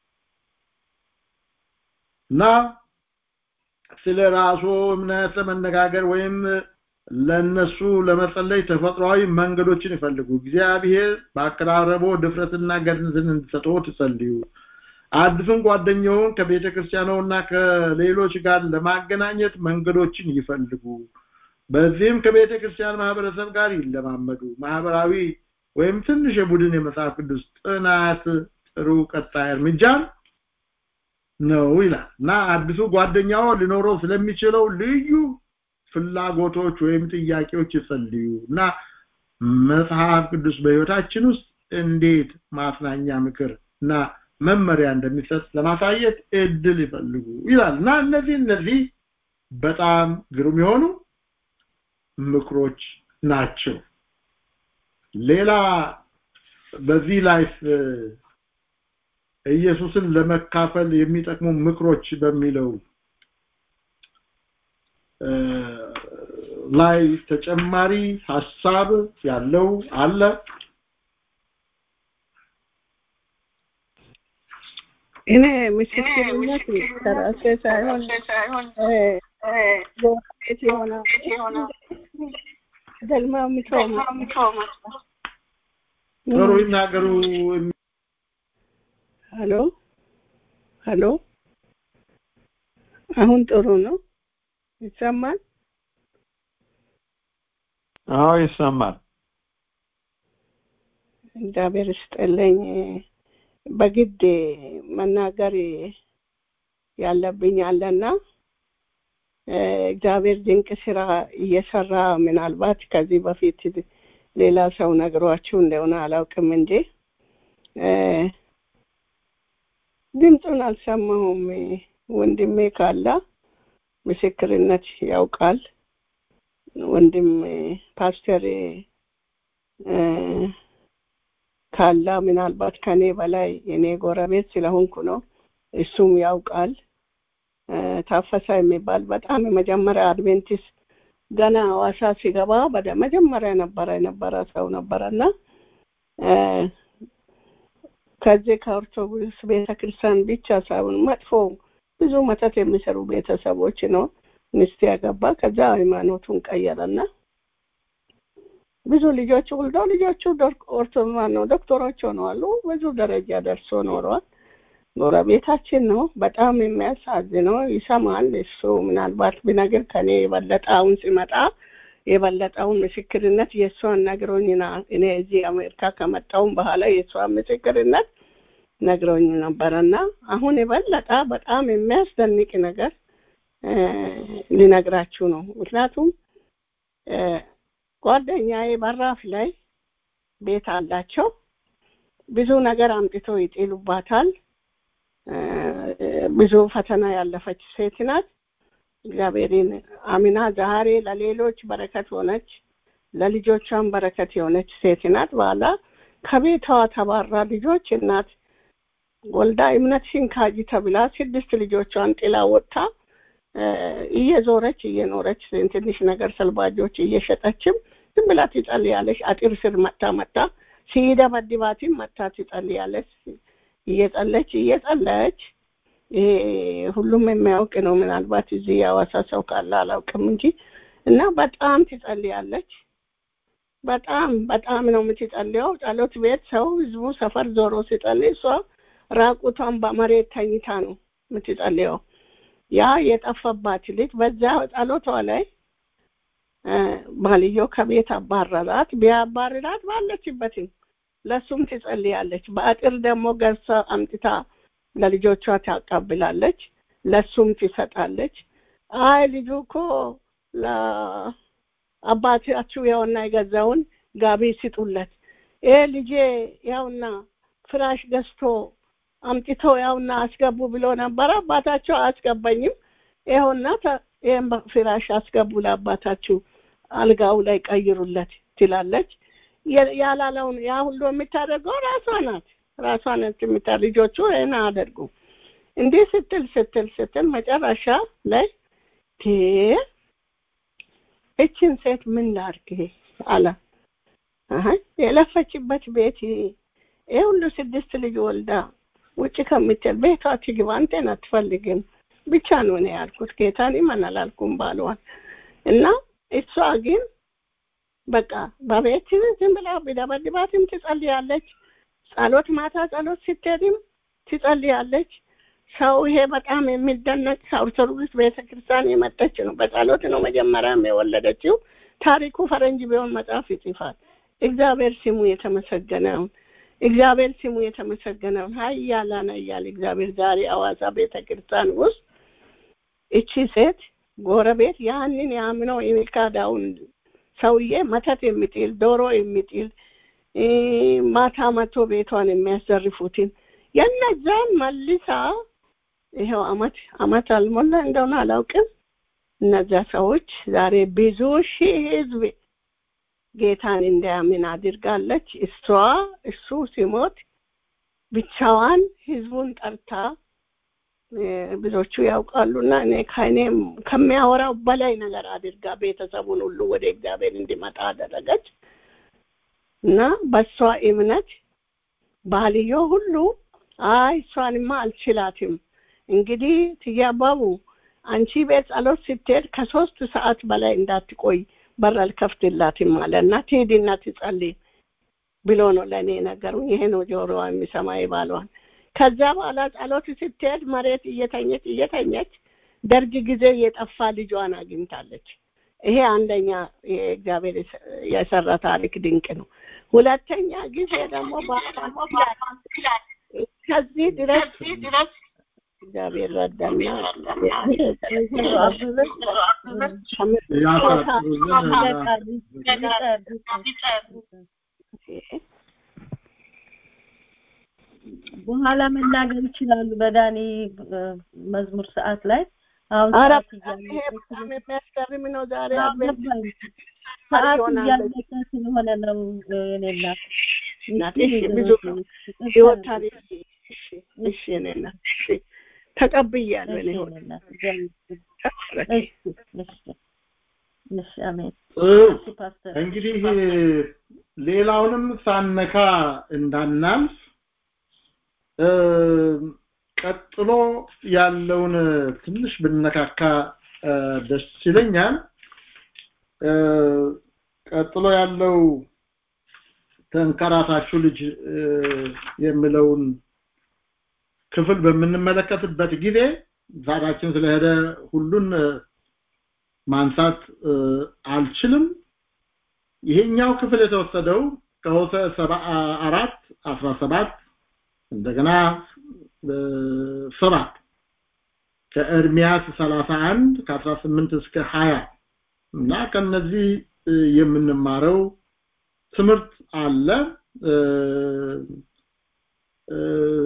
እና ስለ ራሱ እምነት ለመነጋገር ወይም ለነሱ ለመጸለይ ተፈጥሯዊ መንገዶችን ይፈልጉ እግዚአብሔር በአቀራረቦ ድፍረትና ገድነትን እንዲሰጠው ትጸልዩ አዲሱን ጓደኛውን ከቤተ ክርስቲያኑና ከሌሎች ጋር ለማገናኘት መንገዶችን ይፈልጉ በዚህም ከቤተ ክርስቲያን ማህበረሰብ ጋር ይለማመዱ ማህበራዊ ወይም ትንሽ የቡድን የመጽሐፍ ቅዱስ ጥናት ጥሩ ቀጣይ እርምጃ ነው ይላል እና አዲሱ ጓደኛው ሊኖረው ስለሚችለው ልዩ ፍላጎቶች ወይም ጥያቄዎች ይጸልዩ እና መጽሐፍ ቅዱስ በህይወታችን ውስጥ እንዴት ማጽናኛ ምክር እና መመሪያ እንደሚሰጥ ለማሳየት እድል ይፈልጉ ይላል እና እነዚህ እነዚህ በጣም ግሩም የሆኑ ምክሮች ናቸው ሌላ በዚህ ላይ ኢየሱስን ለመካፈል የሚጠቅሙ ምክሮች በሚለው ላይ ተጨማሪ ሐሳብ ያለው አለ እኔ ምስክርነት ከራሴ ሳይሆን ጎረቤት የሆነ ገልማ ምቾማ ጥሩ ይናገሩ ሄሎ ሄሎ አሁን ጥሩ ነው ይሰማል አዎ ይሰማል እግዚአብሔር ይስጥልኝ በግድ መናገር ያለብኝ አለና እግዚአብሔር ድንቅ ስራ እየሰራ ምናልባት ከዚህ በፊት ሌላ ሰው ነግሯችሁ እንደሆነ አላውቅም እንጂ ድምፁን አልሰማሁም ወንድሜ ካላ ምስክርነት ያውቃል ወንድም ፓስተር ካላ ምናልባት ከኔ በላይ የኔ ጎረቤት ስለሆንኩ ነው እሱም ያውቃል ታፈሳ የሚባል በጣም የመጀመሪያ አድቬንቲስት ገና ሐዋሳ ሲገባ ወደ መጀመሪያ ነበረ የነበረ ሰው ነበረና ከዚህ ከኦርቶዶክስ ቤተክርስቲያን ብቻ ሳይሆን መጥፎ ብዙ መተት የሚሰሩ ቤተሰቦች ነው ሚስት ያገባ ከዛ ሃይማኖቱን ቀየረና ብዙ ልጆች ወልዶ ልጆቹ ኦርቶዶክስ ነው ዶክተሮች ሆነዋሉ ብዙ ደረጃ ደርሶ ኖረዋል ጎረቤታችን ነው በጣም የሚያሳዝነው ይሰማል እሱ ምናልባት ቢነግር ከኔ የበለጠ አሁን ሲመጣ የበለጠውን ምስክርነት የእሷን ነግሮኝና እኔ እዚህ አሜሪካ ከመጣውን በኋላ የእሷን ምስክርነት ነግሮኝ ነበረና አሁን የበለጠ በጣም የሚያስደንቅ ነገር ሊነግራችሁ ነው ምክንያቱም ጓደኛዬ በራፍ ላይ ቤት አላቸው ብዙ ነገር አምጥቶ ይጥሉባታል ብዙ ፈተና ያለፈች ሴት ናት እግዚአብሔርን አሚና ዛሬ ለሌሎች በረከት ሆነች ለልጆቿን በረከት የሆነች ሴት ናት በኋላ ከቤቷ ተባራ ልጆች እናት ወልዳ እምነትሽን ካጂ ተብላ ስድስት ልጆቿን ጥላ ወጥታ እየዞረች እየኖረች ትንሽ ነገር ሰልባጆች እየሸጠችም ዝም ብላ ትጸልያለች አጥር ስር መታ መታ ሲደበድባትም መታ ትጸልያለች እየጸለች እየጸለች ይሄ ሁሉም የሚያውቅ ነው ምናልባት እዚህ የሐዋሳ ሰው ካለ አላውቅም እንጂ እና በጣም ትጸልያለች በጣም በጣም ነው የምትጸልየው ጸሎት ቤት ሰው ህዝቡ ሰፈር ዞሮ ሲጸልይ እሷ ራቁቷን በመሬት ተኝታ ነው የምትጸልየው ያ የጠፋባት ልጅ በዛ ጸሎቷ ላይ ባልዮ ከቤት አባረራት ቢያባርራት ባለችበትም ለሱም ትጸልያለች በአጥር ደግሞ ገርሳ አምጥታ ለልጆቿ ታቀብላለች ለሱም ትሰጣለች አይ ልጁ እኮ ለአባታችሁ ያውና የገዛውን ጋቢ ስጡለት ይሄ ልጄ ያውና ፍራሽ ገዝቶ አምጥቶ ያውና አስገቡ ብሎ ነበረ አባታቸው አያስገባኝም ይኸውና ይህም ፍራሽ አስገቡ ለአባታችሁ አልጋው ላይ ቀይሩለት ትላለች ያላለውን ያ ሁሉ የምታደርገው ራሷ ናት ራሷ ናት የምታ ልጆቹ ይህን አያደርጉ እንዲህ ስትል ስትል ስትል መጨረሻ ላይ እችን ሴት ምን ላርግ አለ የለፈችበት ቤት ይህ ሁሉ ስድስት ልጅ ወልዳ ውጭ ከምትል ቤቷ ትግባ አንተን አትፈልግም ብቻ ነው እኔ ያልኩት ጌታን ይመን አላልኩም ባለዋል እና እሷ ግን በቃ በቤት ዝም ብላ ቢደበድባትም ትጸልያለች ጸሎት ማታ ጸሎት ስትሄድም ትጸልያለች ሰው ይሄ በጣም የሚደነቅ ኦርቶዶክስ ቤተክርስቲያን የመጠች ነው በጸሎት ነው መጀመሪያም የወለደችው ታሪኩ ፈረንጅ ቢሆን መጽሐፍ ይጽፋል እግዚአብሔር ስሙ የተመሰገነውን እግዚአብሔር ስሙ የተመሰገነውን ሀያላን ሀያል እግዚአብሔር ዛሬ አዋሳ ቤተክርስቲያን ውስጥ እቺ ሴት ጎረቤት ያንን ያምነው የሚካዳውን ሰውዬ መተት የሚጥል ዶሮ የሚጥል ማታ መቶ ቤቷን የሚያዘርፉትን የነዛን መልሳ ይኸው አመት አመት አልሞላ እንደሆነ አላውቅም እነዚያ ሰዎች ዛሬ ብዙ ሺህ ህዝብ ጌታን እንዲያምን አድርጋለች እሷ እሱ ሲሞት ብቻዋን ህዝቡን ጠርታ ብዙዎቹ ያውቃሉና እኔ ከእኔም ከሚያወራው በላይ ነገር አድርጋ ቤተሰቡን ሁሉ ወደ እግዚአብሔር እንዲመጣ አደረገች እና በእሷ እምነት ባልዮ ሁሉ አይ እሷንማ አልችላትም እንግዲህ ትያባቡ አንቺ ቤት ጸሎት ስትሄድ ከሶስት ሰዓት በላይ እንዳትቆይ በር አልከፍትላትም አለ እና ትሄድና ትጸልይ ብሎ ነው ለእኔ ነገሩ ይሄ ነው ጆሮዋ የሚሰማ ባሏን ከዛ በኋላ ጸሎት ስትሄድ መሬት እየተኘች እየተኘች ደርግ ጊዜ የጠፋ ልጇን አግኝታለች ይሄ አንደኛ እግዚአብሔር የሰራ ታሪክ ድንቅ ነው ሁለተኛ ጊዜ ደግሞ ከዚህ ድረስ እግዚአብሔር ረዳና በኋላ መናገር ይችላሉ በዳኒ መዝሙር ሰዓት ላይ አሁን ኧረ ሰዓት በጣም ይሄ እያለቀ በጣም የሚያስገርም ነው። ዛሬ አዎ፣ አድቬንት ገባኝ። ሰዓት ይሆናል። እያለቀ ስለሆነ ነው እኔ እናት እናት እሺ እሺ፣ ብዙ እህቴ፣ ይቅርታ ህይወት አድርጊ። ታሪክ እሺ፣ እሺ፣ እኔ እናት እሺ፣ ተቀብያለሁ። እሺ እኔ እኔ እናት እግዚአብሔር ይስጥልኝ። ተባረኪ። እሺ እሺ እሺ አሜን። ጥሩ እሺ ፓስተር እንግዲህ ሌላውንም ሳነካ እንዳናልፍ እ፣ ቀጥሎ ያለውን ትንሽ ብነካካ እ፣ ደስ ይለኛል። እ፣ ቀጥሎ ያለው ተንከራታቹ ልጅ እ፣ የሚለውን ክፍል በምንመለከትበት ጊዜ ሰዓታችን ስለሄደ ሁሉን እ፣ ማንሳት እ፣ አልችልም። ይሄኛው ክፍል የተወሰደው ከሆሴዕ ሰባ አራት አስራ ሰባት እንደገና እ፣ ሰባት ከኤርሚያስ ሰላሳ አንድ ከአስራ ስምንት እስከ ሀያ እና ከነዚህ እ፣ የምንማረው ትምህርት አለ እ፣ እ፣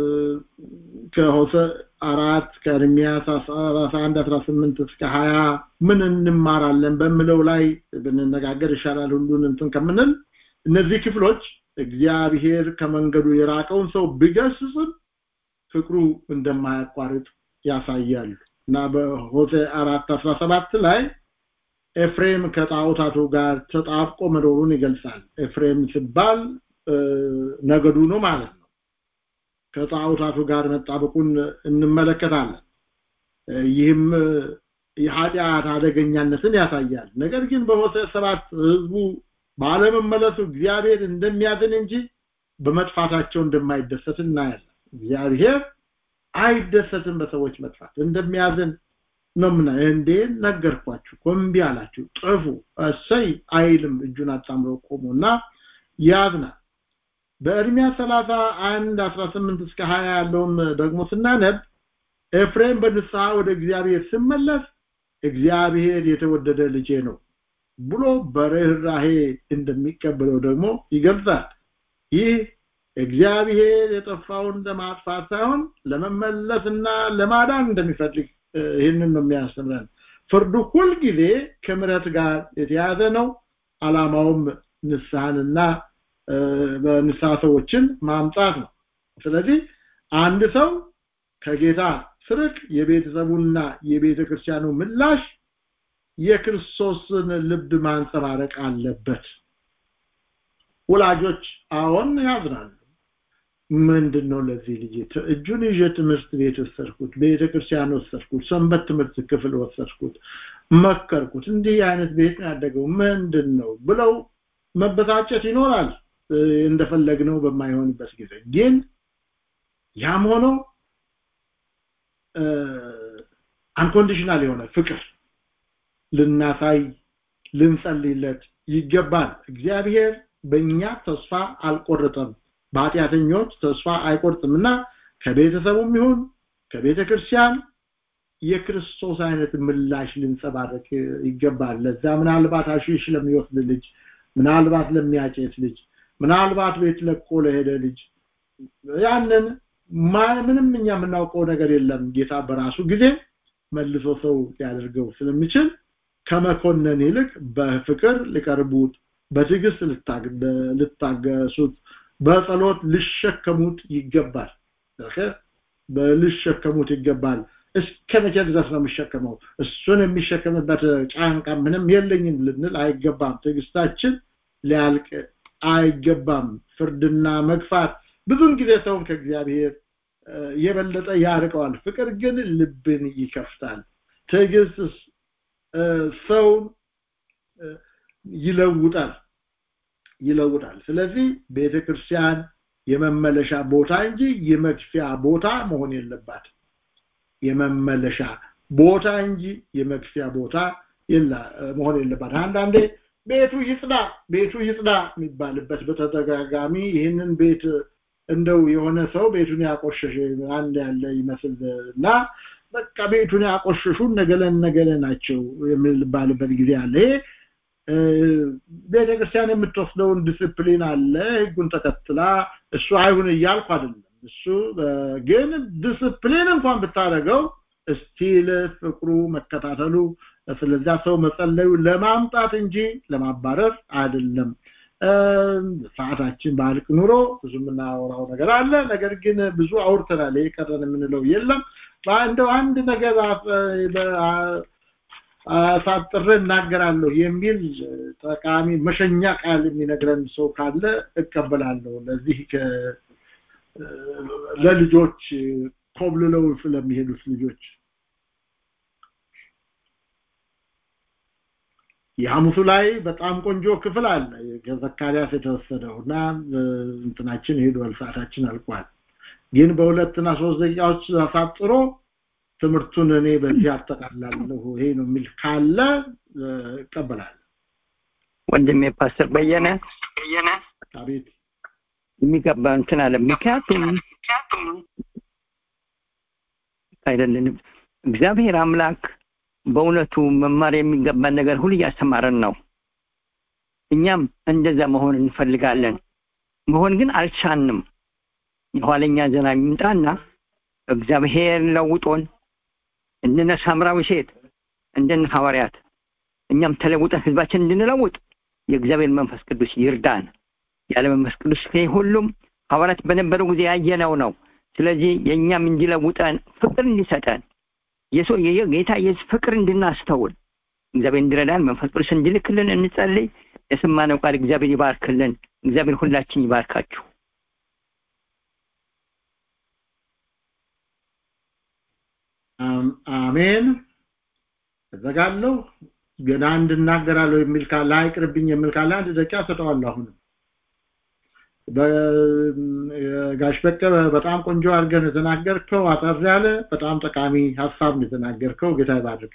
ከሆሴዕ አራት ከኤርሚያስ ሰላሳ አንድ አስራ ስምንት እስከ ሀያ ምን እንማራለን በሚለው ላይ ብንነጋገር ይሻላል ሁሉን እንትን ከምንል እነዚህ ክፍሎች እግዚአብሔር ከመንገዱ የራቀውን ሰው ቢገስጽም ፍቅሩ እንደማያቋርጥ ያሳያሉ እና በሆሴዕ አራት አስራ ሰባት ላይ ኤፍሬም ከጣዖታቱ ጋር ተጣብቆ መኖሩን ይገልጻል ኤፍሬም ሲባል እ፣ ነገዱ ነው ማለት ነው ከጣዖታቱ ጋር መጣበቁን እንመለከታለን እ፣ ይህም እ፣ የኃጢአት አደገኛነትን ያሳያል ነገር ግን በሆሴዕ ሰባት ህዝቡ ባለመመለሱ እግዚአብሔር እንደሚያዝን እንጂ በመጥፋታቸው እንደማይደሰት እናያለን እግዚአብሔር አይደሰትም በሰዎች መጥፋት እንደሚያዝን ነው ምና እንዴ ነገርኳችሁ ኮምቢ አላችሁ ጥፉ እሰይ አይልም እጁን አጣምሮ ቆሞና ያዝናል በእርሚያስ 31 18 እስከ 20 ያለውን ደግሞ ስናነብ ኤፍሬም በንስሐ ወደ እግዚአብሔር ሲመለስ እግዚአብሔር የተወደደ ልጄ ነው ብሎ በርህራሄ እንደሚቀበለው ደግሞ ይገልጻል ይህ እግዚአብሔር የጠፋውን ለማጥፋት ሳይሆን ለመመለስና ለማዳን እንደሚፈልግ እ፣ ይህንን ነው የሚያስተምረን ፍርዱ ሁልጊዜ ከምረት ጋር የተያዘ ነው አላማውም ንስሐንና እ፣ በንስሐ ሰዎችን ማምጣት ነው ስለዚህ አንድ ሰው ከጌታ ስርቅ የቤተሰቡና የቤተ ክርስቲያኑ ምላሽ የክርስቶስን ልብ ማንጸባረቅ አለበት ወላጆች አዎን ያዝናሉ ምንድን ነው ለዚህ ልጅ ት- እጁን ይዤ ትምህርት ቤት ወሰድኩት ቤተ ክርስቲያን ወሰድኩት ሰንበት ትምህርት ክፍል ወሰድኩት መከርኩት እንዲህ አይነት ቤት ነው ያደገው ምንድን ነው ብለው መበሳጨት ይኖራል እ፣ እንደፈለግነው በማይሆንበት ጊዜ ግን ያም ሆኖ አንኮንዲሽናል የሆነ ፍቅር ልናሳይ ልንጸልይለት ይገባል እግዚአብሔር በእኛ ተስፋ አልቆረጠም በኃጢአተኞች ተስፋ አይቆርጥምና ከቤተሰቡም ይሁን ከቤተ ክርስቲያን የክርስቶስ አይነት ምላሽ ልንጸባረቅ ይገባል ለዛ ምናልባት አሺሽ ለሚወስድ ልጅ ምናልባት ለሚያጨስ ልጅ ምናልባት ቤት ለቆ ለሄደ ልጅ ያንን ማ- ምንም እኛ የምናውቀው ነገር የለም ጌታ በራሱ ጊዜ መልሶ ሰው ሊያደርገው ስለሚችል ከመኮነን ይልቅ በፍቅር ሊቀርቡት በትዕግስት ልታግ- ልታገሱት በጸሎት ልሸከሙት ይገባል ኦኬ? በልሸከሙት ይገባል እስከ መቼ ድረስ ነው የሚሸከመው እሱን የሚሸከምበት ጫንቃ ምንም የለኝም ልንል አይገባም ትዕግስታችን ሊያልቅ አይገባም ፍርድና መግፋት ብዙን ጊዜ ሰውን ከእግዚአብሔር እ፣ የበለጠ ያርቀዋል ፍቅር ግን ልብን ይከፍታል ትዕግስት እ፣ ሰውን እ፣ ይለውጣል ይለውጣል ስለዚህ ቤተክርስቲያን የመመለሻ ቦታ እንጂ የመግፊያ ቦታ መሆን የለባት የመመለሻ ቦታ እንጂ የመግፊያ ቦታ የላ መሆን የለባት አንዳንዴ ቤቱ ይጽዳ ቤቱ ይጽዳ የሚባልበት በተደጋጋሚ ይህንን ቤት እንደው የሆነ ሰው ቤቱን ያቆሸሸ አንድ ያለ ይመስል እና በቃ ቤቱን ያቆሸሹ ነገለ ነገለ ናቸው የሚባልበት ጊዜ አለ ይሄ እ፣ ቤተክርስቲያን የምትወስደውን ዲስፕሊን አለ ህጉን ተከትላ እሱ አይሁን እያልኩ አይደለም እሱ እ፣ ግን ዲስፕሊን እንኳን ብታደርገው እስቲል ፍቅሩ መከታተሉ ስለዛ ሰው መጸለዩ ለማምጣት እንጂ ለማባረር አይደለም ሰዓታችን ባልቅ ኑሮ ብዙ የምናወራው ነገር አለ ነገር ግን ብዙ አውርተናል ይሄ ቀረን የምንለው የለም እንደው አንድ ነገር አሳጥሬ እናገራለሁ የሚል ጠቃሚ መሸኛ ቃል የሚነግረን ሰው ካለ እቀበላለሁ ለዚህ ለልጆች ኮብልለው ስለሚሄዱት ልጆች የሐሙሱ ላይ በጣም ቆንጆ ክፍል አለ ከዘካርያስ የተወሰደው እና እንትናችን ሄዷል ሰዓታችን አልቋል ግን በሁለትና ሶስት ደቂቃዎች አሳጥሮ ትምህርቱን እኔ በዚህ አጠቃላለሁ ይሄ ነው የሚል ካለ እቀበላለሁ ወንድሜ ፓስተር በየነ በየነ አቤት የሚገባ እንትን አለ ምክንያቱም አይደለንም እግዚአብሔር አምላክ በእውነቱ መማር የሚገባን ነገር ሁሉ እያስተማረን ነው እኛም እንደዛ መሆን እንፈልጋለን መሆን ግን አልቻንም የኋለኛ ዘና ይምጣና እግዚአብሔር ለውጦን እንደነ ሳምራዊ ሴት እንደነ ሐዋርያት እኛም ተለውጠን ህዝባችን እንድንለውጥ የእግዚአብሔር መንፈስ ቅዱስ ይርዳን ያለ መንፈስ ቅዱስ ሁሉም ሐዋርያት በነበረው ጊዜ ያየነው ነው ስለዚህ የእኛም እንዲለውጠን ፍቅር እንዲሰጠን የሰው የጌታ ኢየሱስ ፍቅር እንድናስተውል እግዚአብሔር እንዲረዳን መንፈስ ቅዱስ እንዲልክልን እንጸልይ የሰማነው ቃል እግዚአብሔር ይባርክልን እግዚአብሔር ሁላችን ይባርካችሁ አሜን እዘጋለሁ ገና እንድናገራለሁ የሚል ካለ አይቅርብኝ የሚል ካለ አንድ ደቂቃ ሰጠዋለሁ አሁንም ጋሽ በቀለ በጣም ቆንጆ አድርገን የተናገርከው አጠር ያለ በጣም ጠቃሚ ሀሳብ ነው የተናገርከው ጌታ ይባርክ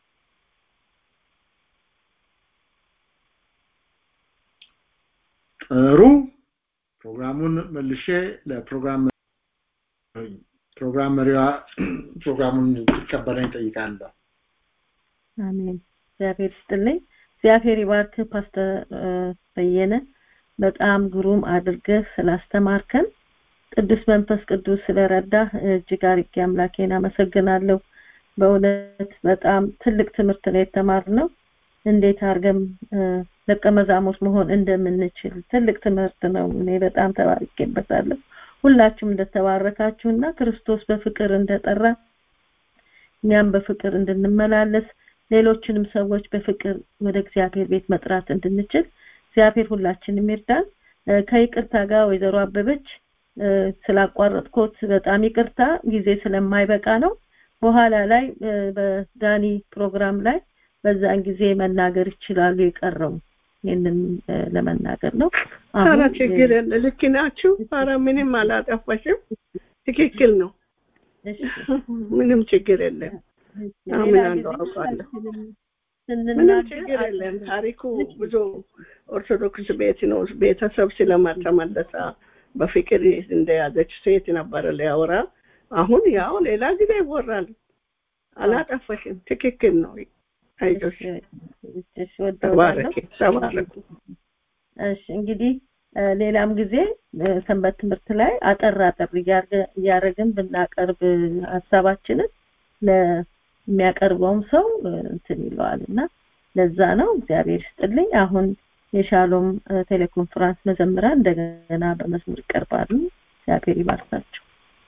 ጥሩ ፕሮግራሙን መልሼ ለፕሮግራም ፕሮግራም መሪዋ ፕሮግራሙን እንድትቀበለኝ ጠይቃለሁ አሜን እግዚአብሔር ስጥልኝ እግዚአብሔር ይባርክ ፓስተር በየነ በጣም ግሩም አድርገህ ስላስተማርከን ቅዱስ መንፈስ ቅዱስ ስለረዳ እጅግ አርጌ አምላኬን አመሰግናለሁ በእውነት በጣም ትልቅ ትምህርት ነው የተማርነው እንዴት አድርገን ደቀ መዛሙርት መሆን እንደምንችል ትልቅ ትምህርት ነው እኔ በጣም ተባርኬበታለሁ ሁላችሁም እንደተባረካችሁና ክርስቶስ በፍቅር እንደጠራ እኛም በፍቅር እንድንመላለስ ሌሎችንም ሰዎች በፍቅር ወደ እግዚአብሔር ቤት መጥራት እንድንችል እግዚአብሔር ሁላችንም ይርዳን ከይቅርታ ጋር ወይዘሮ አበበች ስላቋረጥኩት በጣም ይቅርታ ጊዜ ስለማይበቃ ነው በኋላ ላይ በዳኒ ፕሮግራም ላይ በዛን ጊዜ መናገር ይችላሉ የቀረው ይህንን ለመናገር ነው ኧረ ችግር የለ ልክ ናችሁ ኧረ ምንም አላጠፋሽም ትክክል ነው ምንም ችግር የለም ምን አንዱ አውቃለሁ ምንም ችግር የለም ታሪኩ ብዙ ኦርቶዶክስ ቤት ነው ቤተሰብ ስለማልተመለሰ በፍቅር እንደያዘች ሴት ነበረ ሊያወራ አሁን ያው ሌላ ጊዜ ይወራል አላጠፋሽም ትክክል ነው አይዞሽ ተባረኪ ተባረኩ እሺ እንግዲህ ሌላም ጊዜ ሰንበት ትምህርት ላይ አጠር አጠር እያደረግን ብናቀርብ ሀሳባችንን ለሚያቀርበውም ሰው እንትን ይለዋል እና ለዛ ነው እግዚአብሔር ይስጥልኝ አሁን የሻሎም ቴሌኮንፈረንስ መዘምራን እንደገና በመስመር ይቀርባሉ እግዚአብሔር ይባርካቸው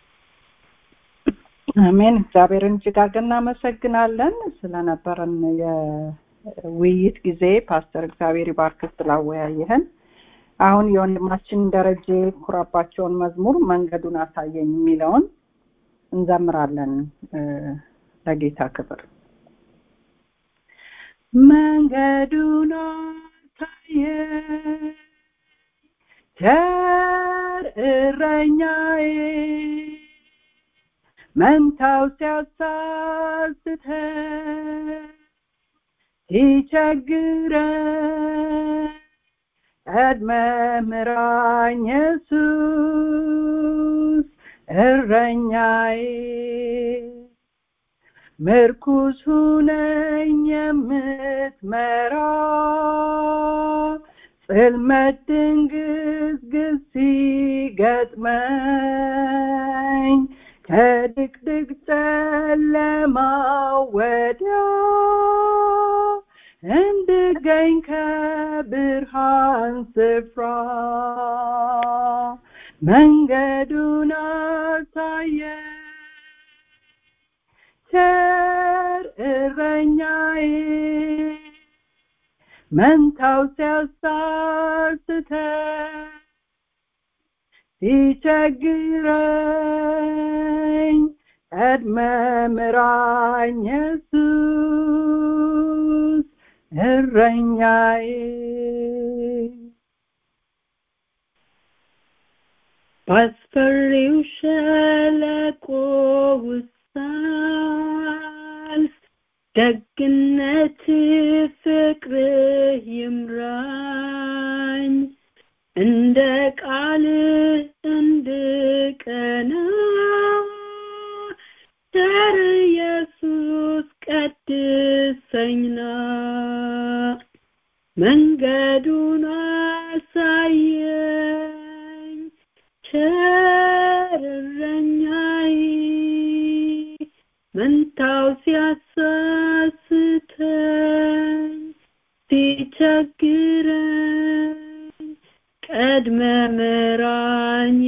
አሜን እግዚአብሔርን እጅግ አድርገን እናመሰግናለን ስለነበረን የውይይት ጊዜ ፓስተር እግዚአብሔር ይባርክ ስላወያየህን አሁን የወንድማችን ደረጀ ኩራባቸውን መዝሙር መንገዱን አሳየኝ የሚለውን እንዘምራለን ለጌታ ክብር መንገዱን አሳየኝ ቸር እረኛዬ መንታው ሲያሳስተኝ ሲቸግረኝ ቀድመ ምራኝ ኢየሱስ እረኛዬ ምርኩስ ሁነኝ የምትመራ ጽልመት ድንግዝግዝ ሲገጥመኝ ከድቅድቅ ጨለማ መንገዱን አሳየ ቸር እረኛዬ መንታው ሲያሳስተኝ ሲቸግረኝ ቀድመ ምራኝ ኢየሱስ እረኛዬ ባስፈሪው ሸለቆ ውስጥ ሳልፍ ደግነት ፍቅርህ ይምራኝ እንደ ቃልህ እንድቀና ቸር ኢየሱስ ቀድሰኝና መንገዱን አሳየኝ ቸር እረኛዬ መንታው ሲያሳስተኝ ሲቸግረኝ ቀድመ ምራኝ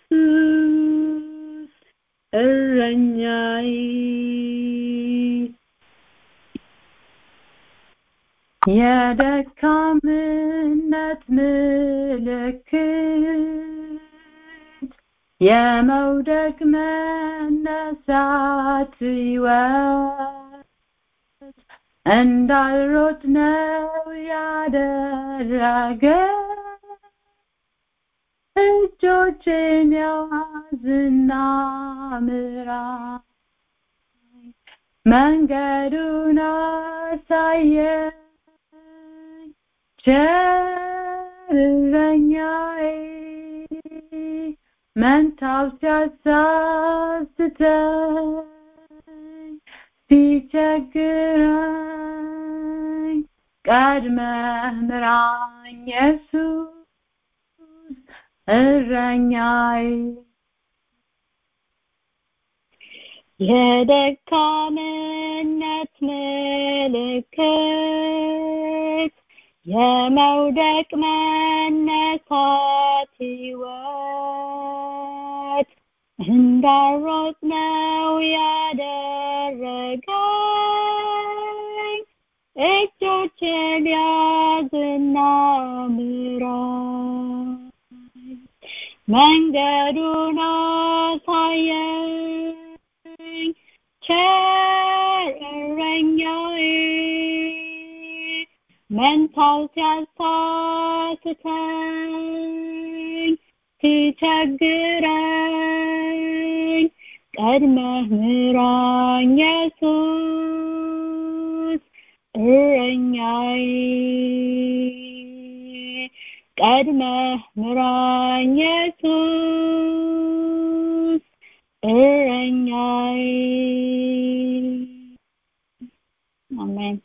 ኢየሱስ እረኛዬ የደካምነት ምልክት የመውደቅ መነሳት ሕይወት እንዳልሮጥ ነው ያደረገ እጆቼን ያዝና ምራ መንገዱን አሳየኝ ቸር እረኛዬ መንታው ሲያሳስተኝ ሲቸግረኝ ቀድመህ ምራኝ ኢየሱስ እረኛዬ የደካምነት ምልክት የመውደቅ መነሳት ሕይወት እንዳሮጥ ነው ያደረገኝ እጆቼን ያዝና ምራኝ መንገዱን አሳየኝ ቸር እረኛዬ መንታው ሲያሳስተኝ ሲቸግረኝ ቀድመህ ምራኝ ኢየሱስ እረኛዬ ቀድመህ ምራኝ ኢየሱስ እረኛዬ አሜን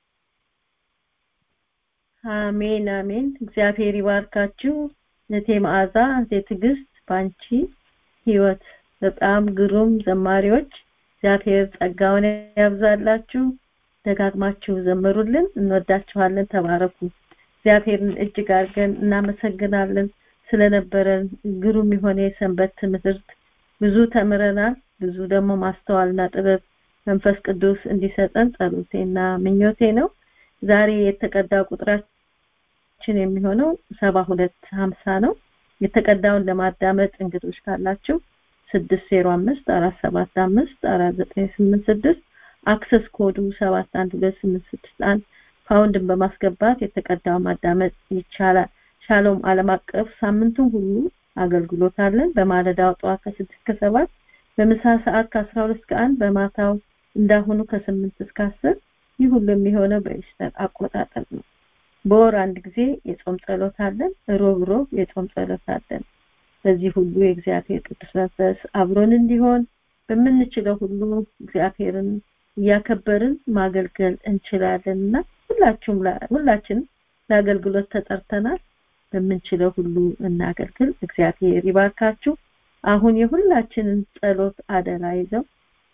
አሜን አሜን እግዚአብሔር ይባርካችሁ እህቴ መዓዛ እህቴ ትዕግስት ባንቺ ህይወት በጣም ግሩም ዘማሪዎች እግዚአብሔር ጸጋውን ያብዛላችሁ ደጋግማችሁ ዘምሩልን እንወዳችኋለን ተባረኩ እግዚአብሔርን እጅግ አድርገን እናመሰግናለን ስለነበረን ግሩም የሆነ የሰንበት ትምህርት ብዙ ተምረናል ብዙ ደግሞ ማስተዋልና ጥበብ መንፈስ ቅዱስ እንዲሰጠን ጸሎቴና ምኞቴ ነው ዛሬ የተቀዳ ቁጥራችን የሚሆነው ሰባ ሁለት ሀምሳ ነው የተቀዳውን ለማዳመጥ እንግዶች ካላችሁ ስድስት ዜሮ አምስት አራት ሰባት አምስት አራት ዘጠኝ ስምንት ስድስት አክሰስ ኮዱ ሰባት አንድ ሁለት ስምንት ስድስት አንድ ፓውንድን በማስገባት የተቀዳው ማዳመጥ ይቻላል ሻሎም ዓለም አቀፍ ሳምንቱን ሁሉ አገልግሎት አለን በማለዳው ጠዋት ከስድስት ከሰባት በምሳ ሰዓት ከአስራ ሁለት ከአንድ በማታው እንዳሁኑ ከስምንት እስከ አስር ይህ ሁሉ የሚሆነው በኢስተር አቆጣጠር ነው በወር አንድ ጊዜ የጾም ጸሎት አለን ሮብ ሮብ የጾም ጸሎት አለን በዚህ ሁሉ የእግዚአብሔር ቅዱስ መንፈስ አብሮን እንዲሆን በምንችለው ሁሉ እግዚአብሔርን እያከበርን ማገልገል እንችላለንና ሁላችሁም ሁላችንም ለአገልግሎት ተጠርተናል በምንችለው ሁሉ እናገልግል እግዚአብሔር ይባርካችሁ አሁን የሁላችንን ጸሎት አደራ ይዘው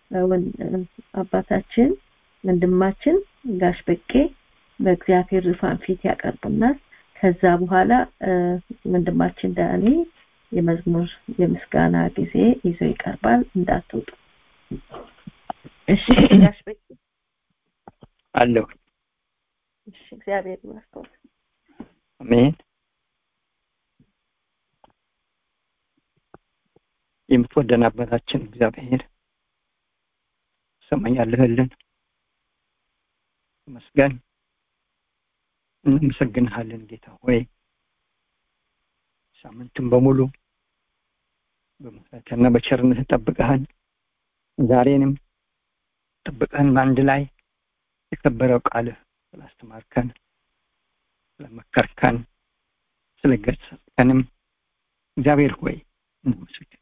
አባታችን ወንድማችን ጋሽ በቄ በእግዚአብሔር ዙፋን ፊት ያቀርቡናል ከዛ በኋላ ወንድማችን ዳኒ የመዝሙር የምስጋና ጊዜ ይዞ ይቀርባል እንዳትወጡ እሺ ጋሽ በቂ አለሁ እሺ እግዚአብሔር ይመስገን አሜን የምትወደን አባታችን እግዚአብሔር ሰማኝ ያለህልን መስገን እናመሰግንሃለን ጌታ ሆይ ሳምንቱን በሙሉ በምህረትና በቸርነት ጠብቀህን ዛሬንም ጠብቀህን በአንድ ላይ የከበረው ቃልህ ስላስተማርከን ስለመከርከን ስለገሰጽከንም እግዚአብሔር ሆይ እናመሰግን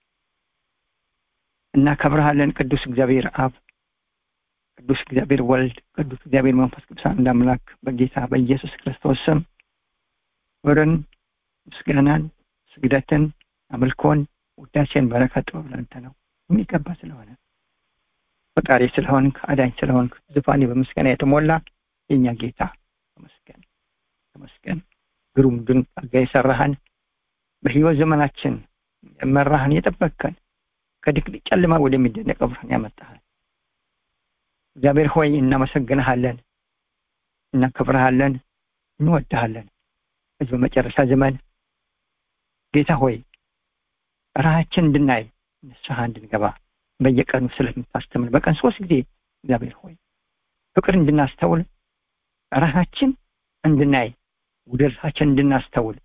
እናከብረሃለን ቅዱስ እግዚአብሔር አብ ቅዱስ እግዚአብሔር ወልድ ቅዱስ እግዚአብሔር መንፈስ ቅዱስ አንድ አምላክ በጌታ በኢየሱስ ክርስቶስ ስም ክብርን ምስጋናን ስግደትን አምልኮን ውዳሴን በረከት ጥበብ ላንተ ነው የሚገባ ስለሆነ ፈጣሪ ስለሆንክ አዳኝ ስለሆንክ ዙፋኔ በምስጋና የተሞላ የእኛ ጌታ ተመስገን ተመስገን ግሩም ድንቅ አድርጋ የሰራህን በህይወት ዘመናችን የመራህን የጠበቅከን ከድቅድቅ ጨለማ ወደሚደነቀው ብርሃን ያመጣህን እግዚአብሔር ሆይ እናመሰግንሃለን እናከብረሃለን እንወድሃለን በዚህ በመጨረሻ ዘመን ጌታ ሆይ ራሃችን እንድናይ ንስሐ እንድንገባ በየቀኑ ስለምታስተምር በቀን ሶስት ጊዜ እግዚአብሔር ሆይ ፍቅር እንድናስተውል ራሳችን እንድናይ ውደታችን እንድናስተውል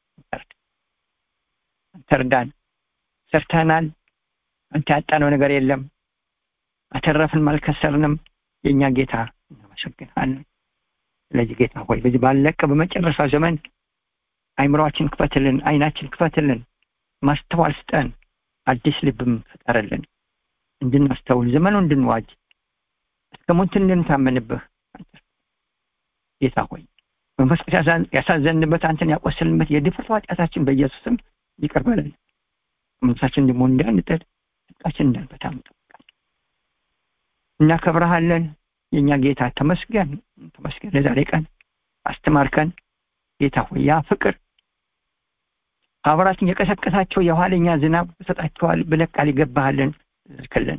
አንተ እርዳን ሰርተናል አንተ ያጣነው ነገር የለም አተረፍን አልከሰርንም የእኛ ጌታ እናመሰግናለን ስለዚህ ጌታ ሆይ በዚህ ባለቀ በመጨረሻ ዘመን አይምሯችን ክፈትልን አይናችን ክፈትልን ማስተዋል ስጠን አዲስ ልብም ፍጠርልን እንድናስተውል ዘመኑ እንድንዋጅ እስከ ሞት እንድንታመንብህ ጌታ ሆይ መንፈስ ቅዱስ ያሳዘንበት አንተን ያቆስልንበት የድፍረት ኃጢአታችን በኢየሱስም ይቅር በለን መንፈሳችን ደግሞ እንዳንጥል ጽድቃችን እንዳንበታም ጠብቃል እናከብረሃለን የእኛ ጌታ ተመስገን ተመስገን ለዛሬ ቀን አስተማርከን ጌታ ሆይ ያ ፍቅር አብራችን የቀሰቀሳቸው የኋለኛ ዝናብ ሰጣቸዋል ብለህ ቃል ይገባሃልን ልክልን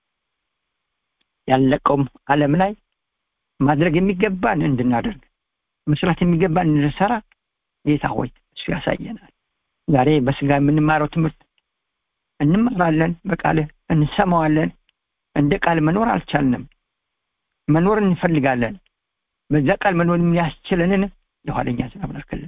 ያለቀውም ዓለም ላይ ማድረግ የሚገባን እንድናደርግ መስራት የሚገባን እንድንሰራ ጌታ ሆይ እሱ ያሳየናል ዛሬ በስጋ የምንማረው ትምህርት እንማራለን በቃልህ እንሰማዋለን እንደ ቃል መኖር አልቻልንም መኖር እንፈልጋለን በዛ ቃል መኖር የሚያስችለንን የኋለኛ ዝናብ ላክልን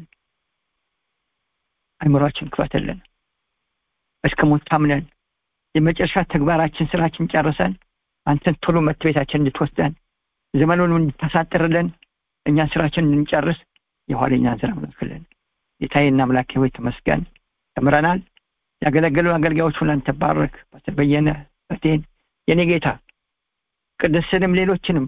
አይምሯችን ክፈትልን እስከ ሞት ታምነን የመጨረሻ ተግባራችን ስራችን ጨርሰን አንተን ቶሎ መት ቤታችን እንድትወስደን ዘመኑን እንድታሳጥርልን እኛን ስራችን እንድንጨርስ የኋለኛ ዝናብ ላክልን ጌታዬና አምላኬ ሆይ ተመስገን ተምረናል ያገለገሉ አገልጋዮች ሁሉ አንተ ባረክ ፓስተር በየነ በቴን የኔ ጌታ ቅድስንም ሌሎችንም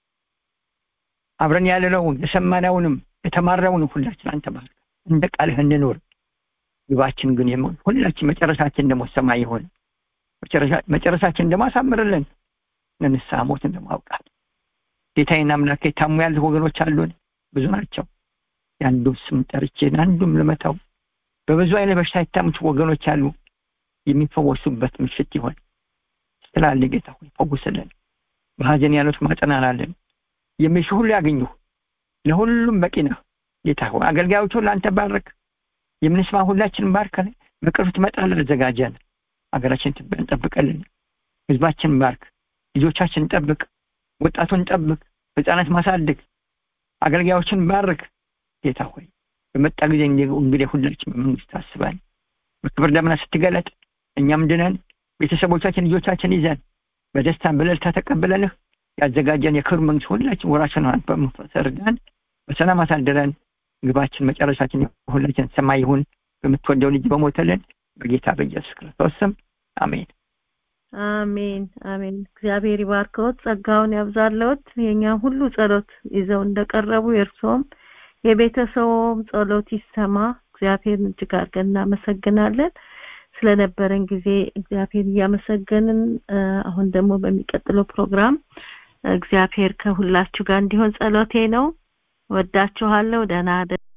አብረን ያለነውን የሰማነውንም የተማረውንም ሁላችን አንተ ባርክ እንደ ቃልህ እንኖር ግባችን ግን የመሆን ሁላችን መጨረሻችን ደግሞ ሰማይ ይሆን መጨረሻችን ደግሞ አሳምርልን ለንስሐ ሞትን ደግሞ አውቃል ጌታዬና አምላኬ ታሙ ያሉ ወገኖች አሉን ብዙ ናቸው የአንዱን ስም ጠርቼን አንዱም ልመታው በብዙ አይነት በሽታ የታሙት ወገኖች አሉ የሚፈወሱበት ምሽት ይሆን ስላለ ጌታ ሆይ ፈውስልን በሀዘን ያሉት ማጸናናለን የሚሹ ሁሉ ያገኙ ለሁሉም በቂ ነህ ጌታ ሆይ አገልጋዮች ሁሉ አንተ ባረክ የምንስማ ሁላችን ባርከን በቅርቡ ትመጣለህ ዘጋጀን ሀገራችን ትበን ጠብቀልን ህዝባችን ባርክ ልጆቻችን ጠብቅ ወጣቱን ጠብቅ ህፃናት ማሳድግ አገልጋዮችን ባርክ ጌታ ሆይ በመጣ ጊዜ እንግዲህ ሁላችን በመንግስት አስበን በክብር ደመና ስትገለጥ እኛም ድነን ቤተሰቦቻችን ልጆቻችን ይዘን በደስታን በለልታ ተቀብለንህ ያዘጋጀን የክብር መንግስት ሁላችን ወራችን ሆናት በመፈሰርዳን በሰላም አሳድረን ግባችን መጨረሻችን ሁላችን ሰማይ ይሁን በምትወደው ልጅ በሞተልን በጌታ በኢየሱስ ክርስቶስ ስም አሜን አሜን አሜን እግዚአብሔር ይባርከዎት ጸጋውን ያብዛለዎት የኛ ሁሉ ጸሎት ይዘው እንደቀረቡ የእርሶም የቤተሰቡም ጸሎት ይሰማ እግዚአብሔርን እጅግ አድርገን እናመሰግናለን ስለነበረን ጊዜ እግዚአብሔር እያመሰገንን አሁን ደግሞ በሚቀጥለው ፕሮግራም እግዚአብሔር ከሁላችሁ ጋር እንዲሆን ጸሎቴ ነው ወዳችኋለሁ ደህና